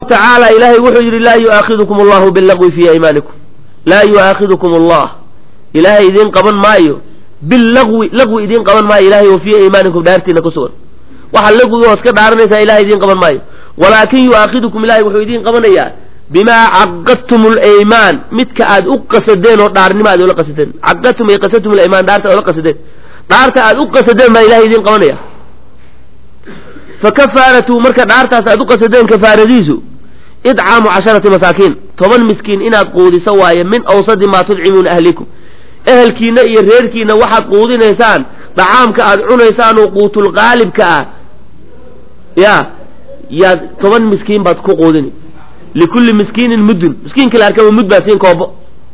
tacaala ilaahay wuxuu yidhi laa yu'aakhidukum allahu billagwi fii aymaanikum laa yu'aakhidukum allah ilaahay idiin qaban maayo billagwi lagwi idiin qaban maayo ilahay oo fii aymaanikum dhaartiina ku sugan waxa lagwiga hoos ka dhaaranaysaa ilahay idiin qaban maayo walaakin yu'aakhidukum ilahay wuxuu idiin qabanayaa bimaa caqadtum alaymaan midka aad u qasadeen oo dhaarnimo aad ula qasadeen caqadtum ay qasadtum alaymaan dhaarta aad ula qasadeen dhaarta aad u qasadeen baa ilahay idiin qabanaya fa kafaaratu marka dhaartaas aad u qasadeen kafaaradiisu idcaamu casharati masaakiin toban miskiin inaad quudiso waaye min awsadi maa tudcimuuna ahlikum ehelkiina iyo reerkiina waxaad quudinaysaan dhacaamka aad cunaysaan oo quutulqaalibka ah ya yaad toban miskiin baad ku quudini likulli miskiinin muddun miskiinka la arkaba mud baa siin koobo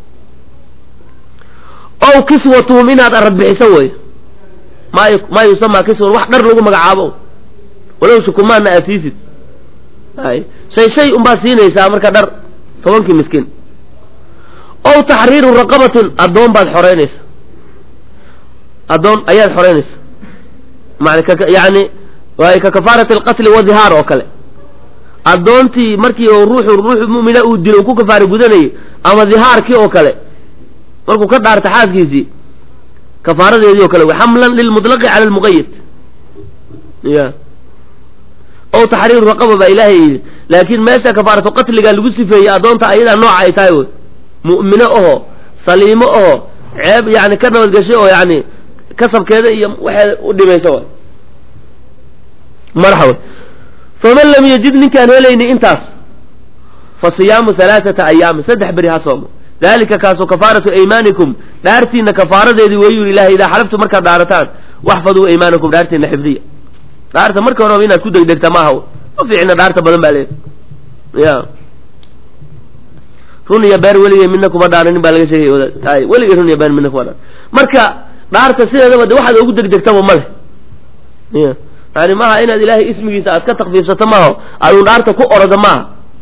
ow kiswatuhum inaad arad bixiso wey maa maa yusamaa kiswan wax dhar lagu magacaabo walow shukumaana aad siisid ay shay shay unbaad siinaysaa marka dhar tobankii miskiin ow taxriiru raqabatin addoon baad xoreynaysa addoon ayaad xoreynaysa man yani waay ka kafaarati alqatli wadihaar oo kale addoontii markii oo ruuxu ruuxu mu'mina uu dilo uu ku kafaara gudanayay ama dihaarkii oo kale markuu ka dhaarta xaaskiisii kafaaradeedii oo kale wey xamlan lilmutlaqi cala almuqayid ya ow taxriiru raqaba baa ilaahay yidhi laakiin meesha kafaaratu qatliga lagu sifeeyey addoonta ayadaa nooca ay tahay wey mu'mino oho saliimo oho ceeb yani ka nabadgashay oo yani kasabkeeda iyo waxeeda u dhimaysa way marxa wey faman lam yajid ninkaan helayni intaas fa siyaamu halaaثata ayaamin saddex beri ha soomo dalika kaasu kafaaratu aymaanikum dhaartiina kafaaradeedii wayuu ilahay idaa xalaftu markaad dhaarataan waxfaduu aymaanakum dhaartiina xifdiya dhaarta marka horeba inaad ku degdegta maaha ma fiicna dhaarta badan baa leedahay ya run iyo beer weligay midna kuma dhaaranin baa laga sheegay wadaay weligay run iyo beer midna kuma dhaaran marka dhaarta sideedaba de waxaad ugu degdegtaba ma leh ya yani maaha inaad ilaahay ismigiisa aad ka takfiifsato maaha adun dhaarta ku oroda maaha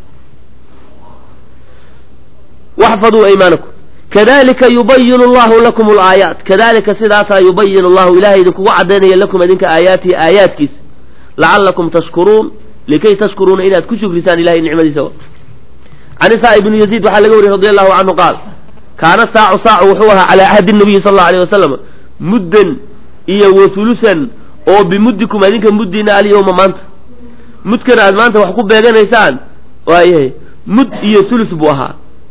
waxfaduu aymaanakum kadalika yubayinu allahu lakum alaayaat kadalika sidaasaa yubayinu allahu ilahay idinkugu cadaynaya lakum idinka aayaatihi aayaadkiisa lacalakum tashkuruun likay tashkuruuna inaad ku shukrisaan ilahay nicmadiisa can isaa ibnu yaziid waxaa laga wariyey radi allahu canhu qaal kaana saacu saacu wuxuu ahaa calaa cahdi nabiyi sal allau alيh wasalam muddan iyo wahulusan oo bimuddikum adinka muddiina alyawma maanta mudkana aad maanta wax ku beeganaysaan waayahay mud iyo hulus buu ahaa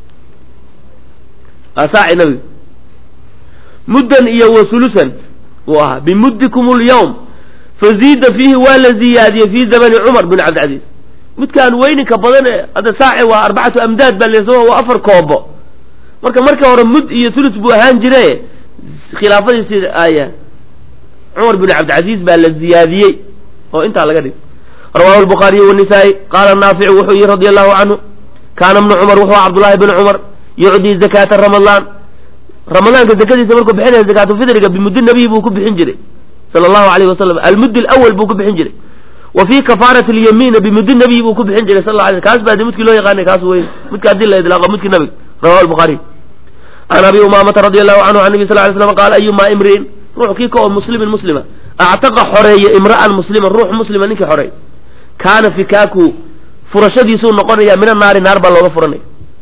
asaaci nabiga muddan iyo wasulusan buu ahaa bimuddikum اlyawm faziida fiihi waa la ziyaadiyey fii zamani cumar bin cabdilcaziiz mudkaan weyninka badan ee hadda saaci waa arbacatu amdaad baa leso waa afar koobo marka marka hore mud iyo hulus buu ahaan jire khilaafadiisi aya cumar bin cabdilcaziiz baa la ziyaadiyey oo intaa laga dhigay rawahu lbukhaariy wanisaa-i qaala naaficu wuxuu yihi radi allahu canhu kaana bnu cumar wuxuu cabdullahi bn cumar yucdii zakaata ramadaan ramadaanka zakadiisa markuu bixinaya zakaatulfidriga bimuddi nabiy buu ku bixin jiray sala allahu alayh wasalam almuddi alawal buu ku bixin jiray wa fii kafaarati alyamiina bimuddi nabiy buu ku bixin jiray sal la alay kaas baa de mudkii loo yaqaanay kaas wey mudka haddii la idlaaqo mudkii nabiga rawahu lbukhaariy can abi umaamata radi allahu canhu can nabi sal lay slam qaala ayumaa imriin ruux kii ka oo muslimin muslima actaqa xoreeya imra'an musliman ruux muslima ninkii xoreey kaana fikaaku furashadiisuu noqonaya min annaari naar baa looga furanaya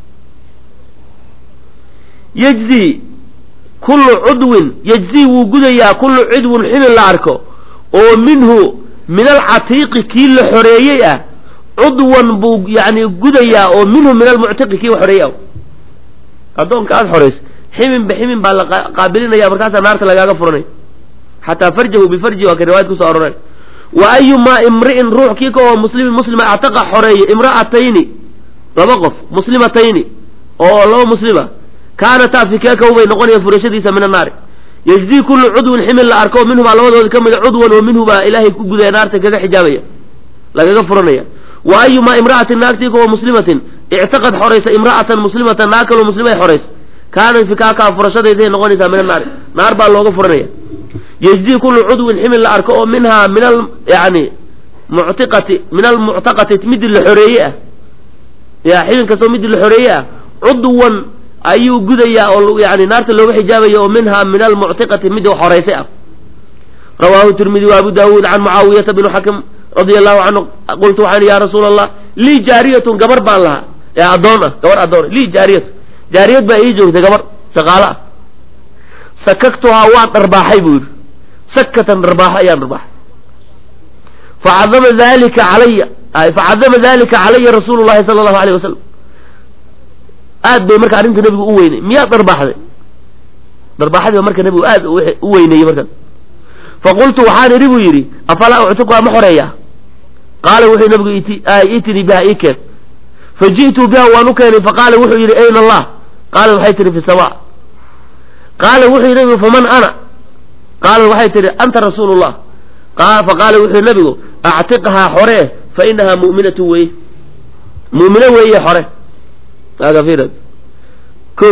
yejzi kullu cudwin yejzi wuu gudayaa kullu cudwin xibin la arko oo minhu min alcatiiqi kii la xoreeyey ah cudwan buu yani gudayaa oo minhu min almuctiqi kii xoreeyey ah addoonka aada xorayso ximinba ximin baa la qaabilinaya markaasaa naarta lagaaga furanay xataa farjahu bifarji waa ka riwaayad kusoo aroray wa ayumaa imri'in ruux kii ka oo muslimin muslima actaqa xoreeya imra'atayni laba qof muslimatayni oo laba muslima kaanataa fikaakahu bay noqonaya furashadiisa min annaari yejzii kullu cudwin ximin la arko minhumaa labadooda ka mida cudwan oo minhu baa ilaahay ku gudaya naarta kaga xijaabaya lagaga furanaya wa ayumaa imra'atin naagtii ka oo muslimatin ictaqad xoraysa imra'atan muslimatan naag kaloo muslimay xoraysa kaana fikaakaa furashadayday noqonaysaa min annaari naar baa looga furanaya yejzii kullu cudwin ximin la arko oo minhaa min al yani muctiqati min almuctaqati midii la xoreeye ah ya xibin kastoo midii la xoreeye ah cudwan ayuu gudayaa oo yani naarta looga xijaabaya oo minhaa min almuctiqati midii xoraysay ah rawaahu tirmidi wa abu daawuud can mucaawiyata bn xakim radia allahu canhu qultu waxaan ya rasuula allah lii jaariyatun gabar baan lahaa ee addoon ah gabar addoon lii jaariyatu jaariyad baa ii joogtay gabar shaqaalo ah sakaktuhaa waan dharbaaxay buu yidhi sakatan dharbaaxo ayaan dharbaaxay facadama dalika calaya facadama dalika calaya rasuulu llahi sala allahu alayh wasalam aad bay marka arrinta nebigu u weynay miyaad dharbaaxday dharbaaxadii ba marka nebigu aad u weyneeyey markaas faqultu waxaan idhi buu yidhi afalaa uctiquha ma xoreeyaa qaala wuxuu nabigu itinii biha ii keen faji'tu biha waan u keenay faqaala wuxuu yidhi ayna allah qaala waxay tihi fi sama qaala wuxuu yidhi nabigu faman ana qaala waxay tihi anta rasuulu llah faqaala wuxuu yidhi nabigu actiqhaa xore fa inahaa mu'minatu weye mu'mino weeye xore ko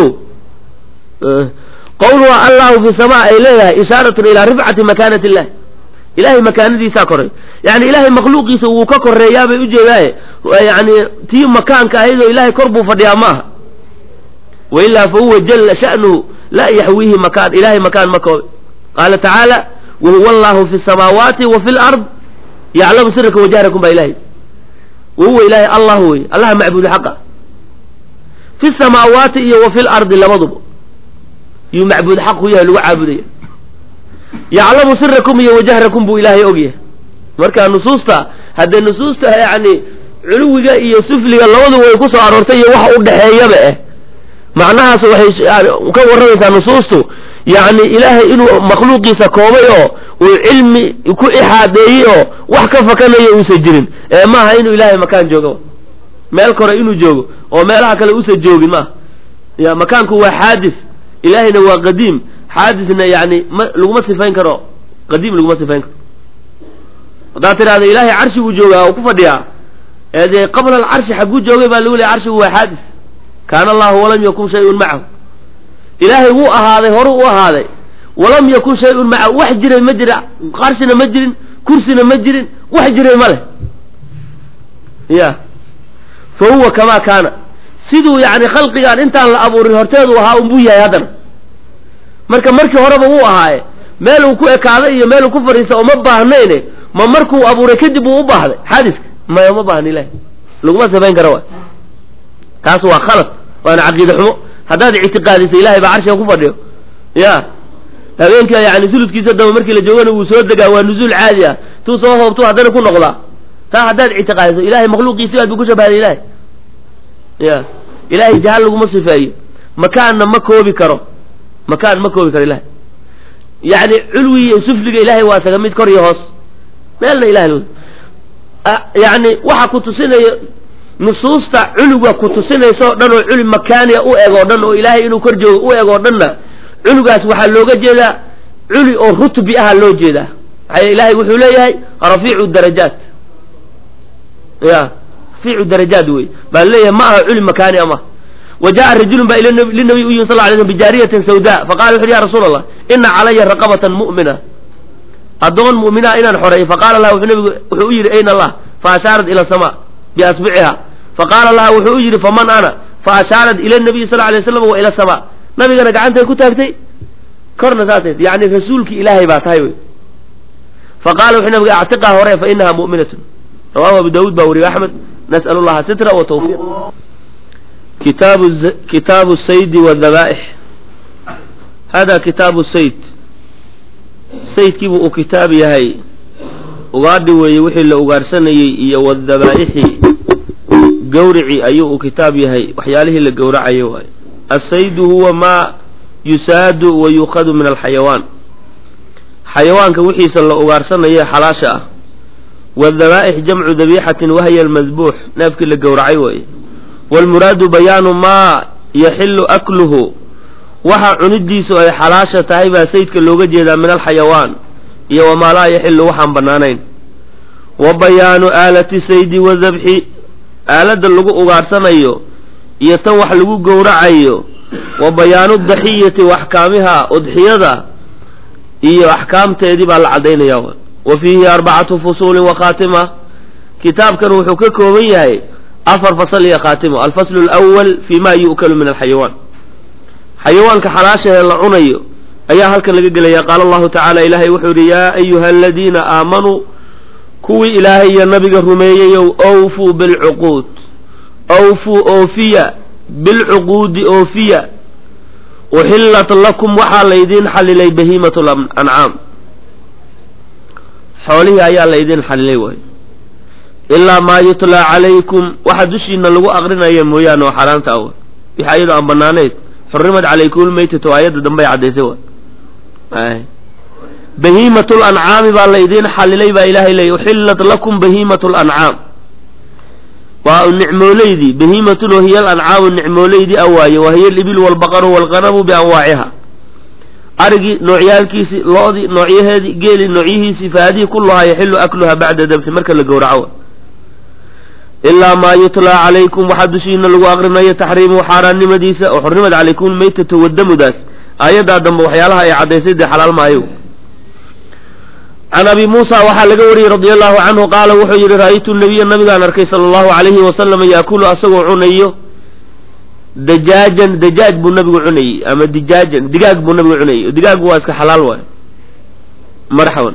qawluha allahu fi sama ay leedahay ishaaratun ilaa rifcati makaanati illah ilahay makaanadiisaa koray yani ilahay makhluuqiisa wuu ka koreeyaabay ujeedaaye yani tii makaanka ahaydoo ilahay kor buu fadhiyaa ma aha wailaa fa huwa jalla sha'nuhu laa yaxwiihi makaan ilahay makaan ma koobe qaala tacaala wahuwa allahu fi samaawaati wa fi lard yaclamu siraka wajahrakum baa ilahay wahuwa ilahay allah wey allaha macbuudu xaqa fi samaawaati iyo wa fi lardi labaduba yuu macbuud xaq ku yahay lagu caabudaya yaclamu sirakum iyo wajahrakum buu ilaahay ogyahay marka nusuusta haddee nusuusta yani culuwiga iyo sufliga labadu way ku soo aroortay iyo waxa u dhexeeyaba eh macnahaas waxay ka warramaysaa nusuustu yacni ilaahay inuu makhluuqiisa koobay oo uu cilmi ku ixaadeeyey oo wax ka fakanaya uusan jirin ee maaha inuu ilaahay makaan joogo meel kore inuu joogo oo meelaha kale uusan joogin maaha ya makaanku waa xaadis ilaahayna waa qadiim xaadisna yani ma laguma sifayn karo qadiim laguma sifayn karo haddaad tidhahda ilaahay carshi buu joogaa oo ku fadhiyaa ee dee qabla alcarshi xagguu joogay baa lagu leeyay carshigu waa xaadis kaana allahu walam yakun shay-un macahu ilaahay wuu ahaaday horuu u ahaaday walam yakun shay-un macahu wax jiray ma jira qarshina ma jirin kursina ma jirin wax jiray ma leh ya fa huwa kamaa kaana siduu yani khalqigaan intaan la abuurin horteedu ahaa unbuu yahay haddana marka markii horeba wuu ahaaye meel uu ku ekaaday iyo meel uu ku fadhiista oo ma baahnayne ma markuu abuuray kadib uu u baahday xadiska maya ma baahna ilahi laguma sifayn kara wa taas waa khalad waana caqiide xumo haddaad ictiqaadisa ilahay baa carshiga ku fadhiyo ya habeenka yani suluskiisa daba markii la joogana wuu soo degaa waa nuzuul caadi ah tuu soo hoobtu haddana ku noqdaa taa haddaad ictiqaadiso ilahay makhluuqiisi aad bu ku shabahday ilahay ya ilahay jahal laguma sifeeyo makaanna ma koobi karo makaan ma koobi karo ilahay yani culwi iyo sufliga ilahay waa saga mid kor iyo hoos meelna ilahay yani waxa ku tusinayo nusuusta culuga ku tusinaysa o dhan oo culi makaaniya u eg oo dhan oo ilaahay inuu kor joogo u eg oo dhanna culigaas waxaa looga jeedaa culi oo rutbi aha loo jeedaa maxaa ilahay wuxuu leeyahay rafiicu darajaat ya rafiicu darajaat wey baa leeyahay ma aha culi makaani ama wa jaءa rajulun baa linabiy u yimi sal lay slm bijaariyatin sawda faqala wuxu uhi ya rasuula allah ina calaya raqabatan mu'mina addoon mu'minaha inaan xoreeyo faqala laha wuxuu nabigu wuxuu u yidhi ayna allah faashaarat ila sama biasbiciha faqaala laha wuxuu u yidhi faman ana faashaarat ila nabiyi sal lay slam wa ila sama nabigana gacantay ku taagtay korna saasay yani rasuulki ilaahay baa tahay wey faqala wuxuu nabiga actiqaa hore fa inaha mu'minatun rawahu abu daawuud baa weriye axmed nas'al llaha sitra wa tawfiq kitaabu kitaabu saydi wadhabaaix hada kitaabu sayd saydkiibu uu kitaab yahay ugaadhi weeye wixii la ugaarsanayey iyo wadhabaaixi gawrici ayuu uu kitaab yahay waxyaalihii la gowracayo waaye asaydu huwa maa yusaadu wa yuukhadu min alxayawaan xayawaanka wixiisa la ugaarsanaye xalaasha ah wadhabaaix jamcu dabiixatin wahya almadbuux neefkii la gowracay waaye waalmuraadu bayaanu maa yaxilu akluhu waxa cunidiisu ay xalaasha tahay baa saydka looga jeedaa min alxayawaan iyo wamaa laa yaxilu waxaan bannaanayn wa bayaanu aalati saydi wadabxi aaladda lagu ugaarsanayo iyo tan wax lagu gowracayo wa bayaanu daxiyati wa axkaamiha udxiyada iyo axkaamteedii baa la caddaynaya wa fiihi arbacatu fusuulin wa khaatima kitaabkan wuxuu ka kooban yahay afar fasal iyo khaatimo alfaslu alawal fi ma yu'kalu min alxayawaan xayawaanka xalaashahee la cunayo ayaa halkan laga gelaya qaala allahu tacaala ilaahay wuxuu yidhi yaa ayuha aladiina aamanuu kuwii ilaahay iyo nabiga rumeeyeyow awfuu bilcuquud awfuu oofiya bilcuquudi oofiya uxillat lakum waxaa laydiin xalilay bahiimat lancaam xoolihii ayaa laydiin xalilay waay ilaa maa yutlaa calaykum waxa dushiina lagu aqrinaya mooyaane oo xaaraanta ah wixii ayadoo aan banaanayd xurimat calaykum lmaytatu aayadda dambey caddaysay waay bahiimat lancaami baa laydiin xalilay baa ilaahay leeyay uxillat lakum bahiimat lancaam waa nicmooleydii bahiimatun wahiya alancaamu nicmooleydii a waaye wahiya alibil walbaqaru walqanamu bianwaaciha arigii noocyaalkiisii lo-dii noocyaheedii geeli noocyihiisii faadihi kulluhaa yaxilu akluha bacda dabxi marka la gowraco ilaa maa yutlaa calaykum waxaa dushiina lagu aqrinayo taxriimuhu xaaraannimadiisa oo xurrimad calaykum maytatu wadamudaas aayaddaa dambe waxyaalaha ay caddaysay dee xalaal maayo can abi muusa waxaa laga wariyey radia allahu canhu qaala wuxuu yidhi ra'aytu nabiya nabigaan arkay sala allahu calayhi wasalam yaakulu asagoo cunayo dajaajan dajaaj buu nabigu cunayey ama dijaajan digaag buu nabigu cunayey digaagu waa iska xalaal waay marxaban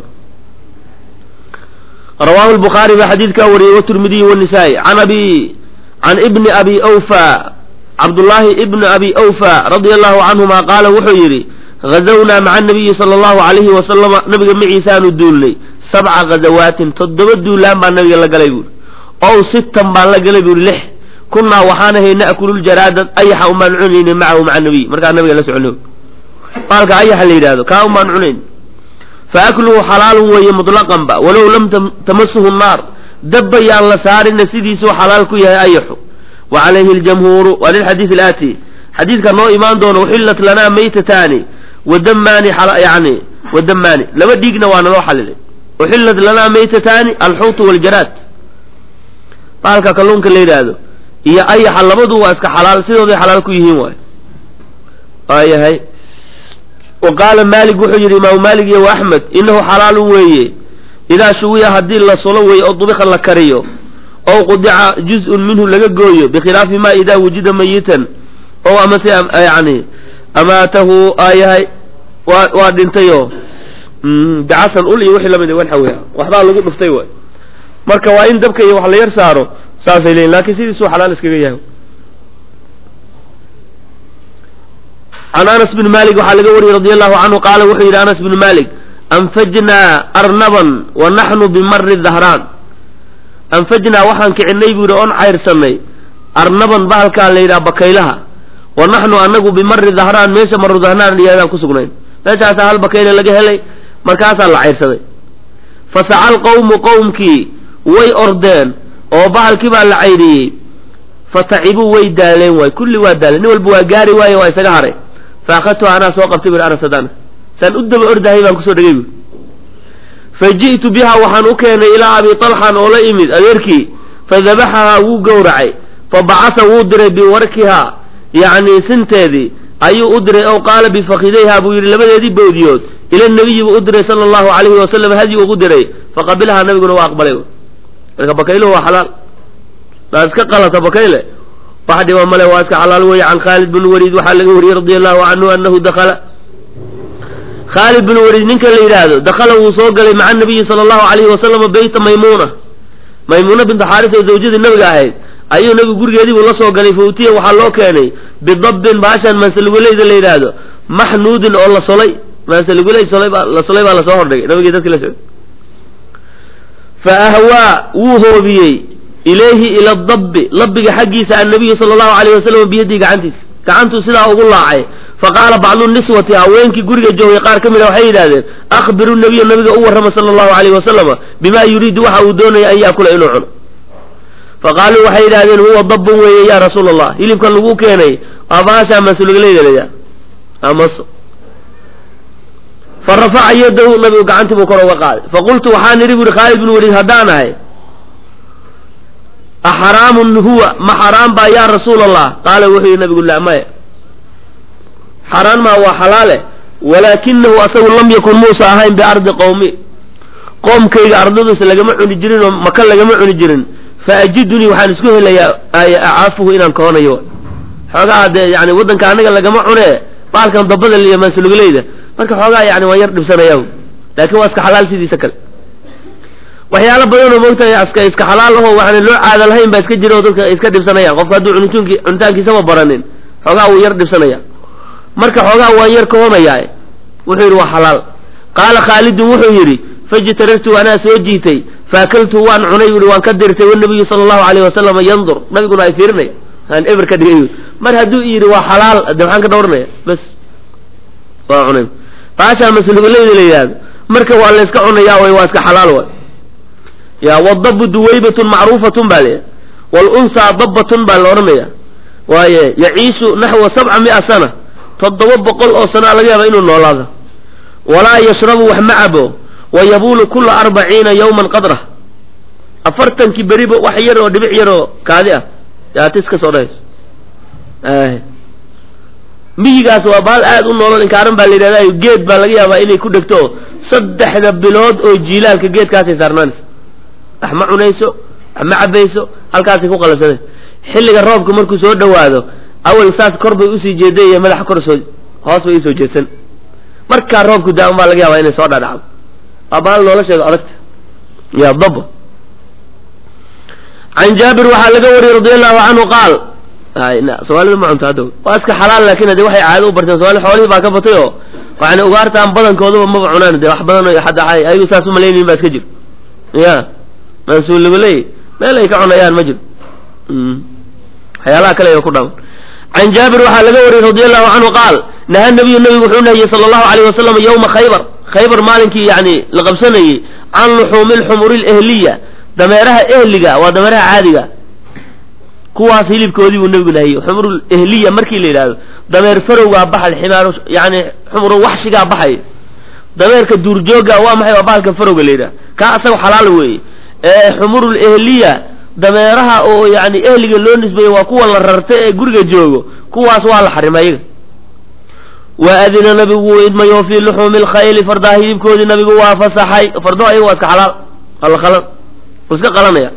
rawaahu lbukhaari baa xadiidkaa wariyey watirmidiy wanisaa-i can abi can ibni abi awfa cabdullaahi ibni abi awfa radia allahu canhuma qaala wuxuu yidhi gazawnaa maca nabiyi sala allahu calayhi wasalama nabiga maciisaanu duulnay sabca gazawaatin toddoba duulaan baa nabiga la galay buuri ow sittan baan la galay buuri lix kunnaa waxaan ahay na'kulljaraada ayaxa umbaan cunayna macahu maca nabiy markaa nabiga la socono maalka ayaxa la yidhahdo kaa umbaan cunayn fa akluhu xalaalun weeye mutlaqanba walow lam tamasuhu nnaar dabba yaan la saarina sidiisuu xalaal ku yahay ayaxu wa calayhi aljamhuuru waa lilxadiid alaati xadiidka noo imaan doono uxillat lanaa maytataani wadamaani yani wadamaani laba dhiigna waa naloo xalilay uxillat lanaa maytataani alxuutu waljaraad baalka kalluunka la yidhaahdo iyo ayaxa labadu waa iska xalaal sidooday xalaal ku yihiin waay waayahay wa qaala maalik wuxuu yidhi imaamu maalik iyo wa axmed inahu xalaalun weeye idaa shuwiya haddii la sulo weeye oo dubika la kariyo ow qudica juz-un minhu laga gooyo bikhilaafi ma idaa wujida mayitan oo amase yani amaatahu aayahay waa waa dhintayoo dacasan ul iyo wixii lamid waxa weya waxbaa lagu dhuftay waay marka waa in dabka iyo wax la yar saaro saasay leeyiin lakin sidiisuu xalaal iskaga yahay can anas bn malik waxaa laga wariyey radi allahu canhu qaala wuxuu yidhi anas bnu malik anfajnaa arnaban wa naxnu bimari dahraan anfajnaa waxaan kicinay buu yidhi oon cayrsanay arnaban bahalkaa la yidhaha bakaylaha wa naxnu anagu bimari dahraan meesha maru dahraan iyadaan ku sugnayn meeshaasaa hal bakayle laga helay markaasaa la cayrsaday fasaca alqawmu qowmkii way ordeen oo bahalkii baa la cayriyey fatacibuu way daaleen waay kulli waa daaleen nin walba waa gaari waaye waa isaga haray faakadtuha anaa soo qabtay bui anas adana saan u daba ordahay baan kusoo dhegay bui fa ji'tu biha waxaan u keenay ilaa abi talxan oo la imid adeerkii fadabaxahaa wuu gowracay fa bacasa wuu diray biwarkihaa yacni sinteedii ayuu u diray ow qaala bifakidayha buu yidhi labadeedii bowdiyood ila nabiyi buu u diray sala allahu calayhi wasalam hadyi ugu diray faqabilahaa nabiguna waa aqbalay marka bakayluhu waa xalaal daa iska qalata bakayle wax dhiba male waa iska xalaal weeye can khaalid bin waliid waxaa laga wariyey radia allahu canhu anahu dakala khaalid bin waliid ninka la yidhaahdo dakala wuu soo galay maca nabiyi sala allahu calayhi wasalama beyta maymuuna maymuuna bintu xaaris oo zawjadii nabiga ahayd ayuu nabigu gurigeedii buu la soo galay fawtiya waxaa loo keenay bidabbin baashan maansaluguleyda la yidhaahdo maxnuudin oo la solay maansaluguley solay baa la solay baa lasoo hordhigay nabigii dadkii la socday fa ahwaa wuu hoobiyey ilayhi ila dabbi labbiga xaggiisa annabiyu sala allahu alayh wasalam biyadii gacantiisa gacantuu sidaa ugu laacay faqaala bacdu niswati haweenkii guriga joogay qaar ka mid a waxay yidhahdeen akhbiru nabiya nabiga u warrama sala allahu alayh wasalama bima yuriidu waxa uu doonaya an yaakula inuu cuno faqaaluu waxay yidhahdeen huwa dabbun weeye ya rasuula allah hilibkan lagu keenay waa baashaa masulugaleydalaya amaso fa rafaca yadahu nabigu gacantii buu kor uga qaaday faqultu waxaan idhi buuri khaalid bin waliid haddaan ahay axaraamun huwa ma xaraam baa yaa rasuula allah qaala wuxuu yihi nabigu laa maya xaraan maa waa xalaale walaakinahu asagu lam yakun muusa ahayn biardi qowmi qoomkayga ardadiisa lagama cuni jirin oo maka lagama cuni jirin fa ajidunii waxaan isku helayaa acaafuhu inaan kahoonayo xoogaa dee yani waddanka anaga lagama cune baalkan dabada liyo maansuluguleyda marka xoogaa yani waan yar dhibsanayaa laakin waa iska xalaal sidiisa kale waxyaalo badanoo moogtahay iska iska xalaal aho waxaan loo caada lahayn baa iska jira oo dadka iska dhibsanayaan qofka hadduu cunitaanki cunitaankiisaba baranin xoogaa wuu yar dhibsanaya marka xoogaa waan yar kahomayaa wuxuu yidhi waa xalaal qaala khaalidun wuxuu yidhi fajtarartu anaa soo jiitay faakaltu waan cunay yui waan ka dirtay wanabiyu sala allahu alayh wasalama yandur nabiguna ay fiirinaya aan eber ka dhigay mar hadduu yidhi waa xalaal de maxaan ka dhowranaya bas waa cunay baashaa masluguleyda la yidhahdo marka waa la yska cunayaa way waa iska xalaal way ya wadabu duwaybatun macruufatun baa leeyahay waalunsaa dabbatun baa la odhanaya waaye yaciishu naxwa sabca mi'a sana toddoba boqol oo sanaa laga yaaba inuu noolaado walaa yashrabu wax ma cabo wa yabuulu kula arbaciina yawman qadrah afartankii beriba wax yar oo dhibic yar oo kaadi ah yaatis ka soo dhahayso miyigaas waa baal aad u noolol inkaaran baa la yidhahda geed baa laga yaabaa inay ku dhegto saddexda bilood oo jiilaalka geedkaasay saarnaanaysa wax ma cunayso wax ma cabayso halkaasay ku qalabsanaysa xilliga roobka markuu soo dhawaado awal saas kor bay usii jeeday iyo madaxa kor soo hoos bay usoo jeedsan markaa roobku daa-un baa laga yaabaa inay soo dhadhacdo waa baal nolosheedu adagta ya daba can jaabir waxaa laga wariyey radi allahu canhu qaal soomaalida ma cunto hadda waa iska xalaal laakin de waxay caado u barteen somaali xoolihii baa ka batay oo yani ugaartaan badankooduba maba cunaan de wax badan o hadda ayagu saas umalaynayin baa iska jiro ya mansuulibaley meel ay ka cunayaan ma jiro waxyaalaha kale ku dhaman can jaabir waxaa laga wariyey radi allahu canhu qaal naha nabiyu nabigu wuxuu nahiyey sala allahu alayh wasalam yawma khaybar khaybar maalinkii yani la qabsanayey can luxuumi lxumuri lehliya dameeraha ehliga waa dameeraha caadiga kuwaas hilibkoodii buu nabigu nahiyey xumru ehliya markii la yidhahdo dameer farowgaa baxay ximaaru yani xumru waxshigaa baxay dameerka duurjooga waa maxay waa bahalka farowga la yidhahdo kaa asaga xalaal weeye ee xumurul ehliya dameeraha oo yani ehliga loo nisbeeyey waa kuwa la rarta ee guriga joogo kuwaas waa la xarimay ayaga wa adina nabigu wuu idmayo fii luxuumi lkhayli fardaha hilibkoodii nabigu waa fasaxay fardaho ayaga waa iska xalaal waa la qalan wuu iska qalanaya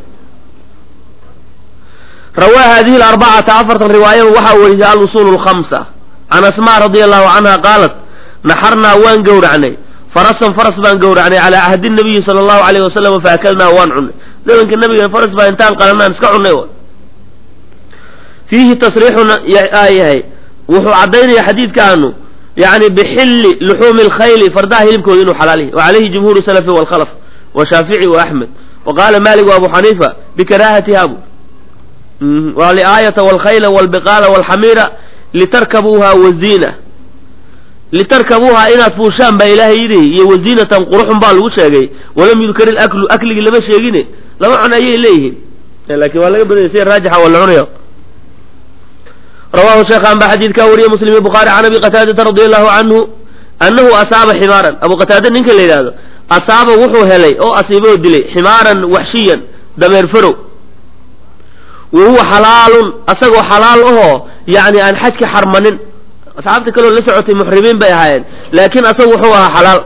rawaa hadihi alarbacata afartan riwaayaba waxaa werisay alusuul lkhamsa can asma radia allahu canha qaalat naxarnaa waan gowracnay farasan faras baan gowracnay calaa cahdi nabiyi sala allahu alayh wasalam faakalnaa waan cunnay zamanka nabiga faras baa intaan qalanaan iska cunnay fiihi tasriixun yahay wuxuu caddaynaya xadiidkaanu yani bixilli luxuumi lkhayli fardaha hilibkooda inuu xalaal yahay wa calayhi jumhuuru salafi walkhalaf wa shaafici wa axmed wa qaala malik wa abu xaniifa bikaraahatiha bu waliaayata walkhayla walbiqaala walxamiira litarkabuuha waziina litarkabuuha inaad fuushaan baa ilaahay yidhi iyo waziinatan quruxun baa lagu sheegay walam yudkar ilaklu akligii lama sheegine lama cun ayay leeyihiin laakiin waa laga badanya sida raajixa waa la cunaya rawahu sheekhan baa xadiidkaa wariyey muslim iyo bukhaari can abi qataadata radi allahu canhu annahu asaaba ximaaran abu qataada ninka la yidhaahdo asaaba wuxuu helay oo asiiboo dilay ximaaran waxshiyan dameer farow wa huwa xalaalun asagoo xalaal ahoo yani aan xajka xarmanin asxaabta kaleo la socotay muxrimiin bay ahaayeen laakiin asagu wuxuu ahaa xalaal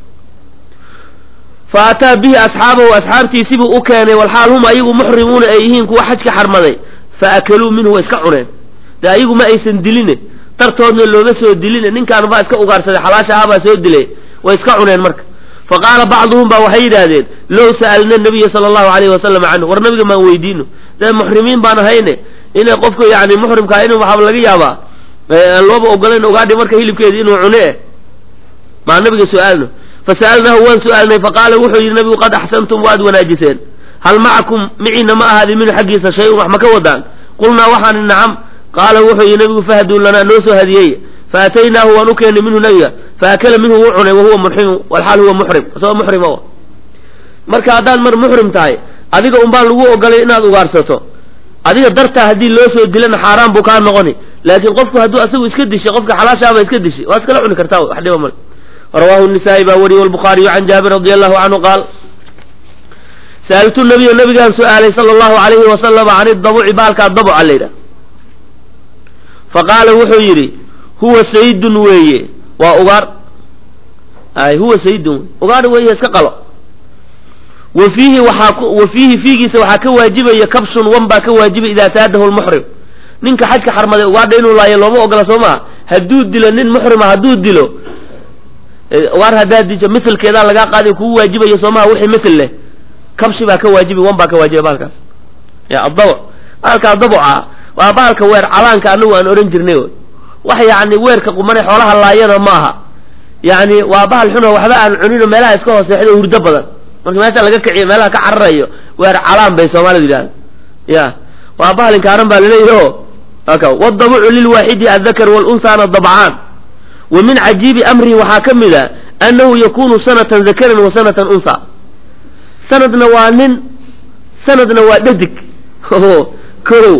fa ataa bihi asxaabahu asxaabtiisibuu u keenay walxaal hum ayagu muxrimuuna ay yihiin kuwa xajka xarmaday fa akaluu minhu way iska cuneen dee ayagu ma aysan diline dartoodna looma soo diline ninkaan baa iska ugaarsaday xalaasha ah baa soo dilay way iska cuneen marka fa qaala bacduhum ba waxay yidhaahdeen low sa'alna nabiya sala allahu alayhi wasalam canhu war nabiga maan weydiino dee muxrimiin baan ahayne inay qofka yani muxrimkaa in waxaa laga yaabaa aan looba ogolayn ogaadhi marka hilibkeedi inuu cune maa nabiga su-aalno fasa'alnaahu waan su-aalnay faqaala wuxuu yidhi nabigu qad axsantum waad wanaajiseen hal macakum miciina ma ahaadi minhu xaggiisa shay-un wax ma ka wadaan qulnaa waxaan nacam qaala wuxuu yidhi nabigu fahduu lanaa noo soo hadiyey faataynaahu waan u keennay minhu nabiga faakala minhu wuu cunay wahuwa muxrimu walxaal huwa muxrim isagoo muxrima marka haddaad mar muxrim tahay adiga un baan lagu ogolay inaad ugaarsato adiga dartaa haddii loo soo dilana xaaraan buu kaa noqoni laakiin qofku hadduu asagu iska dishay qofka xalaashaaba iska dishay waa iskala cuni kartaa wax dhiba male rawaahu nisaa'i baa wariyey walbukhaariyu can jaabir radi allahu canhu qaal sa'altu nabiya nabigaan su-aalay sala allahu alayhi wasalama can idabuci baalkaa dabuca la yidhaha faqaala wuxuu yidhi huwa sayidun weeye waa ugaar ay huwa sayidun wey ugaar weeye iska qalo wa fiihi waxaa wa fiihi fiigiisa waxaa ka waajibaya kabshun wan baa ka waajibay idaa saadahu lmuxrim ninka xajka xarmaday ugaadha inuu laayo looma ogola soo maha hadduu dilo nin muxrima hadduu dilo ugaar haddaa dijo miselkeedaa lagaa qaadi kugu waajibaya soo maha wixii misel leh kabshi baa ka waajibi wan baa ka waajiba bahalkaas ya addabuc bahalkaa dabuca waa bahalka weer calaanka anagu aan ohan jirnay wax yacni weerka qumane xoolaha laayana ma aha yacni waa bahal xuno waxba aan cunino meelaha iska hooseexdo hurdo badan marka meesha laga kiciyo meelaha ka cararayo weer calaan bay soomaalidu yidhahda ya waa bahal inkaaran baa laleeyahy o aka wadabucu lilwaaxidi addakar walunsaana dabcaan wa min cajiibi amrihi waxaa ka mid a annahu yakunu sanatan dakaran wa sanatan unsa sanadna waa nin sanadna waa dhadig kow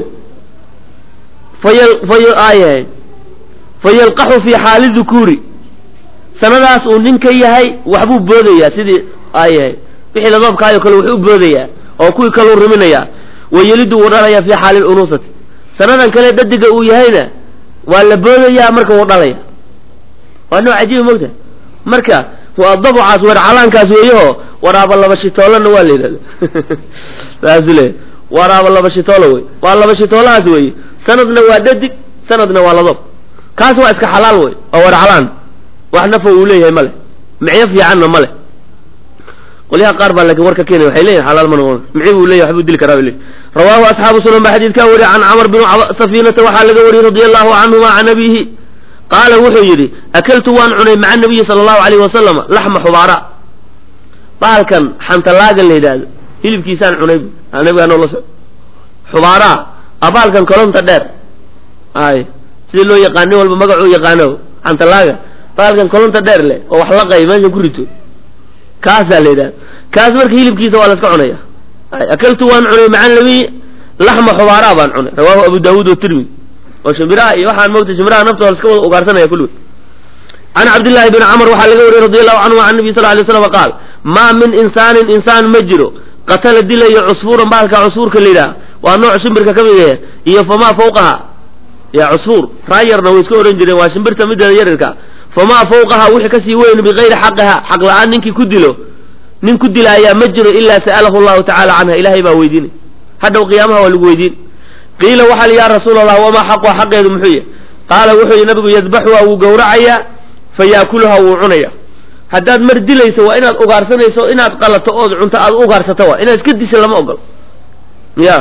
fayal fay aayahay fayalqaxu fi xaali dukuuri sanadaas uu nin ka yahay waxbuu boodayaa sidii aayahay wixii ladoobkaayo kale wuxuu boodayaa oo kuwii kaleu riminayaa wayelidu wuu dhalayaa fi xaali lunusati sanadan kale dhadiga uu yahayna waa la boodayaa marka wuu dhalaya waa nooc cajiiba mogta marka waa dabucaas weer calaankaas weeyaho waraaba laba shitoolana waa la yidhahda saasu le waraaba laba shitoolo wey waa laba shitoolahaas weeye sanadna waa dhadig sanadna waa ladob kaas waa iska xalaal wey waa weer calaan wax nafa uu leeyahay male micyo fiicanna male qolyaha qaar baa laakiin warka keenaya waxay leeyihin xalaal ma noqon mici buu leeyahy waxbuu dili karaa bay leeyihin rawaahu asxaabu sunan baa xadiidkaa wariye can camr bin safiinata waxaa laga wariyey radia allahu canhuma can abiihi qaala wuxuu yidhi akaltu waan cunay maca nabiyi sala allahu alayhi wasalama laxma xubaara bahalkan xantalaagan la yidhaahdo hilibkiisaan cunay nabigaa noola so xubaaraa a bahalkan kolonta dheer ay sidii loo yaqaan nin walba magacuu yaqaano xantalaaga bahalkan kolonta dheer leh oo wax laqay meesha ku rito kaasaa la yidhahda kaas marka hilibkiisa waa la iska cunaya ay akaltu waan cunay maca nabiy laxma xubaaraa baan cunay rawaahu abu daawuud watirmidi oo shimbiraha iyo waxaan moogtay shimbiraha naftooda la iska wada ugaarsanaya kulligood can cabdillahi bni camr waxaa laga wariyey radi allahu canhu can nabiy sal lay slam qaal maa min insaanin insaan ma jiro qatala dilayo cusfuuran bahalka cusfuurka la yidhaha waa nooc shimbirka ka mid yahe iyo famaa fawqaha ya cusfuur raayarna way iska odhan jireen waa shimbirta mideeda yarirka famaa fawqaha wixii kasii weyn bigayri xaqiha xaq la-aan ninkii ku dilo nin ku dilaayaa ma jiro ilaa sa'alahu llahu tacala canha ilahay baa weydiinay hadhow qiyaamaha waa lagu weydiin qiila waxaa li ya rasuul allah wamaa xaquha xaqeedu muxuu yahy qaala wuxuu yihi nabigu yadbaxuha wuu gowracayaa fayaakuluha wuu cunaya haddaad mar dilayso waa inaad ugaarsanayso inaad qalato ood cunto aad ugaarsato waa inaad iska disho lama ogolo ya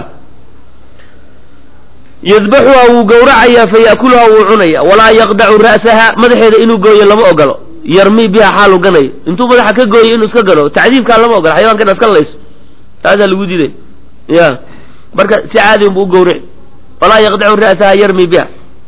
yadbaxuha wuu gowracayaa fayaakuluha wuu cunaya walaa yaqdacu ra'saha madaxeeda inuu gooyo lama ogolo yarmi biha xaalu ganayo intuu madaxa ka gooyo inuu iska gano tacdiibkaa lama ogolo xayawanka inaad iska layso taasaa lagu diiday ya marka si caadi unbu u gowrici walaa yaqdacu ra'saha yarmi biha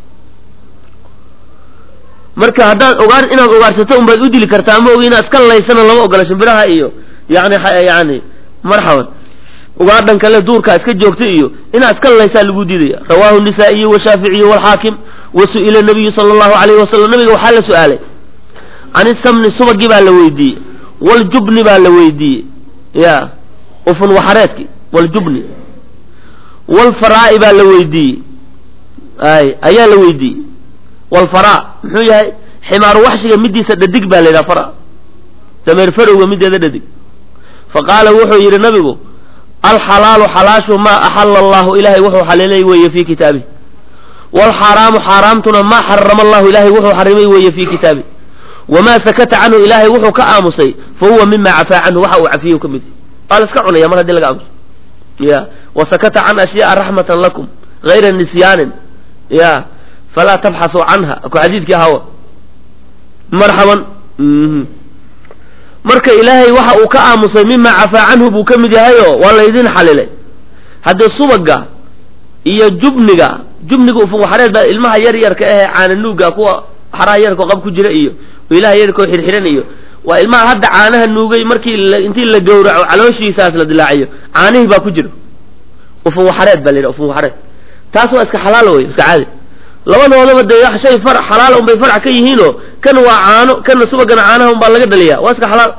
marka haddaad ogaan inaad ugaarsato unbaad u dili kartaa ma ogi inaad iska laysana lama ogola shimbiraha iyo yani yani marxaban ugaadhan kale duurkaa iska joogta iyo inaad iska laysaa lagu diidaya rawahu nisaa'iyu washaaficiyu walxaakim wa su'ila nabiyu sala allahu alayhi wasalam nabiga waxaa la su-aalay can isamni subagii baa la weydiiyey waljubni baa la weydiiyey ya ufun waxareedki waljubni walfaraa'i baa la weydiiyey ay ayaa la weydiiyey walfaraa muxuu yahay ximaaru waxshiga midiisa dhadig baa la yidhaha fara dameer farowga mideeda dhadig fa qaala wuxuu yidhi nabigu alxalaalu xalaashu maa axala allahu ilahay wuxuu xaliilay weeye fii kitaabih waalxaaraamu xaaraamtuna maa xarama allahu ilahay wuxuu xarimay weeye fii kitaabih wamaa sakata canhu ilaahay wuxuu ka aamusay fa huwa mima cafaa canhu waxa uu cafiye ka mid waa la iska cunaya mar haddii laga aamuso ya wasakata can ashyaaa raxmatan lakum gayra nisyaanin ya falaa tabxasuu canha ku xadiidkii ahawa marxaban marka ilaahay waxa uu ka aamusay mima cafaa canhu buu ka mid yahayo waa laydin xalilay haddii subaga iyo jubniga jubniga ufun waxareed baa ilmaha yar yarka ahee caananuuga kuwa xaraha yarkao qab ku jira iyo ilaha yarkao xirxiran iyo waa ilmaha hadda caanaha nuugay markii intii la gowraco calooshiisaas la dilaaciyo caanihii baa ku jira ufun waxareed baa la yidhaha ufun waxareed taas waa iska xalaal wey iska caadi labadoodaba dee shay far xalaal un bay farc ka yihiinoo kan waa caano kana subagana caanaha un baa laga dhaliyaa waa iska xalaal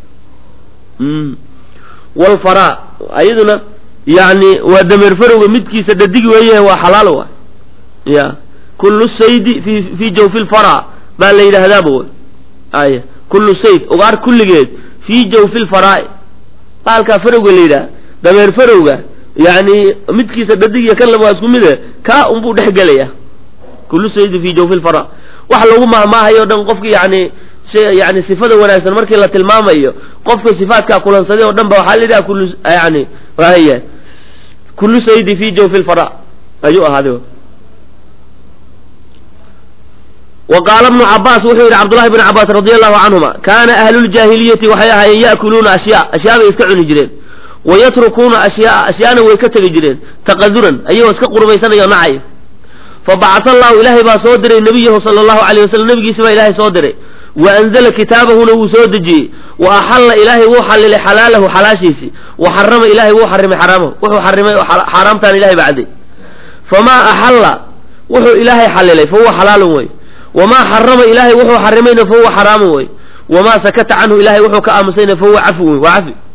walfaraa ayaduna yani waa dameer farowga midkiisa dhadig weeye waa xalaal wa ya kullu saydi fi fi jawfi lfara baa la yidhaahdaaba wy ay kullu sayd ugaar kulligeed fii jawfi lfaraa'i baalkaa farowga la yidhaha dameer farowga yani midkiisa dhadig iyo kan laba waa isku mide kaa unbuu dhex gelaya kullu saydi fi jawfi lfara wax lagu mahmaahayo o dhan qofki yani shay yani sifada wanaagsan markii la tilmaamayo qofka sifaatkaa kulansaday oo dhan ba waxaa la yidhaha kullu yani waya kullu saydi fi jawfi lfara ayuu ahaaday wa qaala bnu cabaas wuxuu yidhi cabdullahi bn cabaas radi allahu canhuma kaana ahluuljaahiliyati waxay ahaayeen ya'kuluuna ashyaa ashyaa bay iska cuni jireen wa yatrukuuna ashyaa ashyaana way ka tegi jireen taqaduran ayagoo iska qurbaysanayo nacay fabacasa allahu ilaahay baa soo diray nebiyahu sala allahu alayh wasalam nebigiisa baa ilaahay soo diray wa anzala kitaabahuna wuu soo dejiyey wa axalla ilaahay wuu xallilay xalaalahu xalaashiisii wa xarama ilaahay wuu xarimay xaraamahu wuxuu xarimay xaaraamtaan ilahay baa cadday famaa axalla wuxuu ilaahay xallilay fa huwa xalaalun wey wamaa xarama ilaahay wuxuu xarimayna fa huwa xaraamun wey wamaa sakata canhu ilahay wuxuu ka aamusayna fa huwa cafun wey waa cafi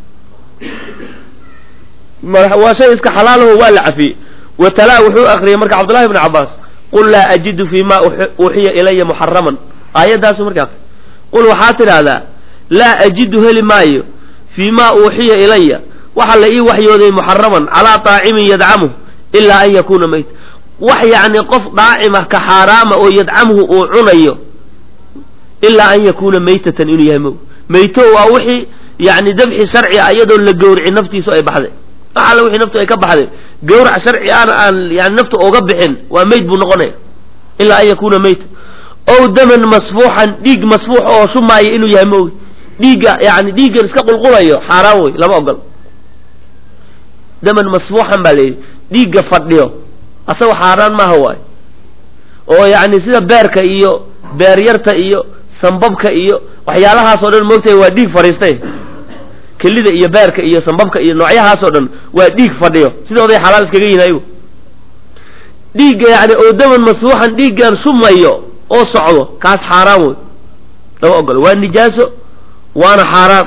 waa shay iska xalaalaho waa la cafiyey watalaa wuxuu akriyey marka cabdullahi bn cabaas qul laa ajidu fi ma uuxiya ilaya muxaraman aayaddaasu markaa qul waxaa tidhaahdaa laa ajidu heli maayo fii ma uuxiya ilaya waxa la ii waxyooday muxaraman calaa taacimin yadcamuh ilaa an yakuuna mayt wax yacni qof daacima ka xaaraama oo yadcamhu uu cunayo ilaa an yakuuna maytatan inuu yahay mo mayto waa wixii yani dabxi sharci a iyadoon la gowrici naftiisu ay baxday wax alla wixii naftu ay ka baxday gawrac sharci aana aan yani naftu oga bixin waa meyd buu noqonaya ilaa an yakuuna mayta ow daman masfuuxan dhiig masfuux oo shumaaya inuu yahay maogi dhiigga yani dhiiggan iska qulqulayo xaaraan wey lama ogol daman masfuuxan baa layidhi dhiigga fadhiyo asagoo xaaraan maaha waayo oo yani sida beerka iyo beeryarta iyo sambabka iyo waxyaalahaasoo dhan moogtahay waa dhiig fadhiistay kelida iyo beerka iyo sambabka iyo noocyahaasoo dhan waa dhiig fadhiyo sidooday xalaal iskaga yihin ayagu dhiigga yani oo daman masfuuxan dhiiggan sumayo oo socdo kaas xaaraan wey lama ogolo waa nijaaso waana xaaraan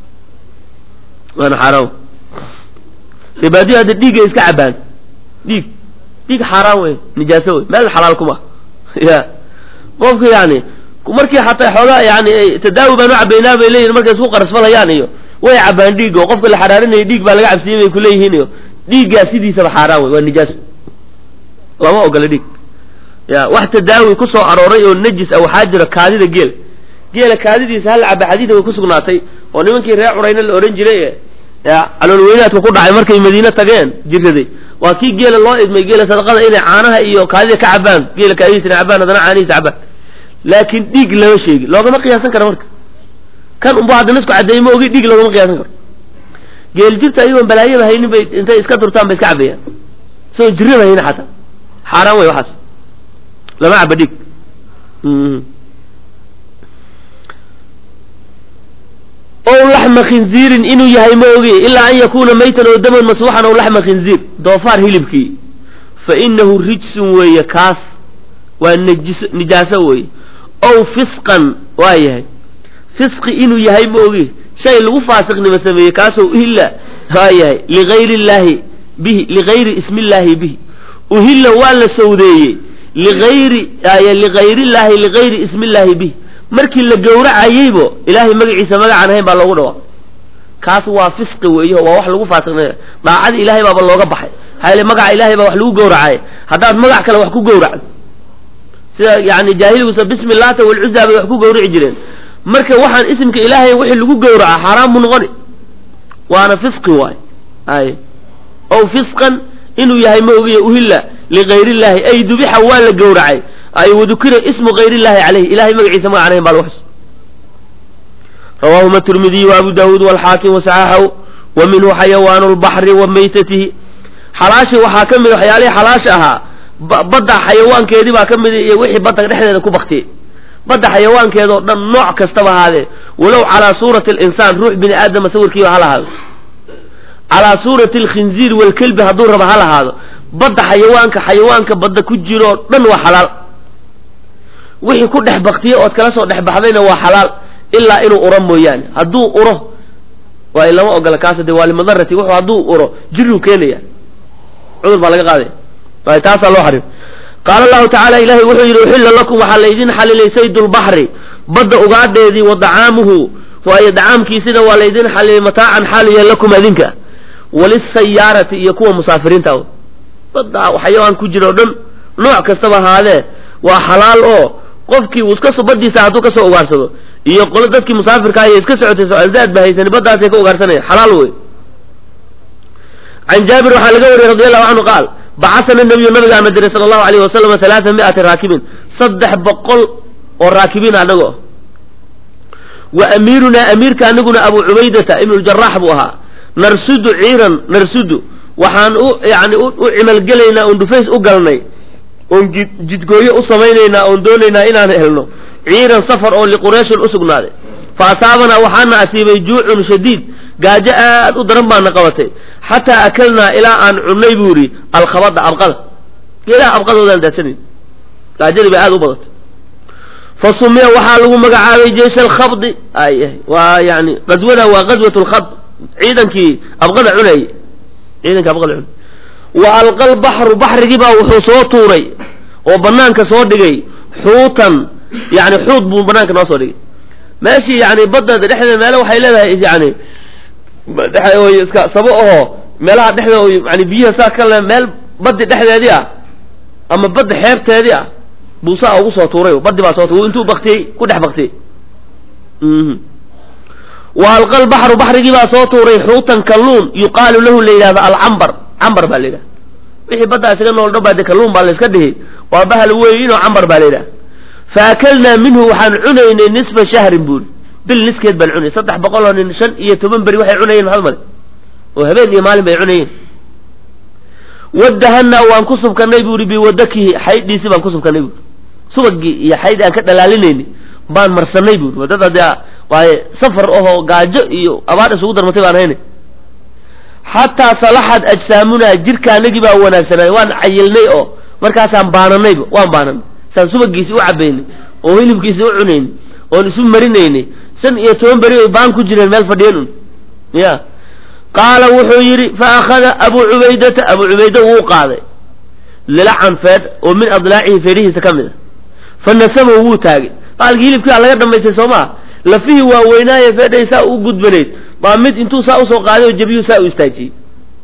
waana xaaraan ribaadiyo hadda dhiiggay iska cabaan dhiig dhiig xaaraan wey nijaaso wey meel xalaal kuma ya qofka yani markii xataa xoogaa yani tadaawi baan u cabaynaa bay leeyihin markay isku qarasfadayaan iyo way cabaan dhiig oo qofka la xaraarinaya dhiig baa laga cabsiyey bay kuleeyihiin iyo dhiiggaa sidiisaba xaaraan wey waa nijaaso lama ogola dhiig ya wax tadaawi ku soo arooray oo najis ah waxaa jira kaadida geel geela kaadidiisa hal caba xadiida way ku sugnaatay oo nimankii reer curayna la odhan jiray ya caloolweynaadka ku dhacay markay madiine tageen jiraday waa kii geela loo idmay geela sadaqada inay caanaha iyo kaadida ka cabaan geela kaadidiisa inay cabaan haddana caanihiisa cabaan laakiin dhiig lama sheegi loogama qiyaasan karo marka kan unba hadda nisku caddeeyey ma ogi dhiig loogama qiyaasan karo geel jirta ayagoon balaayaba haynin bay intay iska durtaan bay iska cabayaan isagoo jirraba haynin xataa xaaraan wey waxaas lama caba dhiig ow laxma khinziirin inuu yahay ma ogi ilaa an yakuuna maytan oo daman masfuuxan ow laxma khinziir doofaar hilibkii fa inahu rijsun weeye kaas waa nijis nijaaso weeye ow fisqan waa yahay fisqi inuu yahay ma ogi shay lagu faasiqnimo sameeyey kaasoo uhilla waa yahay ligayri illaahi bihi ligayri ismi illaahi bihi uhilla waa la sawdeeyey ligayri ligayri illaahi ligayri ismi illaahi bihi markii la gowracayeybo ilaahay magaciisa magacaan ahayn baa loogu dhawaaq kaas waa fisqi weeyo waa wax lagu faasiqnay daacada ilaahay baaba looga baxay hayle magaca ilaahay baa wax lagu gowracay haddaad magac kale wax ku gowracdo sida yani jaahiligusa bismi laata walcuzaa bay wax ku gowrici jireen marka waxaan isimka ilaahay wixii lagu gowraca xaaraan buu noqoni waana fisqi waay ay ow fisqan inuu yahay ma ogiya uhilla ligayri illaahi ay dubixa waa la gowracay ay wadukira ismu gayr illahi caleyh ilahay magaciisa magac anahayn baa lagu xus rawaahuma tirmidiy wa abu daawuud walxaakim wasaxaxahu wa minhu xayawaanu lbaxri wa maytatihi xalaashi waxaa ka mid waxyaalihii xalaasha ahaa badda xayawaankeedii baa ka mid iyo wixii badda dhexdeeda ku baktiyey badda xayawaankeeda oo dhan nooc kastaba ahaadee walow calaa suurati alinsaan ruux bini aadama sawirkiiba ha lahaado calaa suurati alkhinziir walkelbi hadduu raba ha lahaado badda xayawaanka xayawaanka badda ku jiroo dhan waa xalaal wixii ku dhex baktiye ood kala soo dhex baxdayna waa xalaal ilaa inuu uro mooyaane hadduu uro waay lama ogola kaas de waa limadarati wuxuu hadduu uro jiruu keenaya cudur baa laga qaadaya waay taasaa loo xarim qaala allahu tacaala ilahay wuxuu yidhi uxilla lakum waxaa laydin xalilay saydulbaxri badda ugaadheedii wa dacaamuhu waayo dacaamkiisina waa laydin xalilay mataacan xaaliya lakum adinka walisayaarati iyo kuwa musaafiriinta badda xayawaan ku jira o dhan nooc kastaba ahaadee waa xalaal oo qofkii uu iska so badiisa hadduu kasoo ugaarsado iyo qolo dadkii musaafirka ay iska socotay socdaad ba haysani baddaasay ka ugaarsanaya xalaal wey can jaabir waxaa laga wariyey radi allahu canhu qaal bacasana nabiyu nabigaana diray sala allahu alayh wasalam halaaa mi'ati raakibin saddex boqol oo raakibiin anago wa amiirunaa amiirka anaguna abu cubaydata ibnu ljarax buu ahaa narsudu ciiran narsudu waxaan u yani u cimalgelaynaa oon dhufays u galnay oon jidgooyo u samaynaynaa oon doonaynaa inaan helno ciiran safar oo liqureyshin usugnaaday fa asaabanaa waxaana asiibay juucun shadiid gaajo aad u daran baana qabatay xataa akalnaa ilaa aan cunnay buu yidhi alkhabada abqada geedaha abqadoodaan daadsanayn gaajadii bay aad u badatay fa sumiya waxaa lagu magacaabay jeish alkhabdi ay waa yani qaswada waa qaswat lkhab ciidankii abqada cunayay ciidankii abqada cunay wa alqa lbaxru baxrigiibaa wuxuu soo tuuray oo banaanka soo dhigay xuutan yani xuut buu banaanka noo soo dhigay meeshii yani badda dhexdeeda meele waxay leedahay yani dhex iska sabo ahoo meelaha dhexdeeda yani biyaha saa kale meel baddi dhexdeedii ah ama badda xeebteedii ah buu saa ugu soo tuuray baddi baa soo tuuray intuu baktiyey ku dhex baktiyey wa alqa lbaxru baxrigii baa soo tuuray xuutan kalluun yuqaalu lahu la yidhahdo alcambar cambar baa la yidhahda wixii baddaa isaga nool dhan baa de kalluun baa la iska dhihi waa bahal weyn oo cambar baa la yidhaha fa akalnaa minhu waxaan cunaynay nisfa shahrin buuri bil niskeed baan cunay saddex boqol oo nin shan iyo toban beri waxay cunayeen maxad male oo habeen iyo maalin bay cunayeen wadahanaa waan ku subkanay buuri biwadakihi xaydhiisi baan ku subkanay buuri subagii iyo xayd aan ka dhalaalinayni baan marsanay buuri wadada dee waaye safar ahoo gaajo iyo abaar isugu darmatay baan haynay xataa salaxad ajsaamunaa jirkaanagii baa wanaagsanaaday waan cayilnay oo markaasaan baananayba waan baananay saan subagiisi u cabaynay oo hilibkiisi u cunaynay oon isu marinaynay shan iyo toban beri ay baan ku jireen meel fadhiyeen un ya qaala wuxuu yidhi fa akhada abuu cubaydata abuu cubayda wuu qaaday lilacan feedh oo min adlaacihi feedhihiisa ka mid a fa nasamahu wuu taagay baalkii hilibkii aa laga dhamaystay soo maa lafihii waa weynaaye feedhay saa u gudbanayd baa mid intuu saa usoo qaaday oo jabiyuu saa u istaajiyey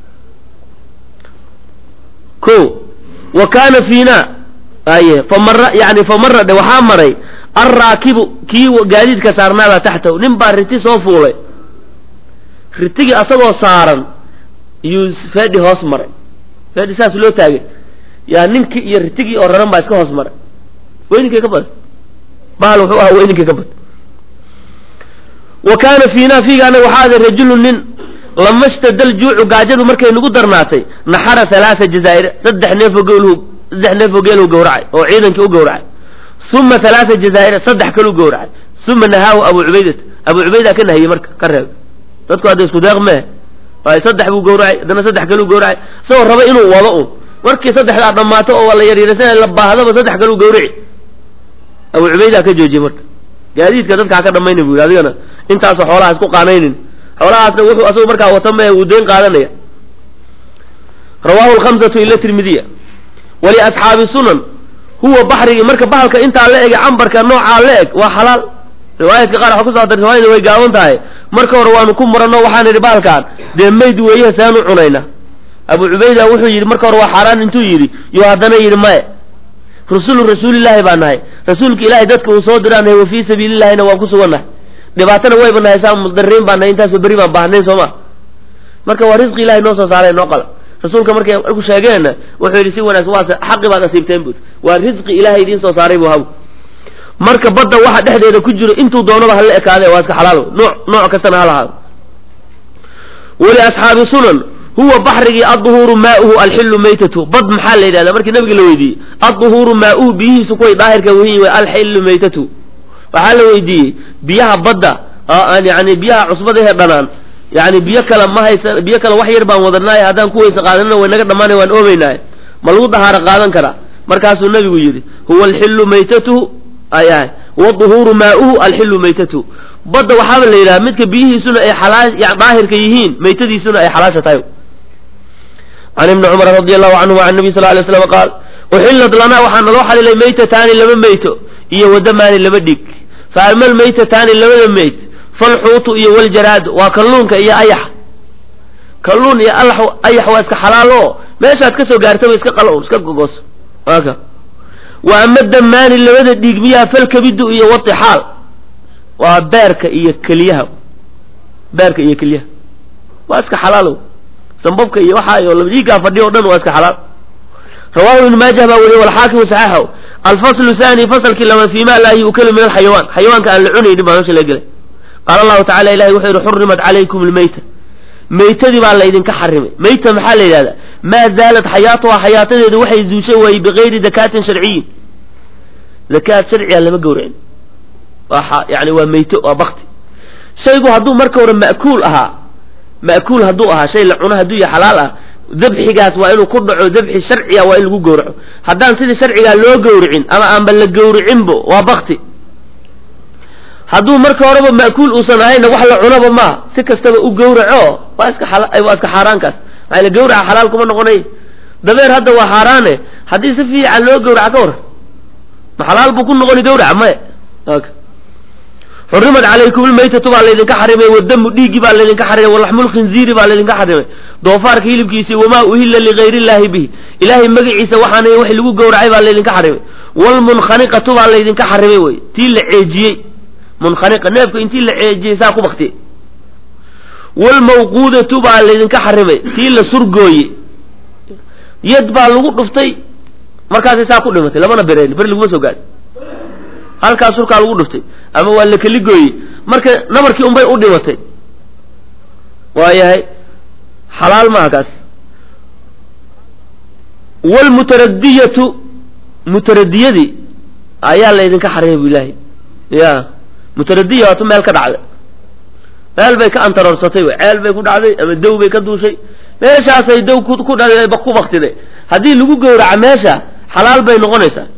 ko wa kaana fiina aye famara yani famara dhe waxaa maray alraakibu kii gaadiidka saarnaabaa taxtahu nin baa riti soo fuulay ritigii asagoo saaran iyuu feedhi hoos maray feedhi saas loo taagay yaa ninkii iyo ritigii oo raran baa iska hoos maray weyninkay ka badan bahal wuxuu ahaa weyninkay ka badan wa kaana fiina fiiga anaga waxaa aday rajulu nin lama shtadal juucu gaajadu markay nagu darnaatay naxara halaasa jazaa'ir saddex neefoo geelhu saddex neefoo geelhu gawracay oo ciidankii u gawracay uma halaasa jazaa'ir saddex kalu gawracay uma nahaahu abu cubaydat abu cubayda ka nahiyey marka ka reeb dadku hadda isku deeq mee waayo saddex buu gawracay haddana saddex kaluu gawracay isagoo raba inuu wado un markii saddexdaa dhammaato oo la yaryaraysan la baahdaba saddex kaluu gawrici abu cubayda ka joojiyey marka gaadiidka dadkaa ka dhamayna bu yidhi adigana intaasoo xoolaha isku qaanaynin xoolahaasna wuxuu asagu markaa wata mee wuu deyn qaadanaya rawahu lkhamsatu ila tirmidiya waliasxaabi sunan huwa baxrigii marka bahalka intaa la ege cambarka noocaa la eg waa xalaal riwaayadka qaar waxa ku soo riwaayada way gaaban tahay marka hore waanu ku muranno waxaan idhi bahalkaan dee mayd weeyaha saanu cunayna abu cubayda wuxuu yidhi marka hore waa xaaraan intuu yidhi yo haddana yidhi maya rusulu rasuulillaahi baa nahay rasuulka ilaahay dadka uu soo diraan nahay wa fii sabiilillahina waan ku sugan nahay dhibaatana wayba nahay saa mudariin baa nahay intaasoo beri baan baahnayn soo ma marka waa risqi ilahay noo soo saaray noo qala rasuulka markay marku sheegeenna wuxuu yidhi si wanaagsan waase xaqi baad asiibteen buri waa risqi ilahay idiin soo saaray bu habu marka badda waxa dhexdeeda ku jiro intuu doonaba hala ekaade waa iska xalaal nooc nooc kastana ha lahaado wali asxaabi sunan huwa baxrigii adduhuuru maauhu alxilu maytatu bad maxaa la yidhahda markii nabiga la weydiiyey adduhuuru maauhu biyihiisu kuway daahirka wahiin way alxilu maytatu waxaa la weydiiyey biyaha badda yani biyaha cusbadahe dhanaan yani biyo kale ma haysa biyo kale wax yar baan wadanaaye haddaan ku weysa qaadanina way naga dhamaanay waan oomeynaaye ma lagu dahaaro qaadan karaa markaasuu nabigu yidhi huwa alxilu maytatuhu ayahay waduhuuru maauhu alxilu maytatuhu badda waxaaba la yidhaha midka biyihiisuna ay xalaa daahirka yihiin maytadiisuna ay xalaasha tahay can ibni cumar radi allahu canhuma can nabiy sal lay slam qaal uxillat lanaa waxaa naloo xalilay maytataani laba meyto iyo wadamaani laba dhig fa ama almaytataani labada meyt falxuutu iyo waljaraadu waa kalluunka iyo ayax kalluun iyo ayax waa iska xalaal oo meeshaad ka soo gaartaba iska qala iska gogoso aka wa ama damaani labada dhiig miyaha falkabidu iyo watixaal waa beerka iyo keliyaha beerka iyo keliyaha waa iska xalaalow sambabka iyo waxa iyo dhiiggaa fadhiya o dhan waa iska xalaal rawahu ibnu maajah baa weriye walxaakim saxaxaw alfaslu thani fasalkii lama fiima laa yu'kalu min alxayawaan xayawaanka aan la cunaynin baa meesha laga gelay qaala allahu tacala ilahi wuxuu yihi xurimat calaykum lmeyta meytadii baa laydinka xarimay meyta maxaa la yidhahdaa maa zaalat xayaatuha xayaatadeedu waxay zuushay waayey bigayri dakaatin sharciyin zakaad sharciga lama gowracin waa yani waa meyto waa bakti shaygu hadduu marka hore ma'kuul ahaa ma'kuul hadduu ahaa shay la cuno hadduu yahay xalaal ah dabxigaas waa inuu ku dhaco dabxi sharciga waa in lagu gowraco haddaan sidii sharcigaa loo gowricin ama aanba la gowricinbo waa bakti hadduu marka horeba ma'kuul uusan ahayna wax la cunaba maaha si kastaba u gowraco waa iska waa iska xaaraankaas maxaa la gowraca xalaal kuma noqonay dabeer hadda waa xaaraane haddii si fiican loo gowraca ka waran ma xalaal buu ku noqoni gowraca maya xurimat calaykum lmaytatu baa laydinka xarimay wadamu dhiiggi baa laydinka xarimay walaxmulkhinziiri baa laydinka xarimay doofaarka hilibkiisi wamaa uhilla ligayr illaahi bihi ilaahay magaciisa waxaana wax lagu gowracay baa laydinka xarimay wlmunkhaniqatu baa laydinka xarimay wey tii la ceejiyey munkhaniqa neefka intii la ceejiyey saa ku baktiyey wlmawquudatu baa laydinka xarimay tii la surgooye yad baa lagu dhuftay markaasay saa ku dhimatay lamana bereen beri laguma soo gaadhi halkaa surkaa lagu dhuftay ama waa la keli gooyey marka nabarkii unbay u dhimatay waayahay xalaal maaha kaas wlmutaradiyatu mutaradiyadii ayaa laydinka xarimay bu ilaahay ya mutaradiya waatu meel ka dhacday meel bay ka antaroorsatay w ceel bay ku dhacday ama dow bay ka duushay meeshaasay dow ku ku baktiday haddii lagu gowraca meesha xalaal bay noqonaysaa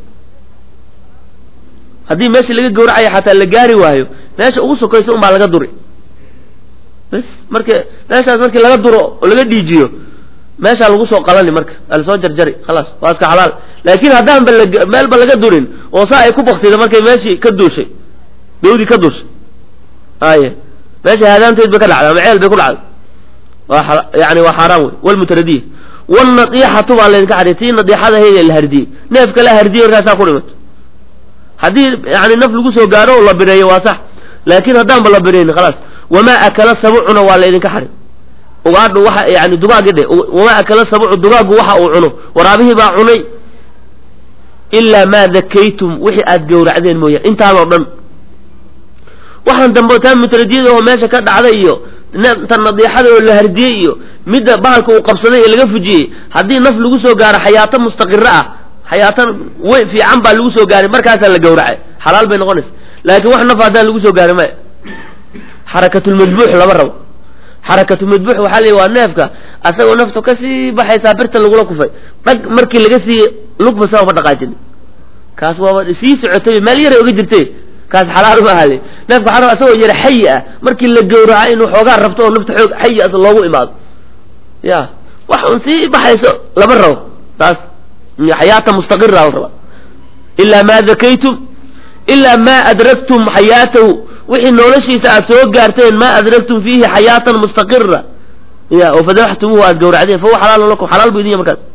haddii meeshii laga gowracayo xataa la gaari waayo meesha ugu sokaysa un baa laga duri bas marka meeshaas markii laga duro oo laga dhiijiyo meeshaa lagu soo qalani marka alasoo jarjari khalaas waa iska xalaal laakiin haddaanba la meelba laga durin oo saa ay ku baktida markay meeshii ka duushay dawdii ka duushay aye meesha haadaanteed bay ka dhacday ama ceel bay ku dhacday waa yani waa xaaraan wey walmutaradiya wlnadiixatu baa laydinka xariy tii nadiixada hayde la hardiyey neefka la hardiyey markaasaa ku dhimato haddii yani naf lagu soo gaaro oo la bireeyo waa sax laakiin haddaanba la bireynin khalaas wamaa akala sabucuna waa laydinka xarim ugaadhu waxa yani dugaagii dhe wamaa akala sabucu dugaaggu waxa uu cuno waraabihii baa cunay ilaa maa dakaytum wixii aad gowracdeen mooyaan intaanoo dhan waxaan dambe taa mutradiyada oo meesha ka dhacday iyo tan nadiixada oo la hardiyey iyo midda bahalka uu qabsaday ee laga fujiyey haddii naf lagu soo gaaro xayaato mustaqiro ah xayaato wey fiican baa lagu soo gaaray markaasaa la gowracay xalaal bay noqonaysa laakiin wax naf haddaan lagu soo gaarin maya xarakatulmadbuux lama rabo xarakatulmadbuux waxaa leeyi waa neefka asagoo naftu kasii baxaysaa birta lagula kufay dhag markii laga sii lugba saa uma dhaqaajin kaas waaba sii socotay meel yaray oga jirtay kaas xalaal ma ahale neefka xaram asagoo yara xayi ah markii la gowraca inuu xoogaa rabto oo nafta xoog xayi as loogu imaado ya wax un sii baxayso lama rabo taas xayaata mustaqira la rabaa ilaa maa dakaytum ilaa maa adraktum xayaatahu wixii noloshiisa aad soo gaarteen maa adraktum fiihi xayaatan mustaqira ya oo fadaxtumuhu aad gowracdeen fahuwa xalaalun lakum xalaal bu idin ya markaas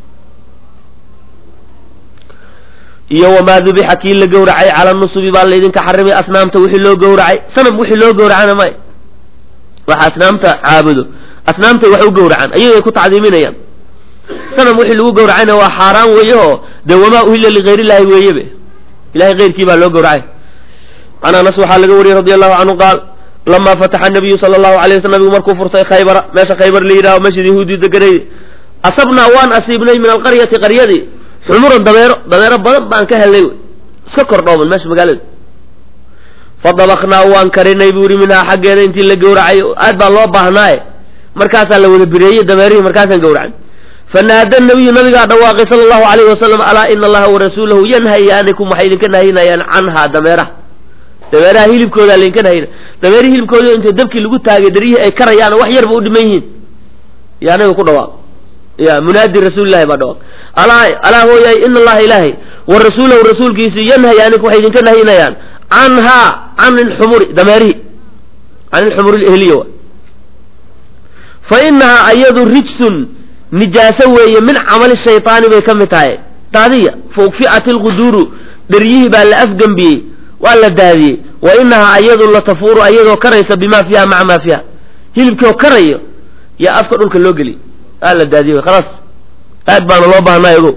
iyo wamaa dubixa kii la gowracay cala nusubi baa laydinka xarimay asnaamta wixii loo gowracay sanam wixii loo gowracana may waxa asnaamta caabudo asnaamtay wax u gowracaan ayagay ku tacdiiminayaan sanam wixii lagu gowracayna waa xaaraan weeye oo dee wamaa uhilla ligayr illahi weeyebe ilahay keyrkii baa loo gowracay can anas waxaa laga wariyey radi allahu canhu qaal lamaa fataxa nabiyu sala allahu alay waslam nabigu markuu furtay khaybara meesha khaybar la yidhaho meeshad yahuudi deganay asabnaa waan asiibnay min alqaryati qaryadii xumuran dabeero dabeero badan baan ka helnay iska kordhooman meesha magaalada fadabaknaa waan karinay buu yihi minhaa xaggeeda intii la gowracay aad baa loo baahnaaye markaasaa la wada bireeyey dameerihii markaasaan gowracan fanaada nabiyu nabigaa dhawaaqay sala allahu alayhi wasalam alaa ina allaha warasuulahu yanhayaanikum waxay idinka nahyinayaan canhaa dameeraha dameeraha hilibkoodaa laydinka nahyina dameerihii hilibkooda inta dabkii lagu taagay daryihii ay karayaan wax yarba u dhiman yihiin yaa nabiga ku dhawaaq ya munaadi rasuulilahi baa dhawaaq alaa alaa hooyaay ina allaha ilaahay wa rasuulahu rasuulkiisi yanhayaanikum waxay idinka nahyinayaan canhaa can ilxumuri dameerihi can ilxumuri lehliya wa fa inahaa ayadu rijsun nijaaso weeye min camali shaytaani bay ka mid tahay daadiya faugfi'at ilquduuru dheryihii baa la afgembiyey waa la daadiyey wa inahaa ayadu la tafuuru ayadoo karaysa bimaa fiiha maca maa fiiha hilibkii oo karayo yaa afka dhulka loo geliy aa la daadiyey khalaas aad baana loo baahnay ogow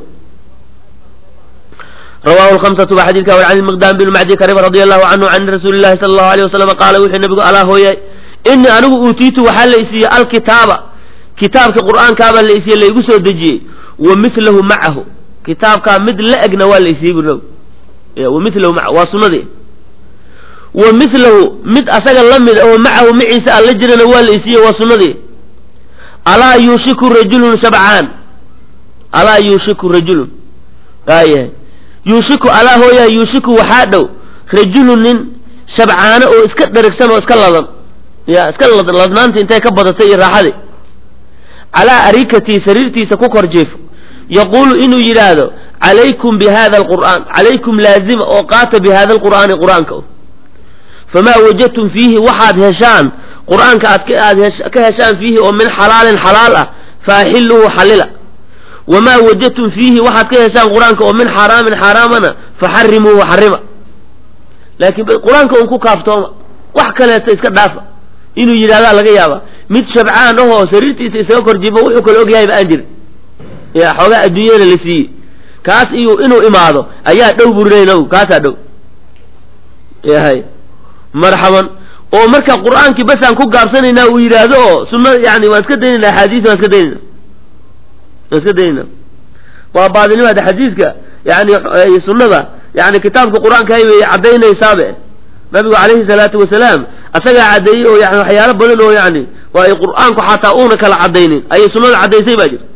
rawahu lhamsatu baa xadidka war can miqdaam bin macdi karib radi allahu canhu can rasuuli llahi sala allahu alayh wasalam qaala wuxuu nabigu alaa hooyay inii anigu uutiitu waxaa la isiiyey alkitaaba kitaabka qur'aankaabaa la isiiyey laigu soo dejiyey wa milahu macahu kitaabkaa mid la egna waa la isiiyey bu wa milahu maa waa sunadii wa milahu mid asaga la mid oo macahu maciisa aan la jirana waa la isiiyey waa sunadii alaa yuushiku rajulun shabcaan alaa yuushiku rajulun waayahay yuushiku alaa hooyaa yuushiku waxaa dhow rajulun nin shabcaano oo iska dherigsan oo iska ladan ya iska ladnaanta intay ka badatay iyo raaxadii calaa arikatii sariirtiisa ku kor jiifo yaquulu inuu yidhaahdo calaykum bi hada alqur'aan calaykum laazima oo qaata bi hada alqur'aani qur'aanka famaa wajadtum fiihi waxaad heshaan qur'aanka aad aad ka heshaan fiihi oo min xalaalin xalaal ah faaxiluhu xalila wamaa wajadtum fiihi waxaad ka heshaan qur-aanka oo min xaaraamin xaaraamana faxarimuuhu xarima laakiin qur-aanka un ku kaaftooma wax kaleeto iska dhaafa inuu yidhahdaa laga yaaba mid shabcaan ahoo sariirtiisa isaga kor jibo wuxuu kale ogyahayba aan jirin ya xoogaa adduunyana la siiyey kaas iyo inuu imaado ayaa dhow burinayna kaasaa dhow yahay marxaban oo marka qur-aankii basaan ku gaabsanaynaa uu yidhaahdo oo sunna yani waan iska daynayna axaadiis waan iska daynayna waan iska daynayna waa baadinimaada xadiiska yani sunnada yani kitaabka qur-aanka hay way caddaynaysaaba nabigu calayhi salaatu wasalaam asagaa caddeeyey oo yani waxyaalo badan oo yani waa ay qur-aanku xataa uuna kala caddaynin ayay sunnada caddaysay baa jirta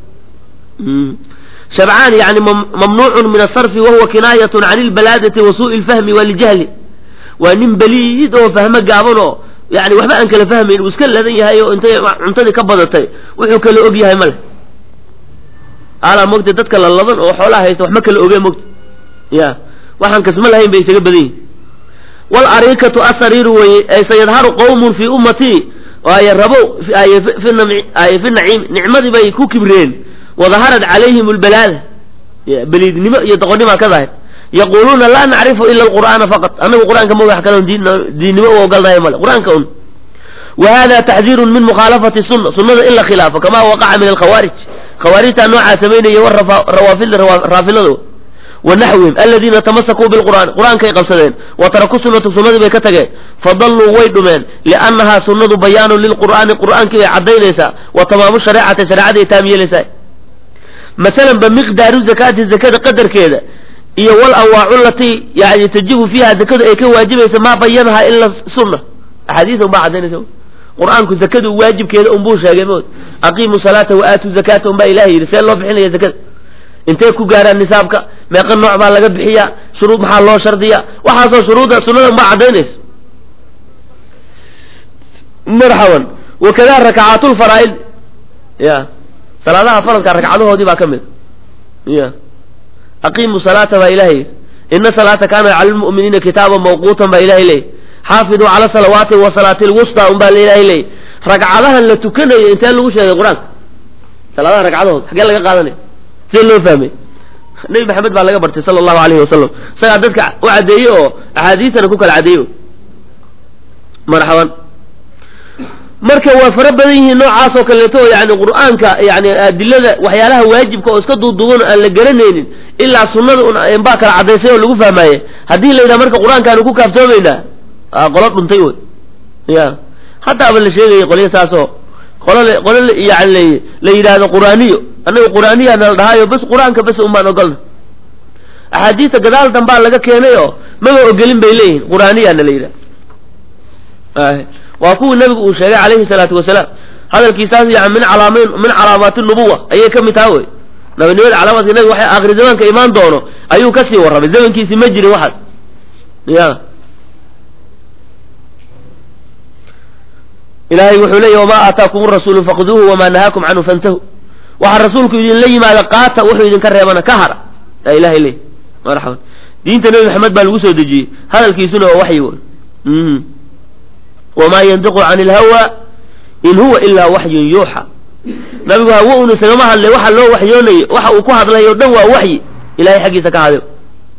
shabcaan yani mamnuucun min asarfi wahuwa kinaayatun can ilbalaadati wa suu'i lfahmi waljahli waa nin beliid oo fahmo gaaban oo yani waxba aan kala fahmayn uu iska ladan yahay oo intay cuntadii ka badatay wuxuu kala og yahay male alaa mogta dadka la laban oo xoolaha haysta waxma kala ogee mogta ya waxaan kasma lahayn bay isaga badan yihin walarikatu asariiru weye ay sayadharu qowmun fii ummatii ay rabow fi naciim nicmadii bay ku kibreen wadaharat calayhim lbalaada beliidnimo iyo doqonnimaa ka daahir yaquluuna laa nacrifu ila alqur'aana faqat anagu qur'aanka ma wax kale diinnimo u ogolnahay male qur'aanka un wa hada taxdiirun min mukhaalafati sunna sunnada in la khilaafo kama waqaca min alkhawaarij khawaarijtaa noocaa samaynaya wa rawaafida raafilada wa naxwihim aladiina tamasakuu bilqur'aan qur'aankay qabsadeen wa tarakuu sunnata sunnadii bay ka tageen fadalluu way dhumeen liannahaa sunnadu bayaanun lilqur'aani qur'aankii bay caddaynaysaa wa tamaamu shareecati shareecaday taam yeelaysaa masalan ba miqdaaru zakaati zakada qadarkeeda iyo wal anwaacu latii yani tajibu fiiha zakadu ay ka waajibaysa maa bayanahaa ila sunna axaadiisa unbaa caddaynaysa qur-aanku zakadu waajibkeeda unbuu sheegay mood aqiimu salaata wa aatu zakata unbaa ilahay yidhi see loo bixinaya zakada intee ku gaaraan nisaabka meeqa nooc baa laga bixiyaa shuruud maxaa loo shardiya waxaasoo shuruudda sunnada unbaa caddaynaysa marxaban wakada rakacaatu lfaraa'id ya salaadaha faradka ragcadahoodii baa ka mid ya aqiimu salaata baa ilahay ina salaata kaana cala lmu'miniina kitaaban mawquutan baa ilahay leeyay xaafiduu cala salawaati wa salaati lwusta un baa ilahay leeyay ragcadahan la tukanayo intee lagu sheegay qur-aanka salaadaha ragcadahood xagee laga qaadanaya see loo fahmay nebi maxamed baa laga bartay sala allahu alayhi wasalam isagaa dadka u caddeeyey oo axaadiistana ku kala caddeeyo marxaban marka waa fara badan yihiin noocaasoo kaleeto oo yani qur'aanka yani adilada waxyaalaha waajibka oo iska duuduuban aan la garanaynin ilaa sunnada un baa kala caddaysay oo lagu fahmaaye haddii la yidhaha marka qur-aankaanu ku kaaftoomaynaa qolo dhuntay wey ya haddaaba la sheegaya qolya saasoo qolo qolo yani la yidhaahdo qur'aaniyo annaga qur'aaniyaana la dhahaayo bas qur-aanka bas un baan ogolna axaadiista gadaal dambaa laga keenay oo maba ogelin bay leeyihin qur'aaniyaana la yidhaha waa kuwii nabigu uu sheegay calayhi salaatu wasalaam hadalkiisaas yani min calaamayn min calaamaati nubuwa ayay ka mid taha wey nabinimada calaamaadka nabiga waxay aakhiri zamaanka imaan doono ayuu kasii warramay zamankiisi ma jirin waxaas ya ilaahay wuxuu leeyahy wamaa aataakum rasuulu fakuduuhu wamaa nahaakum canhu fantahu waxaa rasuulku idinla yimaada qaata wuxuu idinka reebana ka hara yaa ilahay leey marxaban diinta nebi maxamed baa lagu soo dejiyey hadalkiisuna waa waxyi wey wamaa yandiqu can ilhawa in huwa ilaa waxyun yuuxa nabigu hawo un isagama hadlay waxa loo waxyoonayo waxa uu ku hadlayo o dhan waa waxyi ilahay xaggiisa ka hadayo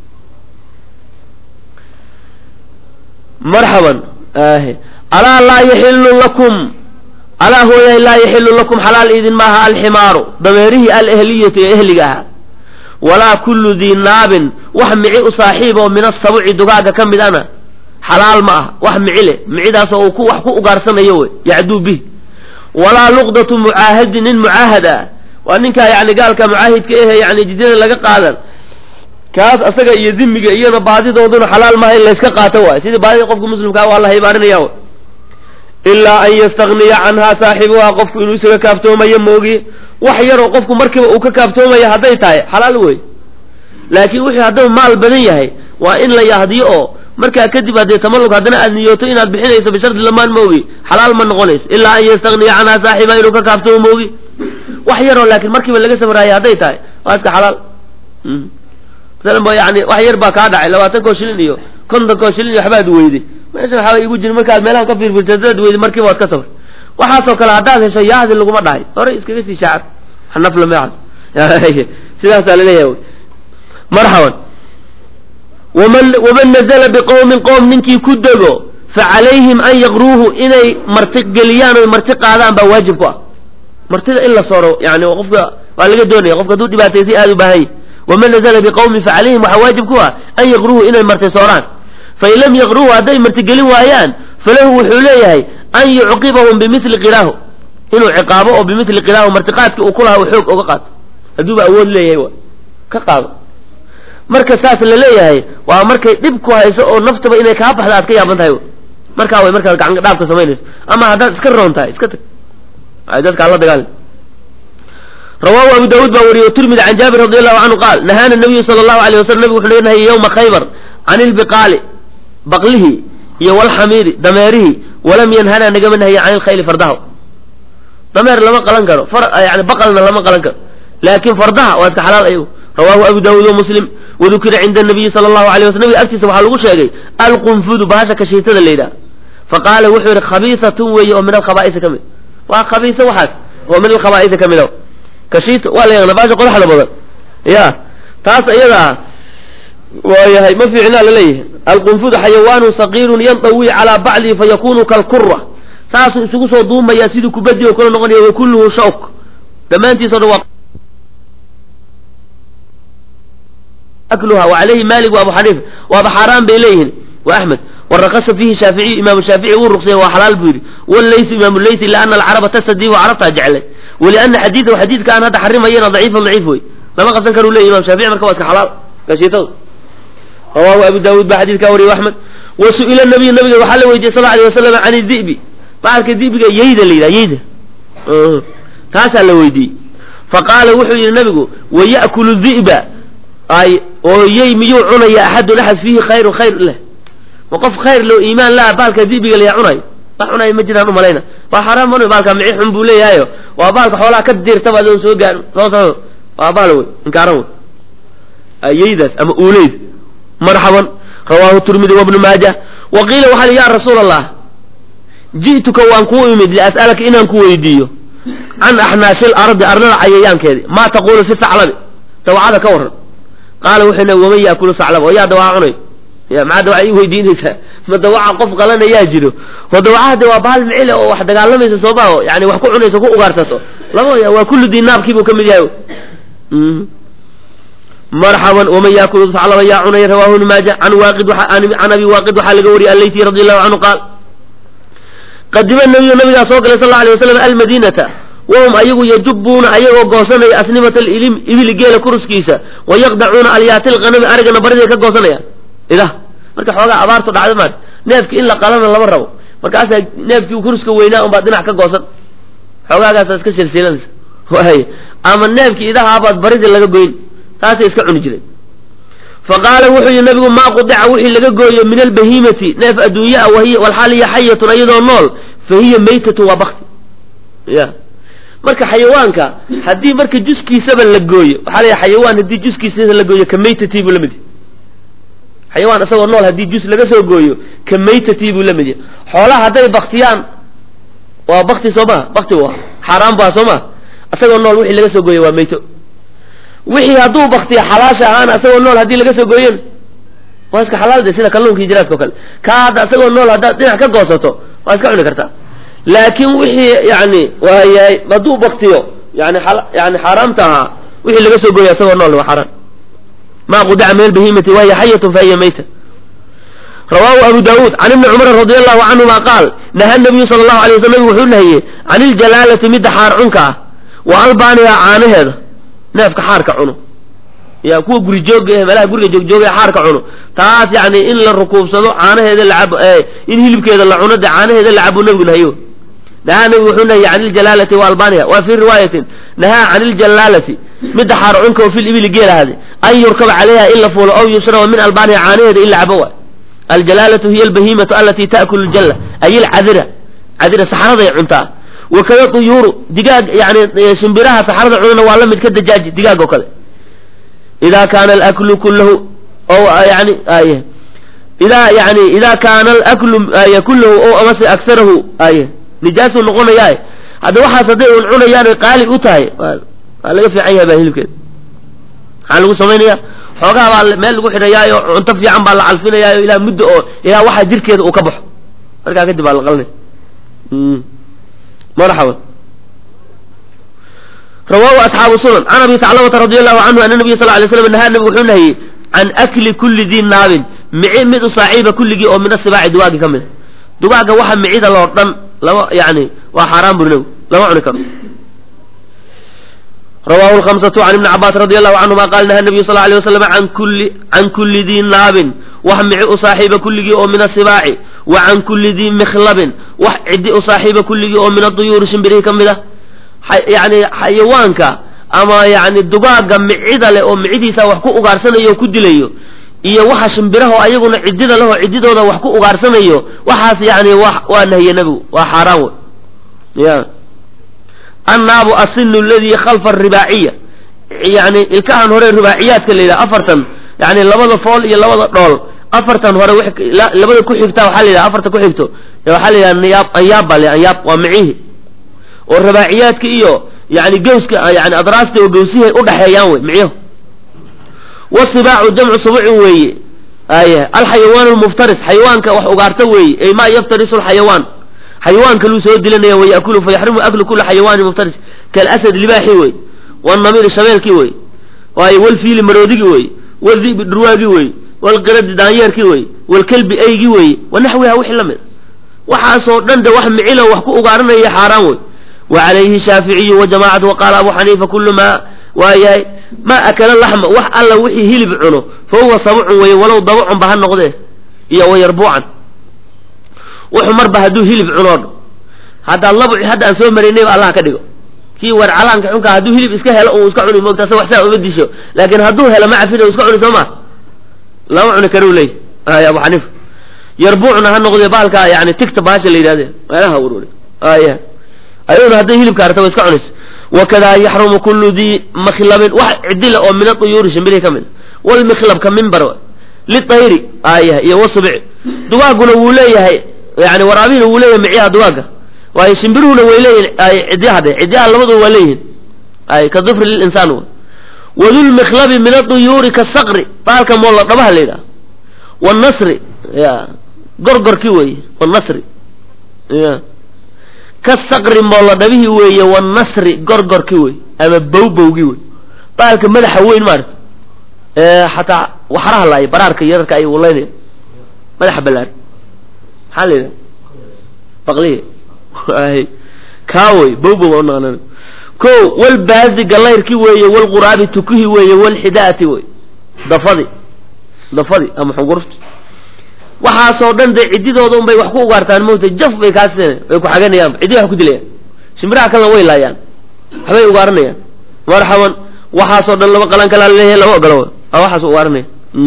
marxaban alaa laa yaxilu lakum alaa hooyahay laa yaxilu lakum xalaal idin maaha alximaaru dameerihiialehliyatu ee ehliga ahaa walaa kullu dii naabin wax mici u saaxiib oo min asabuci dugaaga ka mid ana xalaal ma ah wax mici leh micidaasoo uu ku wax ku ugaarsanayo wey yacduu bih walaa luqdatu mucaahadin nin mucaahad ah waa ninkaa yani gaalka mucaahidka ehe yani jidyada laga qaadan kaas asaga iyo dimiga iyona baadidooduna xalaal maaha in layska qaato waay sidii baadida qofka muslimkaa waa la haybaarinaya w ilaa an yastagniya canhaa saaxibuhaa qofku inuu isaga kaaftoomayo moogi wax yaroo qofku markiiba uu ka kaaftoomayo hadday tahay xalaal wey laakiin wuxuu hadduu maal badan yahay waa in la yahdiyo oo markaa kadib haddee tamallug haddana aad niyooto inaad bixinayso bishardi lamaan moogi xalaal ma noqonayso ilaa an yastagniya canhaa saaxibaha inuu ka kaaftoomo moogi wax yaroo laakiin markiiba laga sabraayo hadday tahay waa iska xalaal masalan ba yani wax yar baa kaa dhacay labaatan koo shilin iyo konton koo shilin iyo waxbaad weyday meesha waxaa igu jiri markaad meelaha ka fiirfiirtadaad weyday markiiba waad ka sabr waxaasoo kale haddaad hesho yaahdi laguma dhahay hore iskaga sii shaacad nafla meecas sidaasaa laleeyahay marxaban waman waman nazala biqowmin qowm ninkii ku dego fa calayhim an yaqruuhu inay marti geliyaan oy marti qaadaan baa waajib ku ah martida in la soro yani qofka waa laga doonaya qofka hadduu dhibaataysay aada u baahan yahy waman nazla biqowmin facalayhim waxaa waajib ku ah an yaqruuhu inay marti sooraan fain lam yaqruuhu hadday martigelin waayaan falahu wuxuu leeyahay an yucqibahum bimili qiraahu inuu ciqaabo oo bimili qiraahu martiqaadkii uu kulahaa u xoog oga qaato hadduuba awood leeyahay wa ka qaado marka saas la leeyahay waa markay dhib ku hayso oo naftaba inay kaa baxda aad ka yaaban tahay markaa way markaad gacan dhaafka samaynayso ama haddaad iska roon tahay iska tag ay dadka alla dagaali rawahu abu daawuud baa wariyey tirmidi can jaabir radi allahu canhu qaal nahaana nabiyu sala allahu alayh wasalam nabigu wuxuu naga nahayey yowma khaybar can ilbiqaali baqlihi iyo walxamiiri dameerihi walam yanhana nagama nahaye can ilkhayli fardaha dameer lama qalan karo yani baqalna lama qalan karo laakin fardaha waa iska xalaal ayagu rawahu abu daawuud wa muslim wadukira cinda nabiyi sala allahu alay waslam nabiga agtiisa waxaa lagu sheegay alqunfudu bahasha kashiitada la yidhaha faqaala wuxuu yihi khabiisatun weeye oo min alkhaba'isi ka mid waa khabiisa waxaas oo min alkhaba'isi ka mid a kashiita waa la yaqana bahasha qodaxda badan ya taas iyada ah waayahay ma fiicnaa laleeyahay alqunfudu xayawaanu saqiirun yandawi calaa bacdihi fayakunu kalkura saasuu isugu soo duumayaa sidii kubaddi oo kale noqonaya wa kulluhu shawk dhammaantiis o dhan waa akluha wa calayhi malik wa abu xaniifa waaba xaaraan bay leeyihiin wa axmed warakasa fiihi shaaficiy imaamu shaafici wuu ruqsaya waa xalaal buu yidhi wallaysu imaamu laysi ila ana alcaraba tasadiibu carabtaa jeclay waliana xadiidahu xadiidka aan hadda xarimayana daciifan daciif wey lama qabsan karu leyahy imam shaafici marka waa iska xalaal gashiitadu rawahu abu daawuud baa xadiidkaa wariyay axmed wa su-ila nabiyu nabiga waxaa la weydiiyey sal alay wasalam can idi'bi baalka dibiga yeyda la yidhaha yeyda taasaa la weydiiyey faqaala wuxuu yidhi nabigu waya'kulu di'ba ay oo yey miyuu cunaya axadun axad fiihi khayrun khayr leh ma qof khayr loo iimaan laha baalka dibiga layaa cunayo wax cunayo ma jiraan umalayna waa xaraam man baalka mici xun buu leeyahayo waa baalka xoolaha ka diirtaba adoon soo gaarin soo soo waa baal wey inkaaran wey ayeydaas ama uuleyd marxaban rawaahu tirmidi wabnu maaja wa qiila waxaa li ya rasuula allah ji'tuka waan kuu imid lias'alaka inaan ku weydiiyo can axnaashil ardi arlada cayayaankeedi maa taqulu fi saclabi dawacada ka waran qaala wuxuu nabi waman yaakulu saclaba oo yaa dawaca cunay ya maxaa dawaca ii weydiinaysaa ma dawaca qof qalanayaa jiro oo dawacaha de waa baal micile oo wax dagaalamaysa sooma o yani wax ku cunayso ku ugaarsato lama ya waa kullu dinaabkii buu ka mid yahay marxaban waman yaakulu saclaba yaa cunay rawahu ibnu maaja can waaqid can abi waaqid waxaa laga wariyay allayti radi allahu canhu qaal qadima nabiyu nabigaa soo galay sal la alay wasalam almadiinata wahum ayagu yajubuuna ayagoo goosanaya asnimata alilim ibili geela kuruskiisa wayaqdacuuna alyaati lqanami arigana bariday ka goosanayaan idah marka xoogaa abaartu dhacda maarta neefki in la qalana lama rabo markaasaa neefkii kuruska weynaa unbaad dhinac ka goosan xoogaagaasa iska silsilanaysa waay ama neefkii idahaabaad baridii laga goyn taasay iska cuni jireen faqaala wuxuu yihi nabigu maa qudica wixii laga gooyo min albahimati neef adduunya a wahiy walxaal hiya xayatun iyadoo nool fa hiya maytatu waa bakti ya marka xayawaanka haddii marka juskiisaba la gooyo waxaa la xayawaan haddii juskiisa la gooyo ka maytati buu la mid yahy xayawaan isagoo nool haddii jus laga soo gooyo ka maytati buu la mid yahay xoolaha hadday baktiyaan waa bakti soo maha bakti waa xaaraan baa soo maha isagoo nool wixii laga soo gooye waa meyto wixii hadduu baktiyo xalaasha ahaana isagoo nool haddii laga soo gooyen waa iska xalaal de sida kalluunka iyo jiraadka o kale kaa hadda isagoo nool haddaad dhinac ka goosato waa iska cuni kartaa laakiin wixii yani waayahay hadduu baktiyo yani yani xaaraamta ahaa wixii laga soo gooya isagoo nool waa xaaraan ma qudaca min albahimati wahiya xayatun fahiya mayta rawaahu abu daawuud can ibni cumar radi allahu canhuma qaal naha nabiyu sala allahu alay wasl nabigu wuxuu nahiyey can iljalaalati midda xaar cunka ah wa albaaniha caanaheeda neefka xaarka cuno ya kuwa guri jooga eh meelaha guriga joogjooga ee xaarka cuno taas yani in la rukuubsado caanaheeda lacabo in hilibkeeda la cuno de caanaheeda la cabo nabigu nahayo nahaa nabigu wuxuu nahiyey can iljalaalati wa albaniha wa fii riwaayatin nahaa can iljalaalati midda xaar cunka oo fil ibili geel ahade an yurkaba calayha in la fuulo aw yushraba min albaniha caanaheeda in la cabo waay aljalaalatu hiya albahimatu alati taakulu ljalla ay ilcadira cadira saxaraday cuntaa wakada tuyuuru digaag yani shimbiraha saxarada cunana waa la mid ka dajaaji digaag oo kale ida kaana alaklu kullahu o yani aye ida yani ida kaana alaklu ay kullahu o amase aksarahu aye nijaasuu noqonayaa hadda waxaas hadday un cunayaan qaali u tahay waa laga fiican yahay baa hilibkeeda maxaa lagu samaynaya xoogaha baa meel lagu xidhayaayo cunto fiican baa la calfinayaayo ilaa muddo oo ilaa waxaa jirkeeda uu ka baxo markaa kadib baa la qalinay marxaban rawaahu asxaabu sunan can abi taclamata radi allahu canhu ana nabiya sal lay slam nahaa nabigu wuxuu nahiyey can akli kulli dii naabin mici mid u saaxiiba kulligii oo min asibaaci dugaagi ka mid a dugaagga waxa micida loo dhan lama yani waa xaaraan buri nabigu lama cuni karo rawahu lhamsatu can ibni cabaas radi allahu canhuma qaal naha nabiyu sal alay waslam an kulli can kulli dii naabin wax mici u saaxiiba kulligii oo min asibaaci wa can kulli dii mikhlabin wax ciddi u saaxiiba kulligii oo min aduyuuri shimbirihii ka mid ah yani xayawaanka ama yani dugaagga micida leh oo micidiisa wax ku ugaarsanayo o ku dilayo iyo waxa shimbiraho ayaguna ciddida leh oo ciddidooda wax ku ugaarsanayo waxaas yani waa nahiye nebigu waa xaaraan wey ya annaabu asinu aladii khalfa aribaaciya yani ilkahan hore ribaaciyaadka la yidhaha afartan yani labada fool iyo labada dhool afartan hore labada ku xigta waxaa la yidhaha afartan ku xigto waxaa la yidhaha niyaab anyaab baa le anyaab waa micihi oo rabaaciyaadka iyo yani gawska yani adraasta oo gawsihay udhaxeeyaan wey micyahu wasibaacu jamcu subucin weeye aye alxayawaan lmuftaris xayawaanka wax ugaarta weeye ay ma yaftarisu lxayawaan xayawaanka luu soo dilanaya wa yakulu fa yaxrimu aklu kula xayawaani muftaris kalasad libaaxi wey wanamiri shabeelkii wey waaye walfiili maroodigi wey waldibi dhurwaagi wey walqiradi daanyeerkii wey walkelbi eygii wey wanaxwiha wixii la mid waxaasoo dhan de wax micilo wax ku ugaaranaya xaaraan wey wa calayhi shaaficiyu wajamacatu waqaala abu xaniifa kulu maa waa yahay maa akala laxma wax alla wixii hilib cuno fa huwa sabucun weye walow dabacun ba ha noqdee iyo wayarbuucan wuxuu marba hadduu hilib cunoodho haddaa labuci hadda aan soo maraynayba allah ka dhigo kii war calaanka xunkaa hadduu hilib iska helo uu iska cuni moogta wax saa uma disho laakiin hadduu helo ma cafin iska cuni soo ma lama cuni karuu leey ay abu xaniifa yarbuucna ha noqdee baalka yani tigta baasha la yidhahde meelaha ururi aya ayaduna hadday hilibka arta wa iska cunaysa wakada yaxrumu kullu dii makhlabin wax cidila oo min aduyuuri shimbirihi ka mid walmikhlab ka mimbar litayri aya iyo wasubci dugaaguna wuu leeyahay yani waraabihina wuu leeyahay micyaha dugaagga waayo shimbiruhuna way leeyihin cidyaha de cidyaha labaduba waa leeyihin ay ka dufri lilinsaan w wadulmikhlabi min aduyuuri kasaqri baalka moolla dhabaha la yidhaha wanasri ya gorgorki weeye wanasri ya kasaqri moolla dhabihii weeye wanasri gorgorki wey ama bowbowgi wey baalka madaxa weyn maarata xataa waxraha laay baraarka yararka ay walaynaya madaxa balaar maxaa la yidhaha baqlihi kaawey bowbow baa unaqanan ko walbaazi galayrki weeye walquraabi tukihi weeye walxidaati wey dafadi dafadi ama xungurufti waxaasoo dhan dee ciddidooda un bay wax ku ugaartaan mawta jaf bay kaasina way ku xaganayaan ciddi wax ku dilayaan shimbiraha kalena way laayaan waxbay ugaaranayaan marxaban waxaasoo dhan laba qalan kalaa laleeyahay lama ogolo waxaas ugaaranaya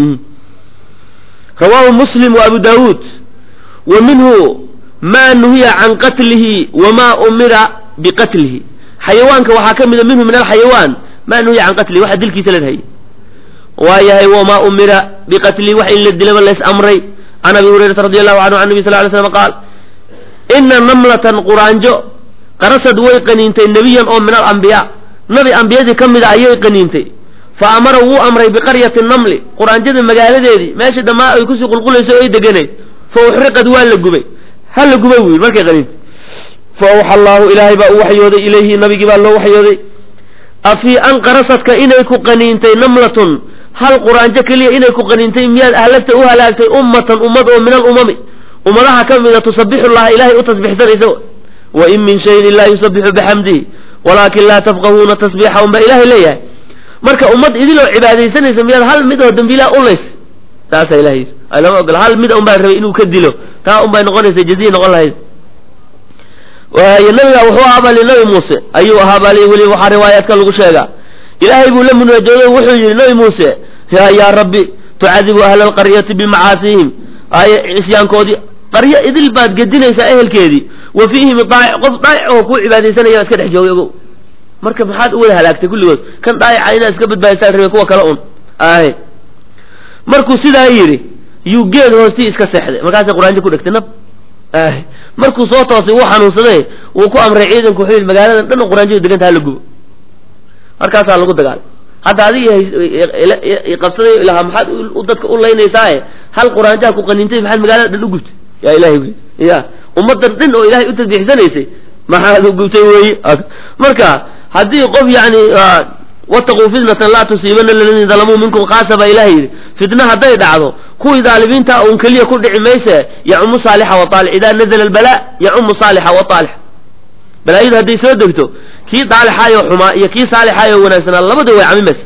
rawaahu muslim wa abu daawuud wa minhu ma nuhiya can qatlihi wama umira biqatlihi xayawaanka waxaa ka mida minhu min alxayawaan ma nuhiya can qatlihi waxa dilkiisa la dhahayay waa yahay wamaa umira biqatlihi wax in la dilaba lays amray can abi hurayrata radi allahu canhu can nabi sal ly slam qaal ina namlatan quraanjo qarasad way qaniintay nebiyan oo min alambiyaa nabi ambiyadii ka mida ayay qaniintay fa amara wuu amray biqaryati namli quraanjada magaaladeedii meesha dhammaa ay kusii qulqulayso o ay deganayd fa uxriqad waa la gubay ha la gubay buu yidhi markay qaniintay fa awxa allaahu ilaahay baa u waxyooday ilayhi nabigii baa loo waxyooday afii an qarasadka inay ku qaniintay namlatun hal quraanjo keliya inay ku qaniintay miyaad ahlagta u halaagtay ummatan ummad oo min alumami ummadaha ka mida tusabixu llaha ilaahay u tasbixsanaysa wa in min shayin ilaa yusabixu bixamdihi walaakin laa tafqahuuna tasbiixahum baa ilaahay leeyahay marka ummad idiloo cibaadaysanaysa miyaad hal mid oo dembiilaa ulays taasaa ilahay lama ogola hal mid un baa rabay inuu ka dilo taa un bay noqonaysa jaziya noqon lahayd waayo nabiga wuxuu ahaabali nabi muuse ayuu ahaabali weli waxaa riwaayaadka lagu sheegaa ilaahay buu la munaajooday wuxuu yidhi nabi muuse ya yaa rabbi tucadibu ahla alqaryati bimacaasihim ay isyaankoodii qaryo idil baad gedinaysaa ehelkeedii wa fiihim daa'ic qof daa'ic oo kuu cibaadaysanaya iska dhex joogay ogow marka maxaad u wada halaagtay kulligood kan daa'ica inaad iska badbaadisaan rabay kuwa kale un ahe markuu sidaa yidhi yuu geed hoostii iska seexday markaasay quraanjo ku dhegtay nab ahe markuu soo toosay wuu xanuunsaday wuu ku amray ciidanku wuxuu yidhi magaaladan dhan quraanjadu deganta hala gubo markaasaa lagu dagaalay hadda adiga qabsaday lahaa maxaad dadka u laynaysaae hal quraanjaha ku qaniintay maxaad magaalada dhan u gubtay yaa ilahay wy ya ummadan dhan oo ilahay u tasbiixsanaysay maxaad u gubtay weeye marka haddii qof yani wataquu fitnatan laa tusiibana aladiina dalamuu minkum kaasa baa ilahay yidhi fitna hadday dhacdo kuwii daalimiinta un keliya ku dhici mayse yacumu saalixa waaalix idaa nazla albala yacumu saalixa waaalix balaayadu hadday soo degto kii daalixaayoo xumaa iyo kii saalixaayoo wanaagsanaa labada way camimaysa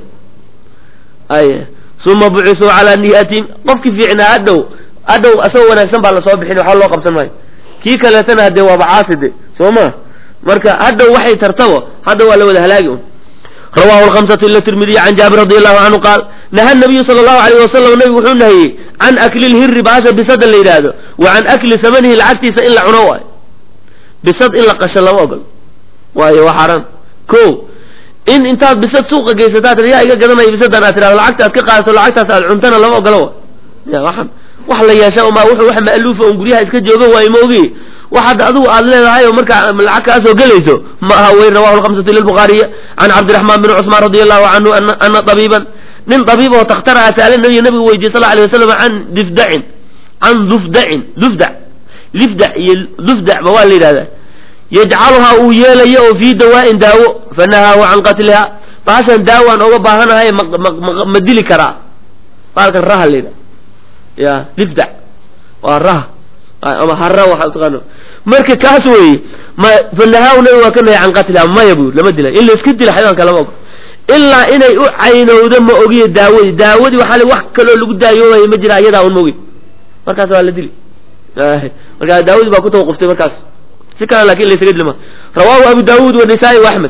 ay uma bucisuu calaa niyatin qofkii fiicnaa hadhow hadhow asagoo wanaagsan baa lasoo bixin waxba loo qabsan maayo kii kaleetana hadee waaba caaside soo ma marka hadhow waxay tartabo hadda waa la wada halaagi un rawahu lhamsatu ila tirmidiy can jaabir radi allahu canhu qaal naha nabiyu sala allahu alayh wasalam nabigu wuxuu nahiyey can akli lhiri bahasha bisada la yidhaahdo wa can akli samanihi lacagtiisa in la cuno waayo bisad in la qasho lama ogol waayo waa xaaraan ko in intaad bisad suuqa geysataa tir yaa iga gadanaya bisadan aad tirahdo lacagta aad ka qaadato lacagtaas aad cuntana lama ogolo wa ya waxan wax la yeesha uma wuxuu wax ma'luufa un guryaha iska jooga waayo ma ogi wax hadda adigu aad leedahay oo markaa lacag kaa soo gelayso ma aha wey rawahu lhamsatu ila lbukhaariya can cabdiraxmaan bin cusmaan radi allahu canhu ana tabiiban nin tabiib oo takhtara ah saala nabiga nabigu weydiye sal alay wasalam can difdacin can dufdacin dufdac lifdac iyo dufdac ba waa la yidhahdaa yajcaluhaa uu yeelayo oo fii dawaa'in daawo fanahaahu can qatliha baashan daawaan oga baahanahay ma dili karaa baalkan raha la yidhaha ya lifdac waa raha ama hara waxa taqaano marka kaas weeye ma fanahaahu nabi waa ka nahay can qatliha maya buu lama dila in la iska dila xayawaanka lama ogo ilaa inay u caynowdo ma ogiyo daawadii daawadii waxaa li wax kaloo lagu daayoobayo ma jira ayadaa un ma ogi markaas waa la dili markaa daawadii baa ku tawaquftay markaas si kale lakin laysaga dilma rawahu abu dawud wanisaa-i waaxmed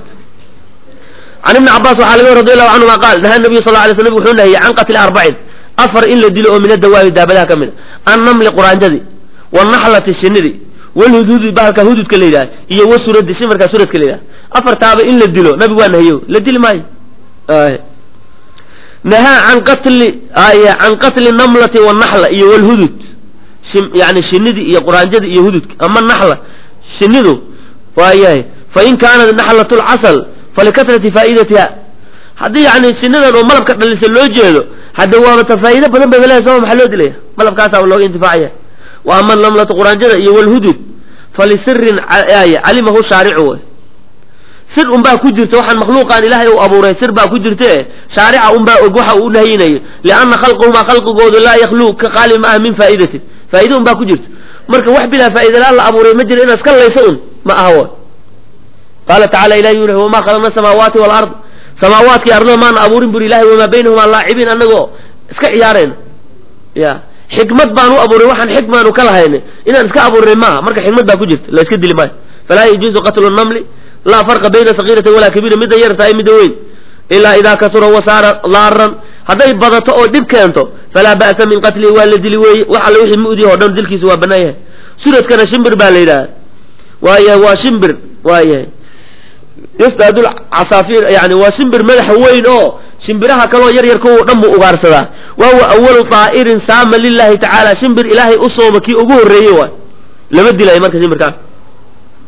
can ibni cabaas waxaa laga radi allahu canhuma qaal naha nabiyu sal lay sl wuxuu nahiyey can qatli arbacin afar in la dilo oo min adawaabi daabadaha ka mid a annamli quraanjadii wanaxlati shinidii walhududi bahalka hududka la yidhaha iyo wasuradi shimarka suradka la yidhaha afartaaba in la dilo nabigu waa nahiyo la dili maayo nahaa can qatli can qatli namlati wanaxla iyo walhudud yani shinidii iyo quraanjadii iyo hududka ama naxla shinidu waayahay fain kaanat naxlat lcasal falikatrati faa'idatiha haddii yani shinidan oo malabka dhalisa loo jeedo hadda waaba ta faa'ido badan bay leedahay soo maxaa loo dilaya malabkaasaa looga intifaacaya wa ama namlatu quraanjada iyo walhudud falisirin calimahu shaaricu wey sir unbaa ku jirta waxaan makhluuqaan ilaahay u abuuray sir baa ku jirta e shaarica unbaa og waxa uu nahayinayo lianna khalquhumaa khalqigoodu laa yakhlu ka qaali ma ah min faa'idatin faa'ido unbaa ku jirta marka wax bilaa faa'idalaan la abuuray ma jira inaad iska layso un ma aha w qaala tacala ilahi yuri wamaa khalaqna samaawaati walard samaawaadkii ardada maana abuurin buri ilahay wamaa baynahumaa laacibiin anagoo iska ciyaarayna ya xikmad baan u abuuray waxaan xikmaanu ka lahayna inaan iska abuuray maaha marka xikmad baa ku jirta la iska dili maayo falaa yajuuzu qatlu namli laa farqa bayna sakiirati walaa kabiira midda yar tahay midda weyn ilaa idaa kasura wasaara laaran hadday badato oo dhib keento falaa ba'sa min qatlihi waa la dili weeye wax alle wixii mu'diya oo dhan dilkiisa waa bannaan yahay suradkana shimbir baa la yidhaha waayahay waa shimbir waayahay yasdaadu casaafiir yani waa shimbir madaxa weyn oo shimbiraha kaloo yar yar kuwa dhan buu ugaarsadaa wa huwa awalu daa'irin saama lilahi tacaala shimbir ilaahay u sooma kii ugu horreeyey waay lama dilayo marka shimbirkaan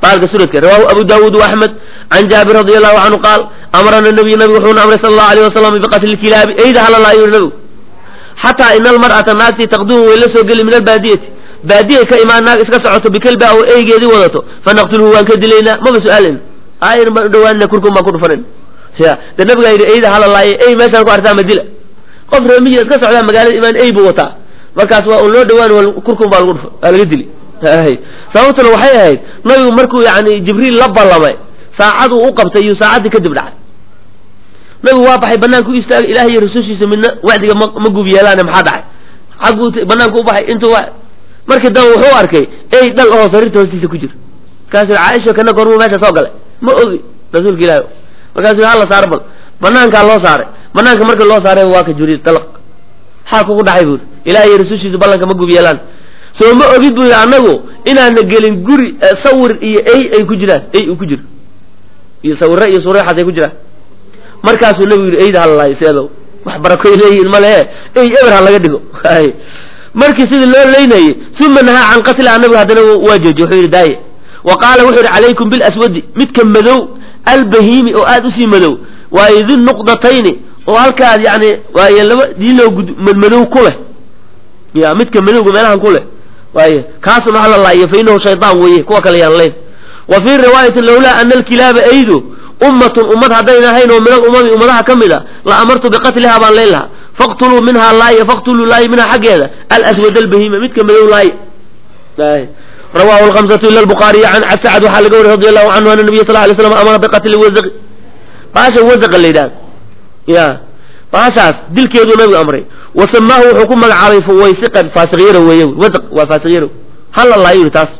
baalka suradka rawahu abu daawuud waaxmed can jaabir radi allahu canhu qaal amarana nabiy nabigu wuxuuna amray sala allahu alayh wasalam biqatli kilaabi eyda hala laayo yuri nabigu xataa ina almar'ata naagtii taqdumu way la soo geli min albaadiyati baadiyay ka imaan naag iska socoto bikelba oo eygeedii wadato fanaqtulhu waan ka dilaynaa maba su-aalin ayr baan udhawaanina kurkun baan ku dhufanin ya de nabigaa yidhi eyda hala laaye ey meeshaan ku artaa ma dila qof reemiyi iska socdaa magaalada imaan ey buu wataa markaas waa un loo dhawaan kurkun baa lagu dhufa waa laga dili sababtuna waxay ahayd nabigu markuu yani jibriil la ballamay saacaduu u qabtay iyuu saacaddii kadib dhacay nabigu waa baxay banaanka u istaagay ilaah iyo rasuulshiisa midna wacdiga ma ma gub yeelaane maxaa dhacay xagguu banaanka u baxay intuu markii dambe wuxuu arkay ey dhal oo sariirta hoostiisa ku jira markaasuu caaisha kana gormuu meesha soo galay ma ogi rasuulka ilaahi markaasuu hala saaro bal banaankaa loo saaray banaanka markii loo saaray waa ka jibriil dalaq maxaa kugu dhacay buuri ilaah iyo rasuulshiisa ballanka ma gub yeelaan soo ma ogid buu yidhi annagu inaana gelin guri sawir iyo ey ay ku jiraan ey uu ku jiro iyo sawirre iyo sureexaas ay ku jiraan markaasuu nabigu yidhi eyda halalaayo seedow wax barakoy leeyihin ma lehe ey eber ha laga dhigo markii sidii loo leynayey uma nahaa can qatliha nabigu haddana waa joojiy wuxuu yidhi daaye wa qaala wuxuu yidhi calaykum bilaswadi midka madow albahiimi oo aad usii madow waayo di nuqdatayni oo halkaad yani waaye laba diiloo madmadow ku leh ya midka madowga meelahan ku leh waaye kaasuna hala laayo fa inahu shaydaan weeye kuwa kale yaan leyn wa fii riwaayatin lawlaa ana alkilaaba aydu ummatun ummad haddayna ahayn oo min alumami ummadaha ka mid a la amartu biqatliha baan leyn lahaa faqtuluu minhaa laaya faqtuluu laaya minhaa xaggeeda alaswad albahima midka madow laaya rawahu lhamsatu ila lbukhaariy can sacad waxaa laga wariy radi allahu canhu ana nabiy sal lay slam amara biqatli wazaqi baasha wazaqa la yidhahda ya baashaas dilkeeduu nabigu amray wa samaahu wuxuu ku magacaabay fuwaysiqan faasiqyaro weeye wazaq waa faasiqyaro hala laayo yidhi taas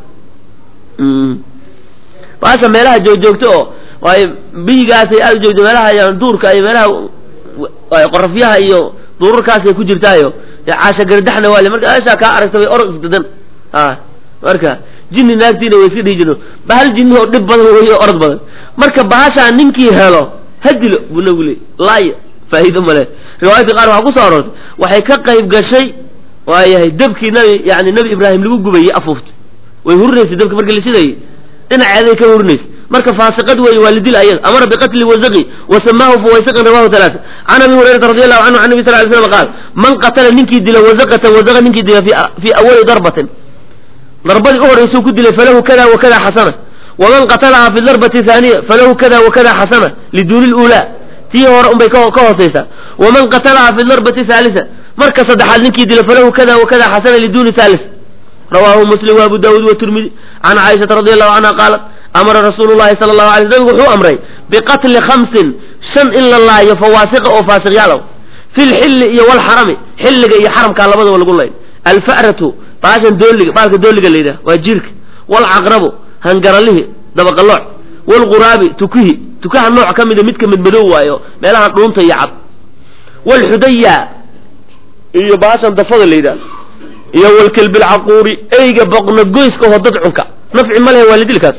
baasha meelaha joogjoogto oo waayo biyigaasay aada u joogto meelaha yan duurka iyo meelaha qorafyaha iyo duurarkaasay ku jirtaayo caasha gardaxna waale marka meeshaa kaa aragta way orod isdadan a marka jinni naagtiina way iska dhihi jirno bahal jinni oo dhib badan wey orod badan marka bahashaa ninkii helo ha dilo buu nabigu leey laaya faa'iido male riwaayadka qaar waxaa kusoo aroortay waxay ka qayb gashay waayahay dabkii nabi yani nabi ibraahim lagu gubayey afuuftay way hurinaysay dabka markii la shidayay dhinaceeday ka hurinaysay marka faasiqad weeye waa lidil ayada amara biqatli wazaqi wa samaahu fuwaysiqan rawahu talaata can abi hurayrata radi allahu canhu can nabi sal ly slam qaal man qatala ninkii dila wazaqatan wazaqa ninkii dila fii awali darbatin darbadii u horeysuu ku dilay falahu kada wa kada xasana waman qatalaha fi darbati haaniya falahu kada wa kada xasana liduuni lulaa tii hore unbay ka hooseysaa waman qatalaha fi darbati haalisa marka saddexaad ninkii dila falahu kada wa kada xasana liduuni haalis rawahu muslim wa abu daawuud watirmidi can caaishata radi allahu canha qaalat amara rasuulu llahi sala allahu alay nabigu wuxuu amray biqatli khamsin shan in la laayo fawaasiqa oo faasiqyaalow fi lxilli iyo walxarami xilliga iyo xaramkaa labadaba lagu layn alfa'ratu baashan dooliga baalka dooliga la yidhaha waa jiirka walcaqrabu hangaralihi dabaqalooc walquraabi tukihi tukaha nooc ka mida midka midmadow waayo meelahan dhuunta iyo cad walxudaya iyo baashan dafada la yidhaha iyo walkelbi lcaquuri eyga boqna goyska oo dad cunka nafci ma lehe waa lidilkaas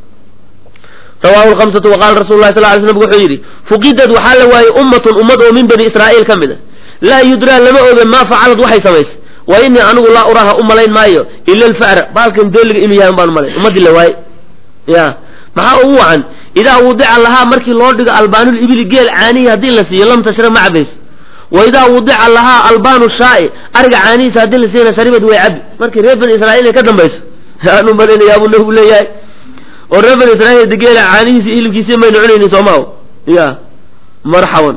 rawahu lhamsatu waqala rasul lah sal lay slam wuxuu yidhi fuqidad waxaa la waayey ummatun ummad oo min bani israa'iil ka mid a laa yudraa lama oga maa facalad waxay samaysay wa inii anigu laa uraaha u malayn maayo ila alfa'ra baalkan dooliga inuu yahay baan umalayn ummadii la waaye ya maxaa ugu wacan idaa wudica lahaa markii loo dhigo albaanul ibili geel caanihi haddii la siiyo lam tashra ma cabayso wa idaa wudica lahaa albaanu shaa'i ariga caanihiisa haddii la siiyana sharibad way cabi markii reer bani israa'iil ay ka dambayso aan u malaynayaa buu nabigu leeyahay oo reer bani israa'iil de geela caanihiisa iyo hilibkiisa maynu cunaynin soomaaho ya marxaban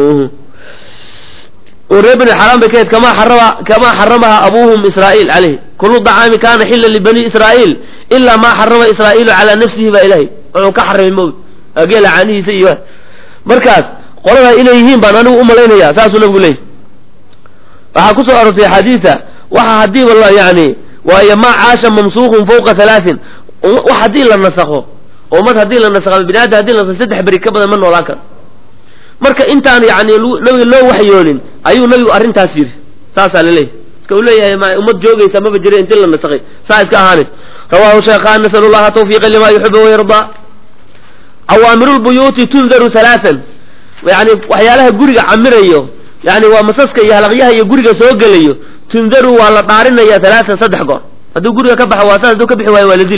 oo reer bani xaraan bay ka hayd kamaa xarama kamaa xaramaha abuuhum israa'iil caleyh kullu dacaami kaana xillan libani israa'iil ilaa maa xarama israa'iilu calaa nafsihi baa ilahay wuxuu ka xarimay mawd geela caanihiisa iyo markaas qoladaa inay yihiin baan anigu umalaynaya saasuu nabigu leeyay waxaa kusoo arortay axaadiisa waxa hadiiba la yani waayo maa caasha mamsuuqun fawqa halaatin wax haddii la nasakho ummad haddii la nasakho bini aadam hadii la nasakho saddex beri ka badan ma noolaan karo marka intaan yani nabiga loo waxyoonin ayuu nabigu arrintaas yidhi saasaa laleeyahy iska u leeyahay ma ummad joogaysa maba jira inti la nasakhay saa iska ahaanis rawahu shaykhan nasal llaha tawfiiqa lima yuxibu wayardaa cawaamirulbuyuuti tundaru halaatan yani waxyaalaha guriga camirayo yani waa masaska iyo halaqyaha iyo guriga soo gelayo tundaru waa la dhaarinaya halaatan saddex goor hadduu guriga ka baxo waa saas hadduu ka bixi waayo waa la dili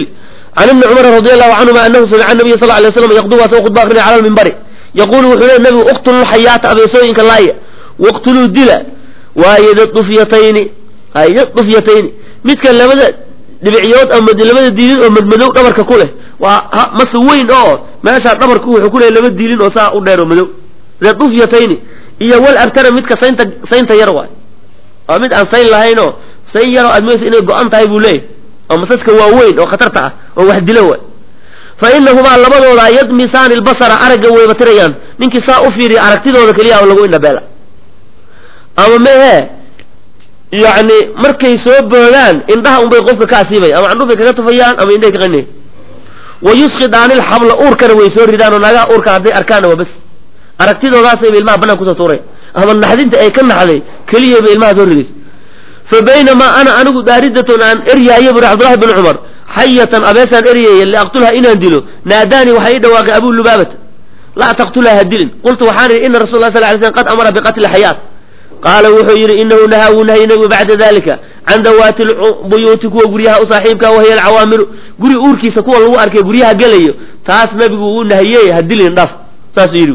can ibni cumara radi allahu canhuma anahu samica nabiya sal lay slam yaqdu waa soo khudba akrinaya cala lmimbari yaquulu wuxuu le nabigu uqtuluu xayaata abeesooyinka laaya waqtuluu dila waaye dadufyatayni hay dufyatayni midka labada dhibicyood ama labada diilin oo madmadow dhabarka ku leh waa mase weyn oo meeshaa dhabarku wuxuu ku leeyahy laba diilin oo saa u dheer oo madow dadufyatayni iyo wal artana midka saynta saynta yar waay waa mid aan sayn lahayn oo sayn yaroo aad moysa inay go-an tahay buu leeyahy oo masaska waa weyn oo khatarta ah oo wax dilo waay fa inahumaa labadooda yadmisaani lbasara aragga weybatirayaan ninkii saa u fiiriya aragtidooda keliya lagu indhabeela ama mehe yacni markay soo boodaan indhaha unbay qofka ka asiibay ama candhufay kaga tufayaan ama indhahay ka qanay wa yusqidaani lxabla uurkana way soo ridaan oo naagaha uurka hadday arkaanna waa bas aragtidoodaasayba ilmaha banaan kusoo tuuray ama naxdinta ay ka naxday keliyayba ilmaha soo ridaysa fa baynamaa ana anigu daaridatun aan eryaayo buri cabdullahi bin cumar xayatan abeesaan eryaya liaqtulha inaan dilo naadaanii waxaa ii dhawaaqay abu lubaabata laa taqtulha ha dilin qultu waxaan idhi ina rasul la sal lay slm qad amara biqatli xayaat qaala wuxuu yidhi inahu nahaa wuu nahyi nabigu bacda dalika can dawaati buyuuti kuwa guryaha u saaxiibka wahiya alcawaamiru guri uurkiisa kuwa lagu arkay guryaha gelayo taas nabigu uu nahiyey ha dilin dhaf saasuu yidhi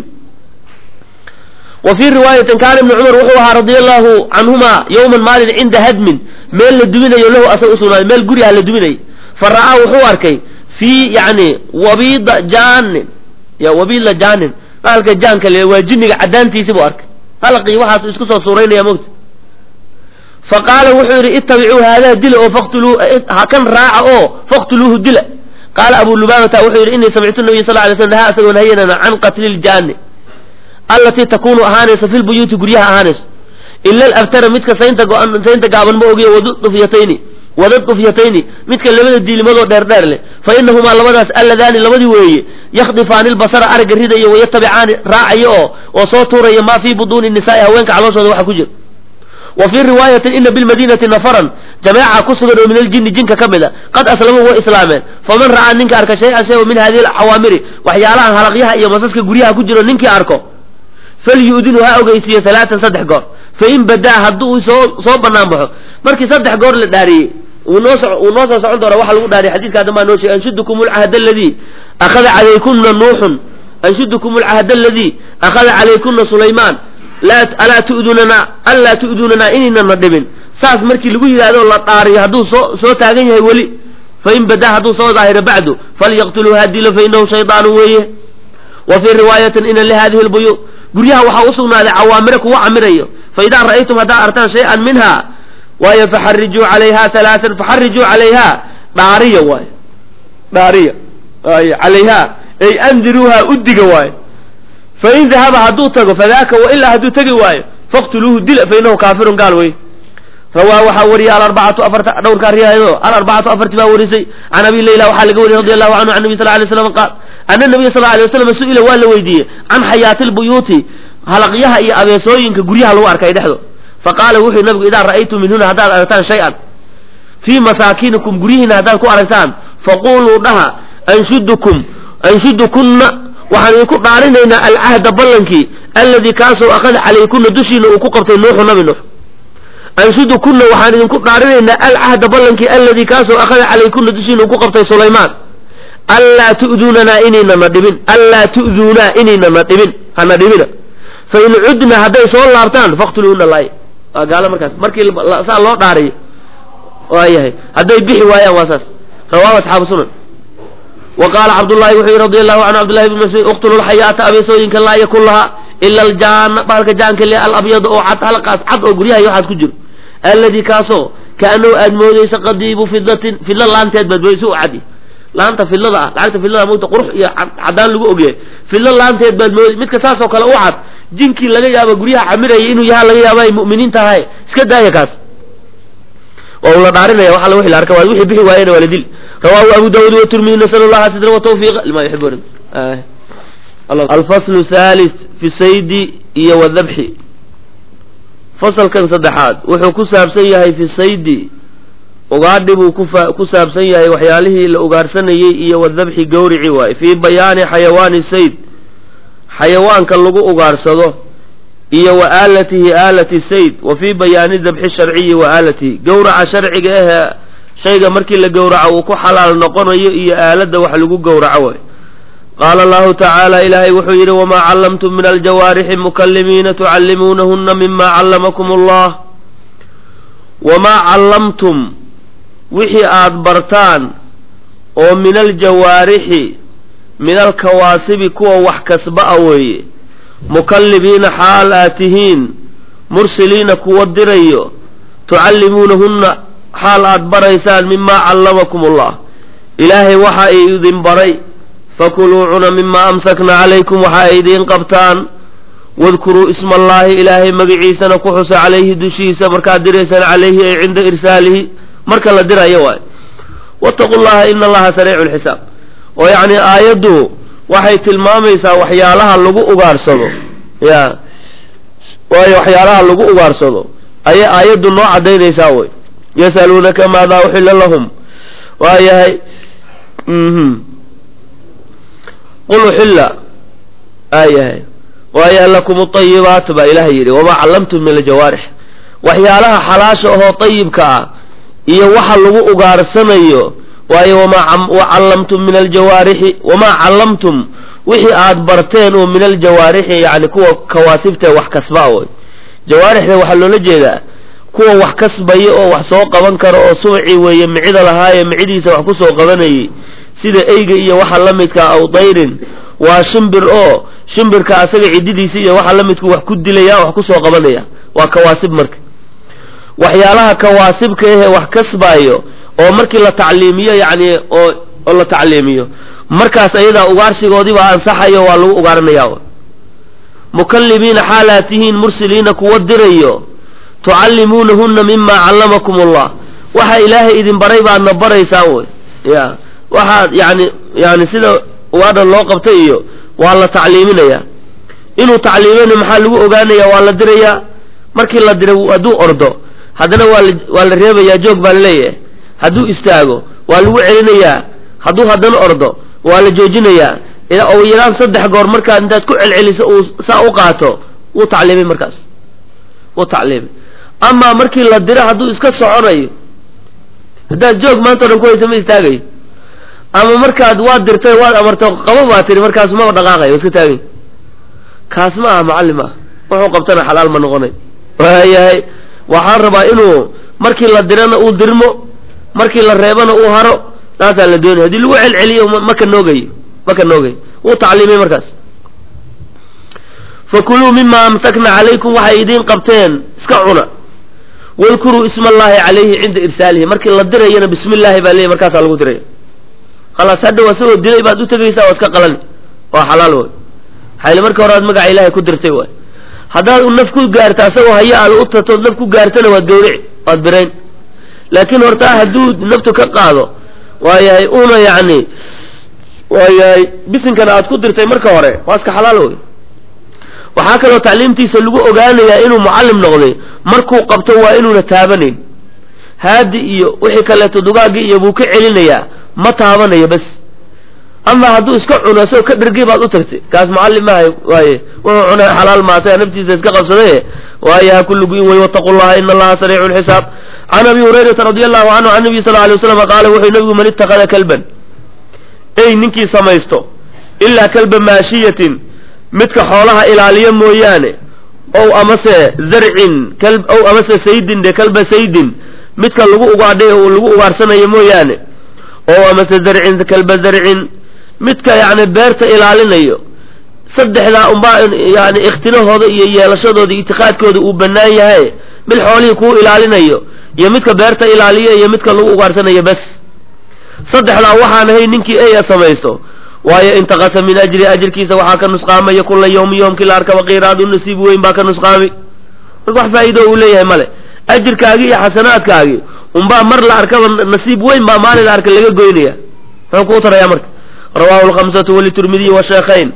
wa fii riwaayatin kaana ibni cumar wuxuu ahaa radia allahu canhuma yowman maalin cinda hadmin meel la duminayo lahu asag usugnaaday meel guryaha la duminayay fa ra'aa wuxuu arkay fii yani wabiida jaanin ya wabiida jaanin halka jaanka le waa jinniga cadaantiisi buu arkay halqii waxaasu isku soo suuraynaya mogta fa qaala wuxuu yidhi ittabicuu haadaa dila oo faktuluu kan raaca oo faktuluuhu dila qaala abu lubaabata wuxuu yidhi inii samictu nabiy sal lay slam nahaa asagoo nahayanana can qatli ljaani allatii takunu ahaanayso fi lbuyuuti guryaha ahaanayso ila alabtara midka saynta go-an saynta gaaban ma ogiyo wadudufyatayni wadadufyatayni midka labada diilimadoo dheer dheer leh fa inahumaa labadaas alladaani labadii weeye yakhdifaani lbasara aragga ridayo wayatabicaani raacayo oo oo soo tuuraya maa fii buduuni nisaai haweenka calooshooda waxa ku jira wa fii riwaayatin ina bilmadiinati nafaran jameeca ku sugan oo min aljini jinka ka mid a qad aslamuu way islaameen faman ra'aa ninka arka shay-an shay min hadihi alcawaamiri waxyaalahan halaqyaha iyo masaska guryaha ku jiro ninkii arko falyu'dinu ha ogeysiiyo halaatan saddex goor fain badaa hadduu soo soo banaan baxo markii saddex goor la dhaariyey uu noo so uu noo soo socon doona waxa lagu dhaariy xadidka hadda maa noo sheegay anshudukum alcahd aladii akhada calaykuna nuuxun anshudukum alcahd aladii akhada calaykuna sulaymaan laa alaa tu'dunana anlaa tu'dunanaa inaynana dhibin saas markii lagu yidhahdo la dhaariyo hadduu soo soo taagan yahay weli fain badaa hadduu soo daahiro bacdu falyaqtuluu hadilo fainahu shaydaanu weeye wa fii riwaayatin ina lihadihi lbuyuut guryaha waxaa usugnaaday cawaamire kuwa camirayo faidaa ra'aytum haddaad artaan shay-an minha waayo faxarijuu calayha halaaan faxarijuu calayha dhaariya waayo dhaariya ay calayha ay andiruuha udiga waayo fain dahaba hadduu tago fadaaka wailaa hadduu tegi waayo faqtuluuhu dila fainahu kaafirun gaal wey rawaa waxaa wariyay alarbacatu afarta dhowrkaa riwaayado alarbacatu afarti baa warisay can abi layla waxaa laga wariyay radi allahu canhu can nabi sal lay slam qaal ana nabiya sal lay waslam su-ila waa la weydiiyey can xayaati lbuyuuti halaqyaha iyo abeesooyinka guryaha lagu arkay dhexdo faqaala wuxuu nabigu idaa ra'aytum minhuna haddaad aragtaan shay-an fii masaakinikum guryihiina haddaad ku aragtaan faquluu dhaha anshudukum anshudukunna waxaan idinku dhaarinaynaa alcahda ballankii alladii kaasoo akhada calaykuna dushiina uu ku qabtay nuuxu nabi nuux anshudukunna waxaan idinku dhaarinaynaa alcahda ballankii alladii kaasoo akhada calaykuna dushiina uu ku qabtay sulaymaan anlaa tu'duunanaa inaynana dhibin anlaa tu'duunaa inaynana dhibin hana dhibina fain cudna hadday soo laabtaan faqtuluuna laay waa gaalo markaas markii saa loo dhaariyo waayahay hadday bixi waayaan waa saas rawaahu asxaabu sunan wa qaala cabdullahi wuxuu yihi radi allahu canhu cabdullahi bn mascuud uqtulu lxayaata abeesooyinka laa yakun lahaa ila aljaana baalka jaanka le alabyada oo cad halqaas cad oo guryaha iyo waxaas ku jiro alladii kaasoo kaanahu aad moodeysa qadiibu fidatin fidla laanteed baad moodeysa u cadi laanta fidlada ah lacagta fidlada mogta qurux iyo cadaan lagu ogyahay fidlo laanteed baad moodey midka saasoo kale u cad jinkii laga yaabo guryaha camiraya inuu yaha laga yaaba ay mu'miniin tahay iska daaya kaas waa ula dhaarinaya waxa la wixii la arka waa wixii bixi waayena waa la dil rawaahu abu daawud watirmidi nasal allaha sidra watawfiiqa lima yuxibuun alfaslu thalis fi saydi iyo wadabxi fasalkan saddexaad wuxuu ku saabsan yahay fi saydi ugaadhi buu kufa ku saabsan yahay waxyaalihii la ugaarsanayey iyo wadabxi gawrici waaye fii bayaani xayawaani sayd xayawaanka lagu ugaarsado iyo wa aalatihi aalati sayd wa fii bayaani dabxi sharciyi wa aalatihi gawraca sharciga ahee shayga markii la gowraco uu ku xalaal noqonayo iyo aaladda wax lagu gowraco way qaala allahu tacaala ilaahay wuxuu yidhi wamaa callamtum min aljawaarixi mukalimiina tucallimuunahuna mima callamakum allah wamaa callamtum wixii aad bartaan oo min aljawaarixi min alkawaasibi kuwa wax kasba a weeye mukallibiina xaal aad tihiin mursiliina kuwa dirayo tucallimuunahunna xaal aad baraysaan mimaa callamakum allah ilaahay waxa ay idin baray fakuluu cuna mimaa amsakna calaykum waxa ay idiin qabtaan wadkuruu isma allaahi ilaahay magaciisana ku xusa calayhi dushiisa markaad diraysaan calayhi ay cinda irsaalihi marka la dirayo waay wattaqu llaha ina allaha sariicu lxisaab oo yacni aayaddu waxay tilmaamaysaa waxyaalaha lagu ugaarsado ya waayo waxyaalaha lagu ugaarsado ayay aayaddu noo cadaynaysaa wey yasaluunaka maadaa uxilla lahum waayahay qul uxilla aayahay waayahay lakum aayibaat baa ilaha yidhi wamaa callamtum min aljawaarix waxyaalaha xalaasha ahoo ayibka ah iyo waxa lagu ugaarsanayo waayo wamaa callamtum min aljawaarixi wamaa callamtum wixii aad barteen oo min aljawaarixi yani kuwa kawaasibta wax kasbaa wey jawaarixda waxaa loola jeedaa kuwa wax kasbaya oo wax soo qaban kara oo subci weeye micida lahaaye micidiisa wax ku soo qabanayay sida eyga iyo waxa la midka aw dayrin waa shimbir oo shimbirka asaga cididiisa iyo waxa la midku wax ku dilaya wax ku soo qabanaya waa kawaasib marka waxyaalaha kawaasibka ahee wax kasbaayo oo markii la tacliimiyo yacni oo oo la tacliimiyo markaas ayadaa ugaarsigoodiibaa ansaxayo waa lagu ugaaranaya mukallimiina xaalaad tihiin mursiliina kuwa dirayo tucallimuunahunna mima callamakum allah waxa ilaahay idin baray baadna baraysaan wey ya waxaad yani yani sida ugaadhan loo qabtay iyo waa la tacliiminaya inuu tacliimina maxaa lagu ogaanaya waa la dirayaa markii la diray hadduu ordo haddana waa la waa la reebayaa joog baa laleeyahay hadduu istaago waa lagu celinayaa hadduu haddana ordo waa la joojinayaa oo yaraan saddex goor markaad intaad ku celceliso uu saa u qaato wuu tacliimay markaas wuu tacliimay amaa markii la diro hadduu iska soconayo haddaad joog maanta o dhan ku haysa ma istaagayo ama markaad waad dirtay waad amarto qabo baa tiri markaas maba dhaqaaqayo waa iska taagay kaas ma aha macallim ah wuxuu qabtana xalaal ma noqonay waayahay waxaan rabaa inuu markii la dirana uu dirmo markii la reebana uu haro taasaa la doonaya haddii lagu celceliyo ma ka noogayo ma ka noogayo wuu tacliimay markaas fakuluu mima amsakna calaykum waxay idiin qabteen iska cuna wadkuruu isma allahi calayhi cinda irsaalihi markii la dirayana bismi illaahi baa leeyahy markaasaa lagu diraya khalaas hadhow asagoo dilay baad u tegaysaa waa iska qalani waa xalaal way xayli marka hore aad magaca ilaahay ku dirtay waay haddaad u naf ku gaarto asagoo haya aad u tatood naf ku gaartana waad gawrici waad birayn laakiin hortaa hadduu naftu ka qaado waayahay una yacni waayahay bisinkana aad ku dirtay marka hore waa iska xalaal wey waxaa kaloo tacliimtiisa lagu ogaanayaa inuu mucallim noqday markuu qabto waa inuuna taabanayn haadi iyo wixii kaleeto dugaagii iyo buu ka celinayaa ma taabanayo bas ama hadduu iska cuno isagoo ka dhergay baad u tagtay kaas mucallim maahay waaye wuxuu cunay xalaal maatay naftiisa iska qabsaday waaye ha kullu guin wey wattaqu llaha ina allaha sariicu lxisaab can abi hurayrata radi allahu canhu can nabiy sal alay waslam qaala wuxuu nabigu man itakada kalban ey ninkii samaysto ilaa kalba maashiyatin midka xoolaha ilaaliya mooyaane ow amase zarcin kal ow amase saydin de kalba saydin midka lagu ugaadhay oo lagu ugaarsanayo mooyaane ow amase zarcin kalba zarcin midka yacni beerta ilaalinayo saddexdaa unbaa yani ikhtilahooda iyo yeelashadooda itiqaadkooda uu bannaan yahay mid xoolihii kuu ilaalinayo iyo midka beerta ilaaliya iyo midka lagu ugaarsanayo bes saddexdaa waxaan ahay ninkii eya samaysto waayo intaqasa min ajri ajirkiisa waxaa ka nusqaamaya kula yawmi yoomkii la arkaba qiraadu nasiib weyn baa ka nusqaami marka wax faa'iido uu leeyahay male ajirkaagii iyo xasanaadkaagii unbaa mar la arkaba nasiib weyn baa maalin la arka laga goynaya muxuu kuu taraya marka rawahu lkhamsatu walitirmidiy washeekhayn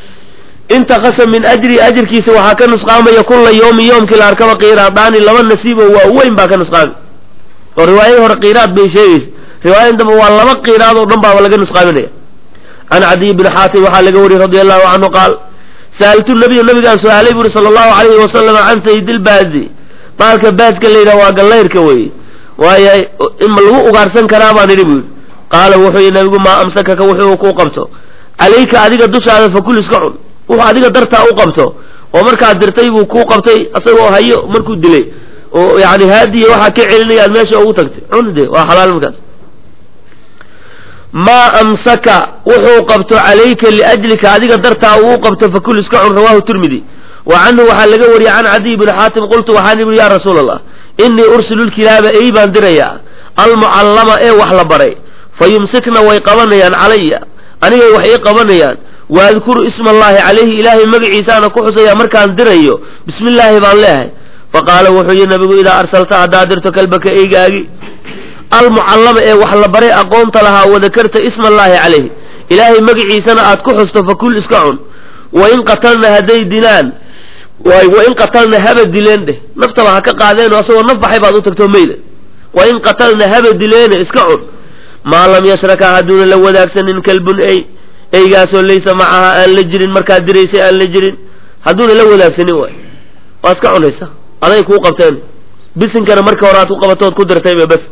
intaqasa min ajri ajirkiisa waxaa ka nusqaamaya kula yawmi yoomkii la arkaba qiraadaani laba nasiibo waa weyn baa ka nusqaami oo riwaayadii hore qiraad bay sheegaysa riwaayada dambe waa laba qiraad oo dhan baaba laga nusqaaminaya can cadiy bni xaatim waxaa laga wariyey radi allahu canhu qaal sa'altu nabiya nabigaan su-aalay buuri sala allahu alayhi wasalam can saydilbaazi baalka baaska la yidhaha waa gallayrka weeye waaya ma lagu ugaarsan karaa baan idhi buu yidhi qaala wuxuu yidhi nabigu maa amsakaka wuxuu kuu qabto calayka adiga dushaada fakul iska cun wuxuu adiga dartaa u qabto oo markaad dirtay buu kuu qabtay isagoo hayo markuu dilay oo yani haadiya waxaa ka celinayaad meesha ugu tagtay cun de waa xalaal markaas maa amsaka wuxuu qabto calayka liajlika adiga dartaa uu qabto fakul iska cun rawahu tirmidi wa canhu waxaa laga wariyey can cadiy bni xaatim qultu waxaan ihi ya rasuul allah inii ursilu lkilaaba ey baan dirayaa almucallama ee wax la baray fa yumsikna way qabanayaan calaya anigay wax ii qabanayaan waadkuru isma allahi calayhi ilaahay magaciisaana ku xusaya markaan dirayo bismi illaahi baan leehay faqaala wuxuu yihi nabigu idaa arsalta haddaad dirto kalbaka eygaagi almucallama ee wax la baray aqoonta lahaa wadakarta isma allaahi calayhi ilaahay magaciisana aad ku xusto fakul iska cun wain qatalna hadday dilaan wain qatalna haba dileen dheh naftaba ha ka qaadeen oo asagoo naf baxay baad u tagtoo meyda wain qatalna haba dileene iska cun maa lam yashraka hadduuna la wadaagsanin kalbun ey eygaasoo laysa macaha aan la jirin markaad diraysay aan la jirin hadduuna la wadaagsanin waay waa iska cunaysa aday kuu qabteen bisinkana marka hore aad ku qabatood ku dirtayba bas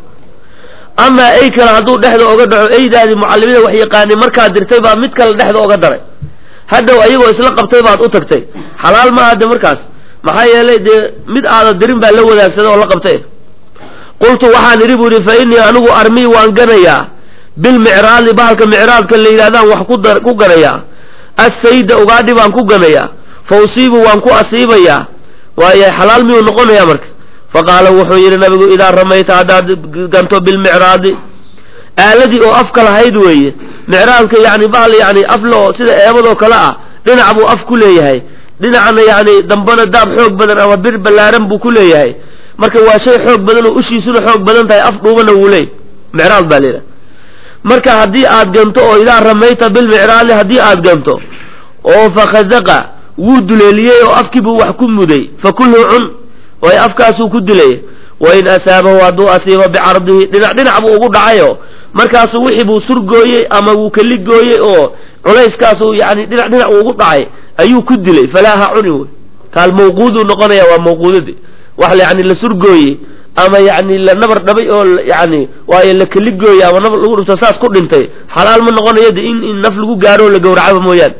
amaa ey kale hadduu dhexda oga dhaco eydaadii mucallimada wax yaqaanay markaad dirtay baa mid kale dhexda oga daray hadhow ayagoo isla qabtay baad u tagtay xalaal maaha de markaas maxaa yeelay dee mid aada dirin baa la wadaagsaday oo la qabtay qultu waxaan idhi bu idhi fa innii anigu armii waan ganayaa bilmicraadi bahalka micraadka la yidhahdaan wax ku ganayaa assayda ugaadhi baan ku ganayaa fa usiibu waan ku asiibayaa waayo xalaal miyuu noqonayaa marka faqaala wuxuu yidhi nabigu idaa ramayta haddaad ganto bilmicraadi aaladii oo afka lahayd weeye micraadka yani bahal yani afle oo sida eebadoo kale ah dhinac buu af ku leeyahay dhinacna yani dambana daab xoog badan ama bir ballaaran buu ku leeyahay marka waa shay xoog badan oo ushiisuna xoog badan tahay af dhuubana wuu leey micraad baa layidhaha marka haddii aad ganto oo idaa ramayta bilmicraadi haddii aad ganto oo fakhazaqa wuu duleeliyey oo afkiibuu wax ku muday fakulhu cun way afkaasuu ku dilay wain asaabahu hadduu asiibo bicardihi dhinac dhinac buu ugu dhacayo markaasuu wixii buu surgooyey ama wuu kaligooyey oo culayskaasuu yani dhinac dhinac ugu dhacay ayuu ku dilay falaa ha cuni wey kaal mawquuduu noqonaya waa mawquudadi wax yani la surgooyey ama yani la nabar dhabay oo yani waayo la kaligooyey ama nabar lagu dhufto saas ku dhintay xalaal ma noqonayo de in in naf lagu gaaro o la gowracaba mooyaane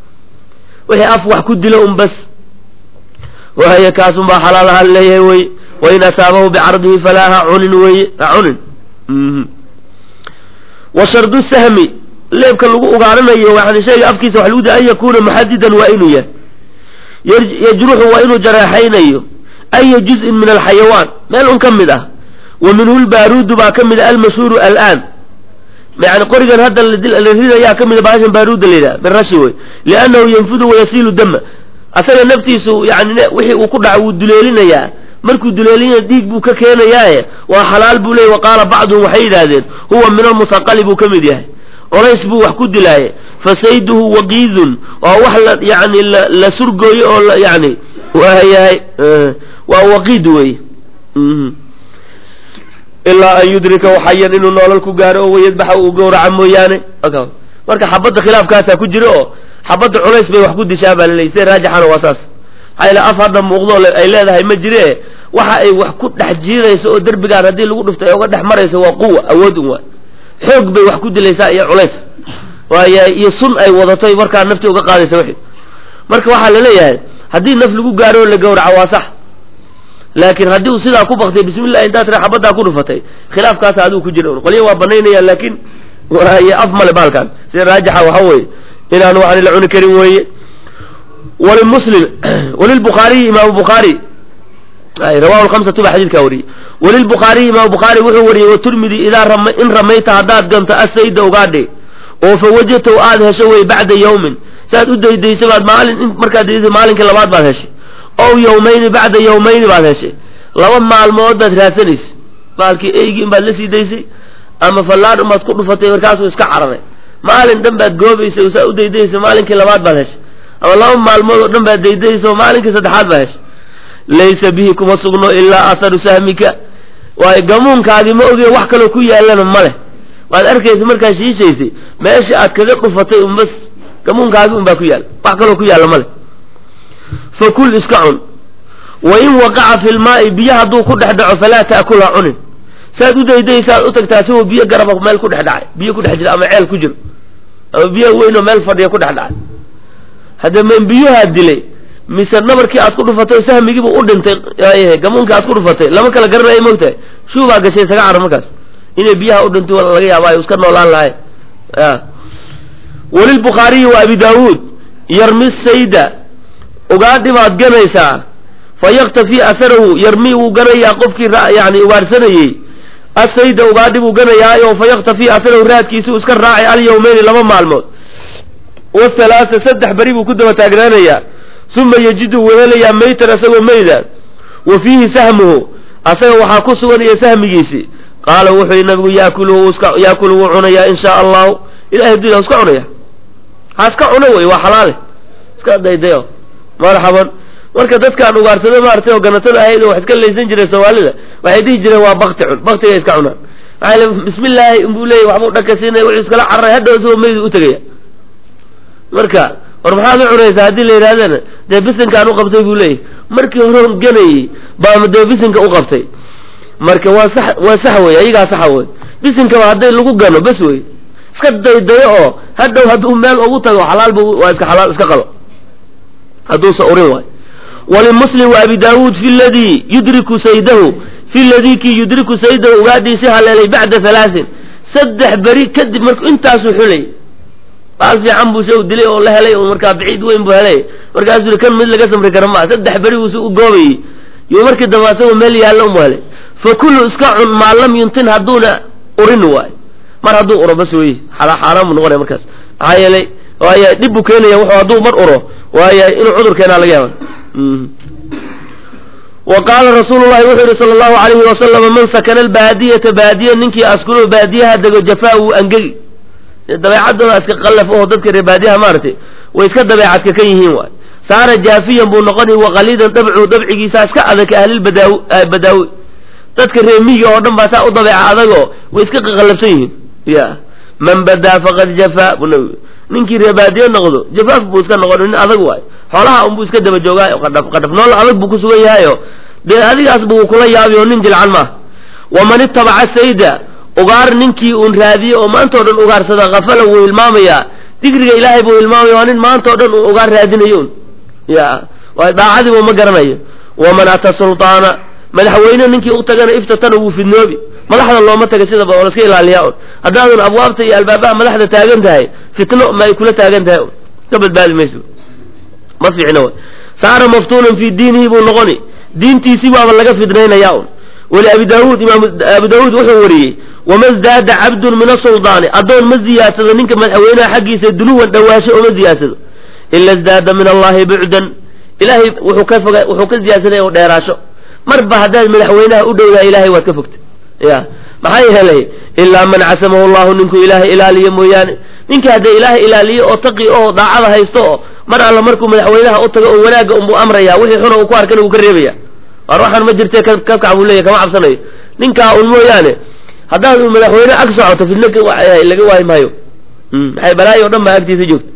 wixii af wax ku dilo un bas waayo kaasun baa xalaal ahaan leeyahay wey wain asaabahu bicardihi falaa ha cunin weye ha cunin wa shardu sahmi leebka lagu ugaaranayo yani shayga afkiisa wax lagu da an yakuna muxadidan waa inuu yahay yajruxu waa inuu jareexaynayo aya juz'in min alxayawaan meel un ka mid ah wa minhu lbaaruudu baa ka mid a almashhuuru alaan yani qorigan hadda la ridayaa ka mida bahashan baaruuda la yidhaha min rashi wey liannahu yanfudu wayasiilu dama asaga naftiisu yani wixii uu ku dhaco wuu duleelinayaa markuu duleelinaya dhiig buu ka keenayaaye waa xalaal buu leeyay wa qaala bacduhum waxay yidhaahdeen huwa min almusaqali buu ka mid yahay colays buu wax ku dilaaye fasayduhu waqiidun waa wax la yani la surgooyo oo yani waayahay waa waqiid wey ilaa an yudrika waxayan inuu noolal ku gaaro oo wayadbaxa uu gowraca mooyaane marka xabadda khilaafkaasaa ku jira oo xabadda culays bay wax ku dishaa baa laleeyay sida raajixana waa saas maxaa yaele af hadda muuqdo ay leedahay ma jire waxa ay wax ku dhex jiidayso oo derbigaan haddii lagu dhufto ay uga dhex marayso waa quwa awood un waa xoog bay wax ku dilaysaa iyo culays waaya iyo sun ay wadatay markaa nafti uga qaadaysa wixii marka waxaa laleeyahay haddii naf lagu gaaro oo la gowraco waa sax laakiin haddii uu sidaa ku baktay bismillahi intaad tira xabaddaa ku dhufatay khilaafkaasa adigu ku jira un qolya waa banaynayaan laakiin waaye af male baalkan sida raajixa waxa weeye inaan waxaan la cuni karin weeye walimuslim walilbukhaariyi imaamu bukhaari rawahu lhamsatu baa xadiidkaa wariyey walilbukhaariyi imaamu bukhaari wuxuu wariyey waturmidi idaa rama in ramayta haddaad ganto asayda ugaadhe oo fa wajadtaw aad hesho wey bacda yawmin saad u daydaysa baad maalin in markaad daydaysa maalinkii labaad baad heshay ow yawmayni bacda yawmayni baad heshay laba maalmood baad raadsanaysa maalkii eygii in baad la sii daysay ama fallaadh unbaad ku dhufatay markaasuu iska cararay maalin dhan baad goobaysa oo saa u daydaysa maalinkii labaad baad heshay ama laba maalmood oo dhan baad daydaysa oo maalinkii saddexaad baad heshay laysa bihi kuma sugno ilaa aharu sahmika waayo gamuunkaagii ma oge wax kaloo ku yaalana ma leh waad arkaysa markaad shiishaysay meesha aad kaga dhufatay un bas gamuunkaagii un baa ku yaalla wax kaloo ku yaalla ma leh fakul iska cun wa in waqaca fi lmaa'i biyo hadduu ku dhex dhaco falaa ta'kulha cunin saad u daydaysaad u tagtaa isagoo biyo garaba meel ku dhex dhacay biyo ku dhex jira ama ceel ku jiro ama biyo weyn oo meel fadhiya ku dhex dhacay hadda men biyuhaa dilay mise nabarkii aad ku dhufatay sahmigiiba u dhintay gamuunkii aad ku dhufatay lama kala garanaya mogtahay shuubaa gashay isaga cara markaas inay biyaha u dhintay laga yaaba ay iska noolaan lahay walilbukhaariyi wa abi daawuud yarmi sayda ugaadhi baad ganaysaa fa yaktafii asarahu yarmi wuu ganayaa qofkii yani ugaadhsanayey asayda ugaadhi buu ganayaayo fa yaktafii asarahu raadkiisuu iska raacay alyawmeyni laba maalmood wasalaasa saddex beri buu ku daba taagnaanayaa uma yajidu wehelayaa maytan asagoo meyda wa fiihi sahmuhu asaga waxaa ku sugan iyo sahmigiisii qaala wuxuu yihi nabigu yaakulu yaakulu wuu cunayaa in shaa allahu ilahay haduu iska cunaya ha iska cuno wey waa xalaale iska daydayo marxaban marka dadkaan ugaarsado maaragtay oo ganatada ahayd oo wax iska laysan jiray soomaalida waxay dhihi jireen waa bakti cun baktiga iska cunaan maxaa bismillaahi inbuu leeyay waxbuu dhakasiinaya wuxuu iskala cararay hadhow isagoo meydu u tegaya marka war maxaad u cunaysaa haddii la yidhahdana dee bisinkaan u qabtay buu leeyahy markii hore ganayey baama dee bisinka u qabtay marka waa sax waa sax wey ayagaa saxa wey bisinkaba hadday lagu gano bes wey iska daydayo oo hadhow hadduu meel ugu tago xalaal bu waa iska xalaal iska qalo hadduusa urin waay walimuslim wa abi daawuud fi ladii yudriku saydahu fi ladii kii yudriku saydahu ugaadhiisi haleelay bacda halaasin saddex beri kadib marku intaasuu xulay baal fiican buu se dilay oo la helay markaa biciid weyn buu helay markaasuu kan mid laga samri kara maa saddex beri buu si u goobayey yo markii dambe asagoo meel yaalla umu helay fa kullu iska cun maa lam yuntin hadduuna urin waay mar hadduu uro bas wey xaaraan buu noqonaya markaas maxaa yeelay waaya dhib buu keenaya wuxuu hadduu mar uro waaya inuu cudur keenaa laga yaaba wa qaala rasuulu llahi wuxuu yihi sala allahu alayhi wasalama man sakana albaadiyata baadiya ninkii askuno baadiyaha dego jafaa wuu angegi dabeecadooda iska qallaf oo dadka reer baadiyaha maaragtay way iska dabeecadka kan yihiin waay saara jaafiyan buu noqonay waqaliidan dabcu dabcigiisa iska adag ahlilbadaawi badaawi dadka reer miyiga oo dhan baa saa u dabeeca adagoo way iska qaqallafsan yihiin ya man badaa faqad jafaa bu nabigu ninkii reer baadiye noqdo jafaaf buu iska noqon nin adag waay xoolaha unbuu iska daba joogaayo qadhaf qadhaf nool adag buu ku sugan yahayo dee adigaas buu kula yaabi oo nin jilcan maaha waman itabaca sayda ugaar ninkii uun raadiye oo maanta o dhan ugaarsada kafala wuu hilmaamayaa digriga ilaahay buu hilmaamaya waa nin maanta o dhan uu ugaar raadinayo un ya waay daacadiibu ma garanayo waman ata sultaana madaxweyne ninkii u tagana iftatana wuu fidnoobi madaxda looma taga sidaba oo laska ilaaliyaa un haddaadan abwaabta iyo albaabaha madaxda taagan tahay fitno ma ay kula taagan tahay un ka badbaadi mayso ma fiicna way saara maftuunan fii diinihi buu noqoni diintiisii baaba laga fidnaynaya un wali abi daawuud imaam abu daawuud wuxuu wariyey wama zdaada cabdun min asuldaani addoon ma ziyaadsado ninka madaxweynaha xaggiisa dunuwan dhawaasho oma ziyaadsado ila zdaada min allahi bucdan ilahay wuxuu ka foga wuxuu ka ziyaadsanaya o dheeraasho marba haddaad madaxweynaha u dhowdahay ilahay waad ka fogta ya maxaa yeelay ilaa man casamahu llahu ninkuu ilaahay ilaaliyo mooyaane ninka haddee ilaahay ilaaliyo oo taqi oo daacada haysto oo mar alla markuu madaxweynaha u tago oo wanaagga unbuu amraya wixii xuna uu ku arkana wuu ka reebaya war waxaan ma jirte ka kac buu leeyahy kama cabsanayo ninkaa un mooyaane haddaad u madaxweyne ag socoto fidno laga waayi maayo maxay balaayo o dhan baa agtiisa joogta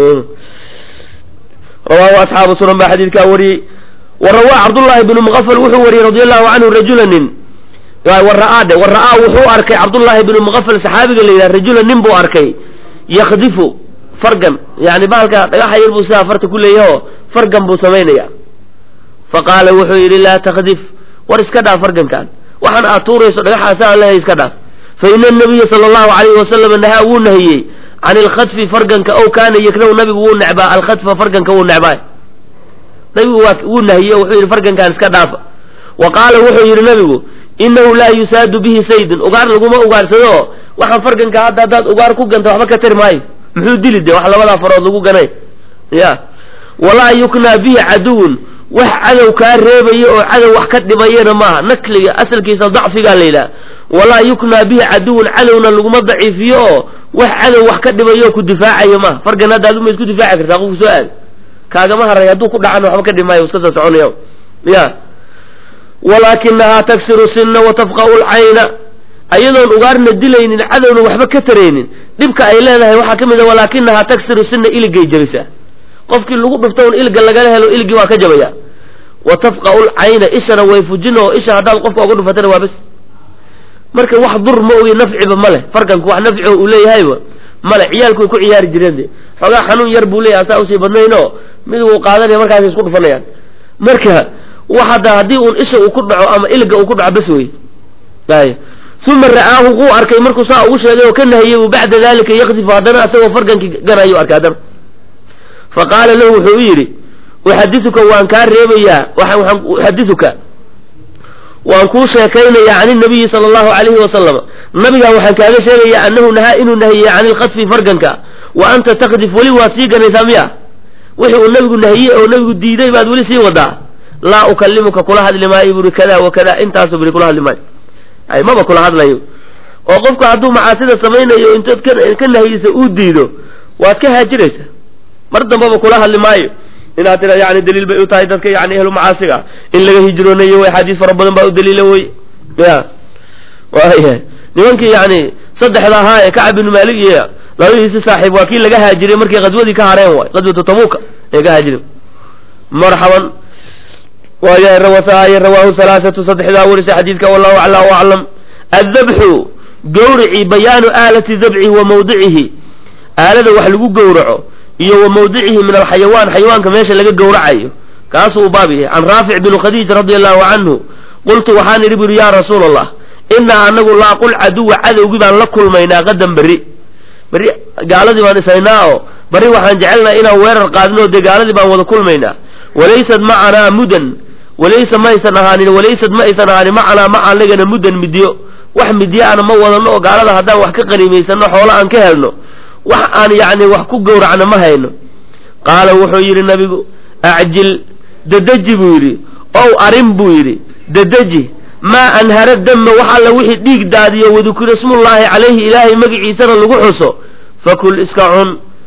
rawaahu asxaabu sunan baa xadiidkaa wariyey wa rawaa cabdullaahi bnu muqafal wuxuu wariyey radi allahu canhu rajula nin wara'aa dhe wara'aa wuxuu arkay cabdullaahi bnu muqafal saxaabiga la yidhaha rajula nin buu arkay yakdifu fargan yani bahalka dhagaxa yar buu sidaa farta ku leeyaho fargan buu samaynaya faqaala wuxuu yidhi laa takdif war iska dhaaf fargankan waxaan aad tuurayso dhagaxaasaa leeyahay iska dhaaf fa ina anabiya sala allahu alayhi wasalam nahaa wuu nahiyey can ilkhadfi farganka ow kaana yakrahu nabigu wuu necbaa alkhadfa farganka wuu necbaay nabigu waa wuu nahiyey wuxuu yidhi fargankan iska dhaafa wa qaala wuxuu yidhi nabigu inahu laa yusaadu bihi saydun ugaar laguma ugaarsado waxaan farganka hadda haddaad ugaar ku ganta waxba ka tari maayo muxuu dili de wax labadaa farood lagu ganay ya walaa yuknaa bihi caduwun wax cadow kaa reebaya oo cadow wax ka dhimayana maaha nakliga asalkiisa dacfigaa la yidhaha walaa yuknaa bihi caduwun cadowna laguma daciifiyo oo wax cadow wax ka dhimayo oo ku difaacayo maaha fargan hadda aduma isku difaaci kartaa qofku soo aad kaagama haray hadduu ku dhacana waxba ka dhimaayo iska soo soconaya ya walaakinahaa taksiru sinna wa tafqa'u lcayna ayadoon ugaarna dilaynin cadowna waxba ka taraynin dhibka ay leedahay waxaa ka mid a walaakinahaa taksiru sinna iligay jabisaa qofkii lagu dhufto un iliga lagala helo iligii waa ka jabaya wa tafqa'u lcayna ishana way fujin oo isha haddaad qofka uga dhufatana waa bes marka wax dur ma ogi nafciba ma leh farkanku wax nafciho uu leeyahayba male ciyaalku way ku ciyaari jireen de xoogaa xanuun yar buu leeyahay saa usii badnaynoo mid wuu qaadanaya markaas isku dhufanayaan marka wax hadda haddii uun isha uu ku dhaco ama ilga uu ku dhaco bas wey ay uma ra'aahu wuu arkay markuu saa ugu sheegay oo ka nahiyey u bacda dalika yakdifu haddana asagoo fargankii ganayu arkay haddana fa qaala lahu wuxuu u yidhi uxadisuka waan kaa reebayaa waxaan uxadisuka waan kuu sheekaynayaa can inabiyi sala allahu calayhi wasalam nabigaa waxaan kaaga sheegayaa annahu nahaa inuu nahiyey can ilkadfi farganka wa anta takdif weli waad sii ganaysaa miya wixii uu nabigu nahiyey oo nabigu diiday baad weli sii wadaa laa ukalimuka kula hadli maayo buri kada wa kada intaasu buri kula hadli maayo ay maba kula hadlayo oo qofku hadduu macaasida samaynayo intood ka nahiyeysa uu diido waad ka haajiraysaa mar dambaba kula hadli maayo inaad tira yani daliil bay u tahay dadka yani ehlu macaasiga in laga hijroonayo way xadiis fara badan baa u daliila wey ya waya nimankii yani saddexda ahaa ee kacab ibnu maalik iyo labadiisi saaxiib waa kii laga haajiray markay qaswadii ka hareen waay qaswatu tabuka ee ka haajireen marxaban waaya rawasaaye rawaahu halaathatu saddexdaa warisa xadiidka wallahu acla w aclam addabxu gawrici bayaanu aalati dabci wa mawdicihi aalada wax lagu gowraco iyo wa mawdicihi min alxayawaan xayawaanka meesha laga gowracayo kaasuu u baab yahay can raafic bn khadiij radi allahu canhu qultu waxaan idhi buri ya rasuula allah inaa anagu laaqul caduwa cadowgii baan la kulmaynaa qadan berri berri gaaladii baan isaynaa oo barri waxaan jecelnaha inaan weerar qaadino dee gaaladii baan wada kulmaynaa walaysad macanaa mudan walaysa ma aysan ahaanin walaysad ma aysan ahaanin macanaa ma anagana mudan midyo wax midyo ana ma wadano oo gaalada haddaan wax ka qaniimaysano xoolo aan ka helno wax aan yacni wax ku gowracno ma hayno qaala wuxuu yidhi nabigu acjil dedeji buu yidhi ow arin buu yidhi dedeji maa anhara dama wax alla wixii dhiig daadiyo wadukira smullaahi calayhi ilaahay magaciisana lagu xuso fakul iska cun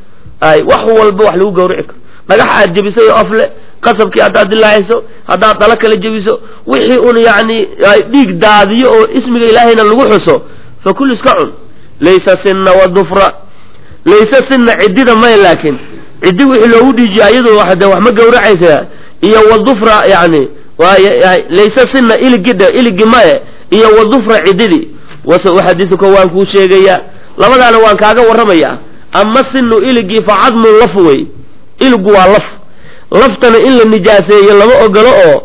ay wax walba wax lagu gawrici karo dhagax aad jebisay oo afle qasabkii haddaad dilaacayso haddaad dalo kala jebiso wixii un yacni dhiig daadiyo oo ismiga ilaahayna lagu xuso fakul iska cun laysa sinna wadufra layse sinna ciddida may laakiin ciddi wixii loogu dhiijiya iyadu de wax ma gawracaysa iyo wadufra yani layse sinna iligidha iligi maye iyo wadufra ciddidii wase uxadisuka waan kuu sheegayaa labadaana waan kaaga warramayaa ama sinu iligii fa cadmun laf wey iligu waa laf laftana in la nijaaseeyo lama ogolo oo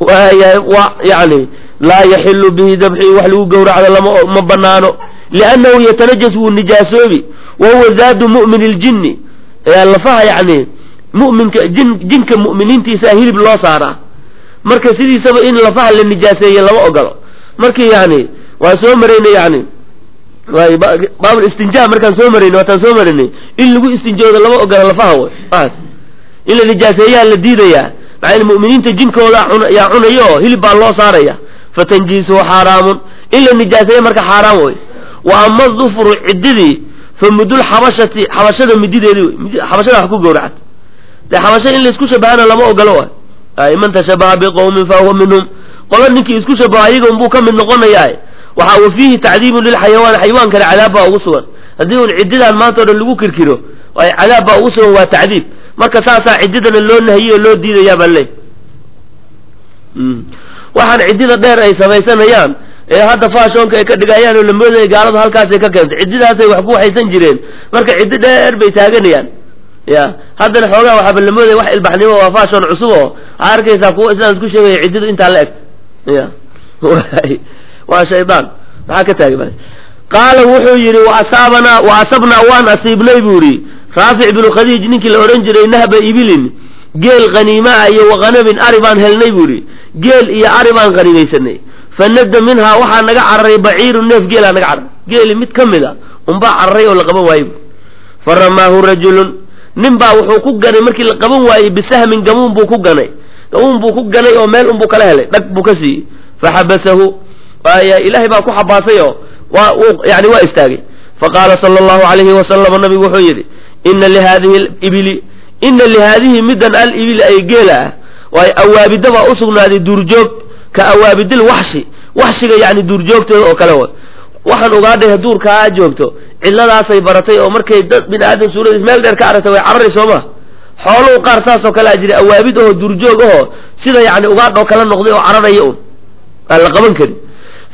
waa yani laa yaxilu bihi dabxi wax lagu gowracdo lama ma banaano liannahu yatanajas wuu nijaasoobi wa huwa zaadu mu'min iljinni lafaha yani muminka jin jinka mu'miniintiisa hilib loo saaraa marka sidiisaba in lafaha la nijaaseeye lama ogolo markii yani waan soo maraynay yani waay baabul istinjaa markaan soo maraynay waataan soo maraynay in lagu istinjoodo lama ogola lafaha way as in la nijaaseeyaa la diidayaa maxaa mu'miniinta jinkooda yaa cunayo oo hilib baa loo saaraya fatanjiisuhu xaaraamun in la nijaaseeya marka xaaraam way wa ama dufru ciddidii fa mudul xabashati xabashada midideedi wey xabashada wax ku gowracat dee xabasha in laisku shabahana lama ogolo wa ay man tashabaha biqowmin fa huwa minhum qola ninkii isku shabaha ayaga unbuu ka mid noqonayaa waxa wa fiihi tacdiibun lilxayawaan xayawaankana cadaab baa ugu sugan haddii un ciddidaan maanta o dhan lagu kirkiro ay cadaab baa ugu sugan waa tacdiib marka saasaa ciddidana loo nahiyo loo diidayaa baa leey waxaan ciddida dheer ay samaysanayaan ee hadda faashoonka ay ka dhigayaan oo la moodaya gaaladu halkaasay ka keentay ciddidaasay wax ku waxaysan jireen marka ciddi dheer bay taaganayaan ya haddana xoogaa waxaaba la moodaya wax ilbaxnimo waa faashoon cusub oo waxaa arkaysaa kuwa islaan isku sheegaya ciddidu intaa la eg ya waa shaydaan maxaa ka taagay qaala wuxuu yidhi wa asaabanaa wa asabnaa waan asiibnay buu yidhi raafic binu khadiij ninkii la odhan jiray nahba ibilin geel khaniimaa iyo waqanamin ari baan helnay buu yidhi geel iyo ari baan khaniimaysanay fanadda minhaa waxaa naga cararay baciiru neef geelaa naga cararay geeli mid ka mid a unbaa cararay oo la qaban waayey fa ramaahu rajulun nin baa wuxuu ku ganay markii la qaban waayey bisahmin gamuun buu ku ganay gamuun buu ku ganay oo meel unbuu kala helay dhag buu ka siiyey faxabasahu waaya ilaahay baa ku xabaasay oo waa yani waa istaagay faqaala sala allahu alayhi wasalam nabigu wuxuu yidhi ina lihaadihi ibili ina lihaadihi middan al ibili ay geela ah waay awaabida baa usugnaaday duurjoog ka awaabidil waxshi waxshiga yani duurjoogtooda oo kale wa waxaan ogaadhay duurkaa joogto cidladaasay baratay oo markay dad bini aadam suuradiis meel dheer ka aragtay way carari soo ma xooluhu qaar saasoo kale a jira awaabid ahoo duurjoog ahoo sida yani ugaadhoo kala noqday oo cararaya un aan la qaban karin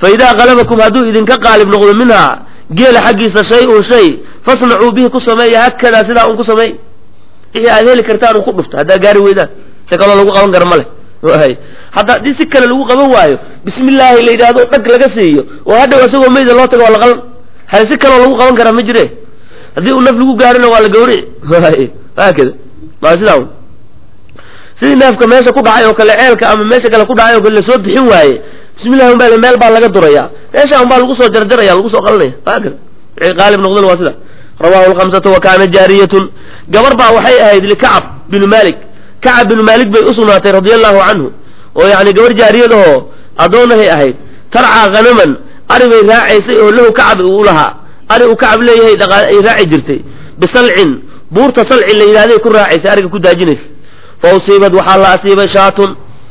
fa idaa qalabakum hadduu idinka qaalib noqdo minhaa geela xaggiisa shay-un shay fasnacuu bihi ku sameeya hakadaa sidaa un ku sameey wixii aad heli kartaan un ku dhufta haddaa gaari weydaan si kaloo lagu qaban kara ma leh hay hadda haddii si kale lagu qaban waayo bismillaahi la yidhaahdo dhag laga siiyo oo hadhow isagoo mayda loo tago waa la qalan hay si kaloo lagu qaban karaa ma jire haddii uu naf lagu gaarina waa la gawrici hay haakada waa sidaa un sidii neefka meesha ku dhacay oo kale ceelka ama meesha kale ku dhacay oo kale lasoo bixin waaye bismillahi unbaa meel baa laga duraya meesha unbaa lagu soo jarjaraya lagu soo qalanaya haakada wixii qaalib noqdana waa sida rawahu lkhamsatu wa kaana jaariyatun gabar baa waxay ahayd likacab binu malik kacab binu maalik bay usugnaatay radia allahu canhu oo yani gabar jaariyadahoo addoonahay ahayd tarcaa khanaman ari bay raacaysay oo lahu kacab uu lahaa ari uu kacab leeyahay dhaqaa ay raaci jirtay bisalcin buurta salcin la yidhahday ku raacaysay ariga ku daajinaysa fa usiibad waxaa la asiibay shaatun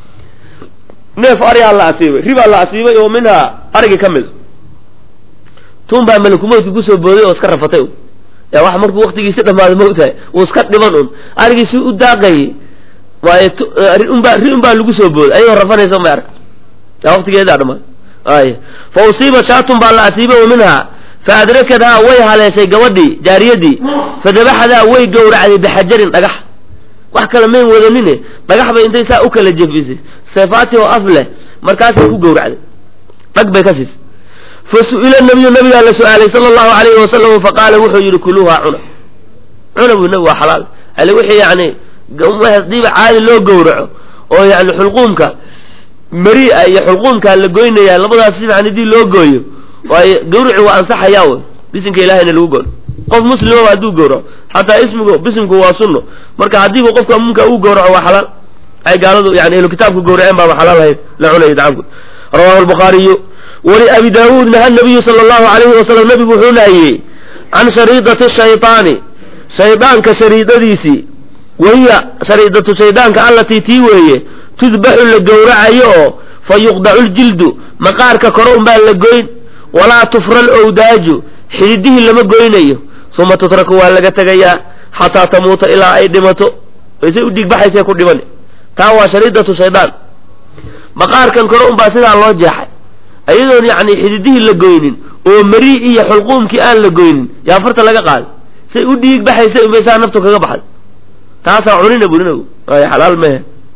neef arigaa la asiibay ribaa la asiibay oo minhaa arigii ka mid tun baa malakumoodka kusoo booday oo iska rafatay ya wax markuu waktigiisi dhamaaday maogtahay uu iska dhiban un arigiisi u daaqayay waaye unbaa ri un baa lagu soo booday ayagoo rafanaysa ma arka ya waktigeedaa dhamaaday ay fa usiiba shaatun baa la asiibay wa minhaa fa adrakadhaa way haleeshay gabadhii jaariyadii fa dabaxadaa way gowracday bixajarin dhagax wax kale mayn wadanine dhagax bay intay saa u kala jefisay seefaati oo af leh markaasay ku gowracday dhag bay ka siisay fa su-ila nabiyu nabigaa la su-aalay sala allahu alayhi wasalam faqaala wuxuu yidhi kuluuhaa cuna cuna buu nabi waa xalaal ale wixii yani hadiiba caadi loo gowraco oo yani xulquumka maria iyo xulquumkaa la goynaya labadaas si fiican hadii loo gooyo waayo gawrici waa ansaxayaa wey bisinka ilahayna lagu goono qof muslimaba hadduu gowraco xataa ismigu bisimku waa sunno marka haddiiba qofka munka uu gowraco waa xalaal ay gaaladu yani ehlu kitaabku gowraceen baaba xalaal ahayd la cunaya dacamku rawahu albukhaariyu wali abi daawuud naha nabiyu sala allahu alayhi wasalam nabigu wuxuu nahiyey can shariidati shaytaani shaydaanka shariidadiisii wahiya shariidatu shaydaanka allatii tii weeye tudbaxu la gowracayo oo fa yuqdacu ljildu maqaarka kore unbaa la goyn walaa tufra alowdaaju xididihii lama goynayo uma tutraku waa laga tegayaa xataa tamuuta ilaa ay dhimato waysay u dhiigbaxaysay ku dhiman taa waa shariidatu shaydaan maqaarkan kore unbaa sidaa loo jeexay ayadoon yacni xididihii la goynin oo marii iyo xulquumkii aan la goynin yaa farta laga qaaday say u dhiig baxaysay unbay saa naftu kaga baxday taasaa cunina buri nabigu ay xalaal mehe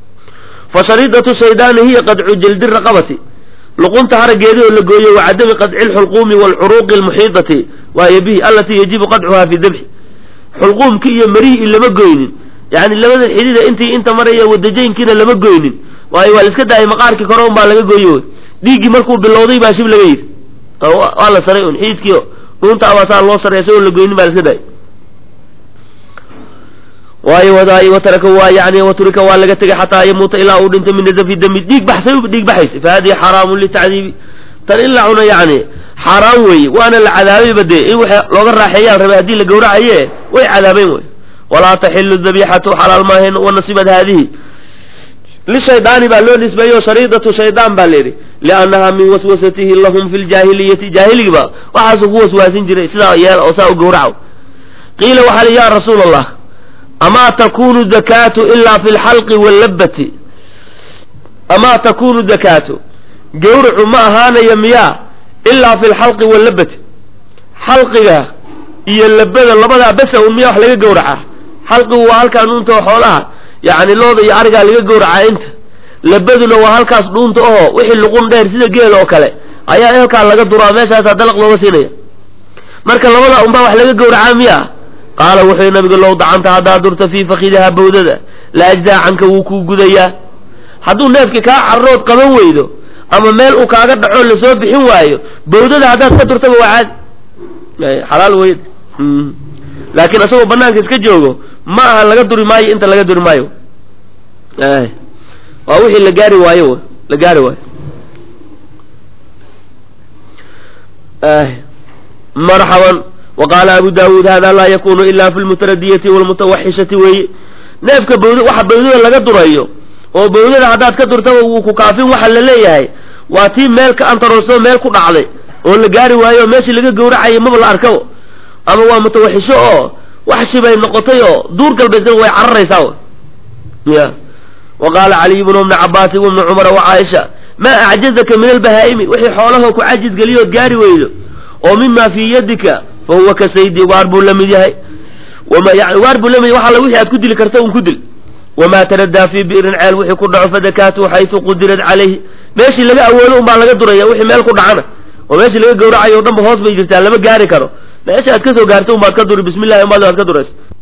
fa shariidatu shaydaani hiya qadcu jaldi raqabati luqunta harageedi oo la gooyo wa cadami qadci lxulquumi waalcuruuqi almuxiidati waayo bihi allatii yajibu qadcuhaa fi dabxi xulquumki iyo marihii lama goynin yani labada xidida intii inta maraya wadajaynkiina lama goynin waayo waa la iska daayay maqaarkii kore un baa laga gooyo dhiiggii markuu bilowday baa shib laga yidhi waa la saray un xididkii dhuunta abaa saa loo saray isagoo la goynin baa la iska daayay waayo wadaay wataraka waa yani waturika waa laga tegay xataa yamuuta ilaa uu dhinto min nazafi dami dhiig baxsay dhiig baxaysay fa hadihi xaraamun litacdiibi tan in la cuno yani xaaraan weeye waana la cadaabayba dee in wax looga raaxeeyaan rabay haddii la gowracaye way cadaabeen wey walaa taxilu dabixatu xalaal maahen wanasibad haadihi lishaydaani baa loo nisbeeyo shariidatu shaydaan baa layidhi liannaha min waswasatihi lahum fi ljaahiliyati jaahiligiba waxaasuu ku waswaasin jiray sidaa yeel oo saa u gowraco qiila waxaa li ya rasuula allah amaa takunu dakaatu ilaa fi lxalqi wallabati amaa takunu dakaatu gawracu ma ahaanayo miyaa ilaa fi lxalqi wallabati xalqiga iyo labada labadaa besa un miyaa wax laga gowracaa xalqigu waa halkaa nuunta oo xoolaha yacni looda iyo arigaa laga gowracaa inta labaduna waa halkaas dhuunta oho wixii luqun dheer sida geel oo kale ayaa halkaa laga duraa meeshaasaa dalaq looga siinaya marka labada unbaa wax laga gowracaa miyaa qaala wuxuu nabigu low dacanta haddaad durta fii fakidaha bawdada la ajdaa canka wuu kuu gudayaa hadduu neefkii kaa carrood qaban weydo ama meel uu kaaga dhaco lasoo bixin waayo bawdada haddaad ka durtaba waa caadi xalaal weyd laakiin isagoo banaanka iska joogo ma aha laga duri maayo inta laga duri maayo waa wixii la gaari waayo la gaari waayo marxaban waqaala abu daawuud hada laa yakunu ila fi lmutaradiyati walmutawaxishati weeye neefka bawd waxa bawdada laga durayo oo bawdada haddaad ka durtaba wuu ku kaafin waxa la leeyahay waa tii meel ka antarooso meel ku dhacday oo la gaari waayo meeshii laga gowracayo maba la arkabo ama waa mutawaxisho oo wax shibay noqotay oo duur galbeysna way cararaysaa ya wa qaala caliy bnu bni cabaasin wabni cumara wa caaisha maa acjazaka min albahaa'imi wixii xoolahoo ku cajis geliyood gaari weydo oo mima fii yadika fa huwa ka saydi waar buu la mid yahay yani waar buu la mid yahay wax alla wixii aad ku dili karta un ku dil wamaa taradaa fii bi'rin ceel wixii ku dhaco fadakaatu xaysu qudirad calayhi meeshii laga awoodo un baa laga duraya wixii meel ku dhacana oo meeshii laga gawracayo o dhan ba hoos bay jirtaa lama gaari karo meesha aad ka soo gaarto un baad ka duri bismillahi umaad aad ka durayso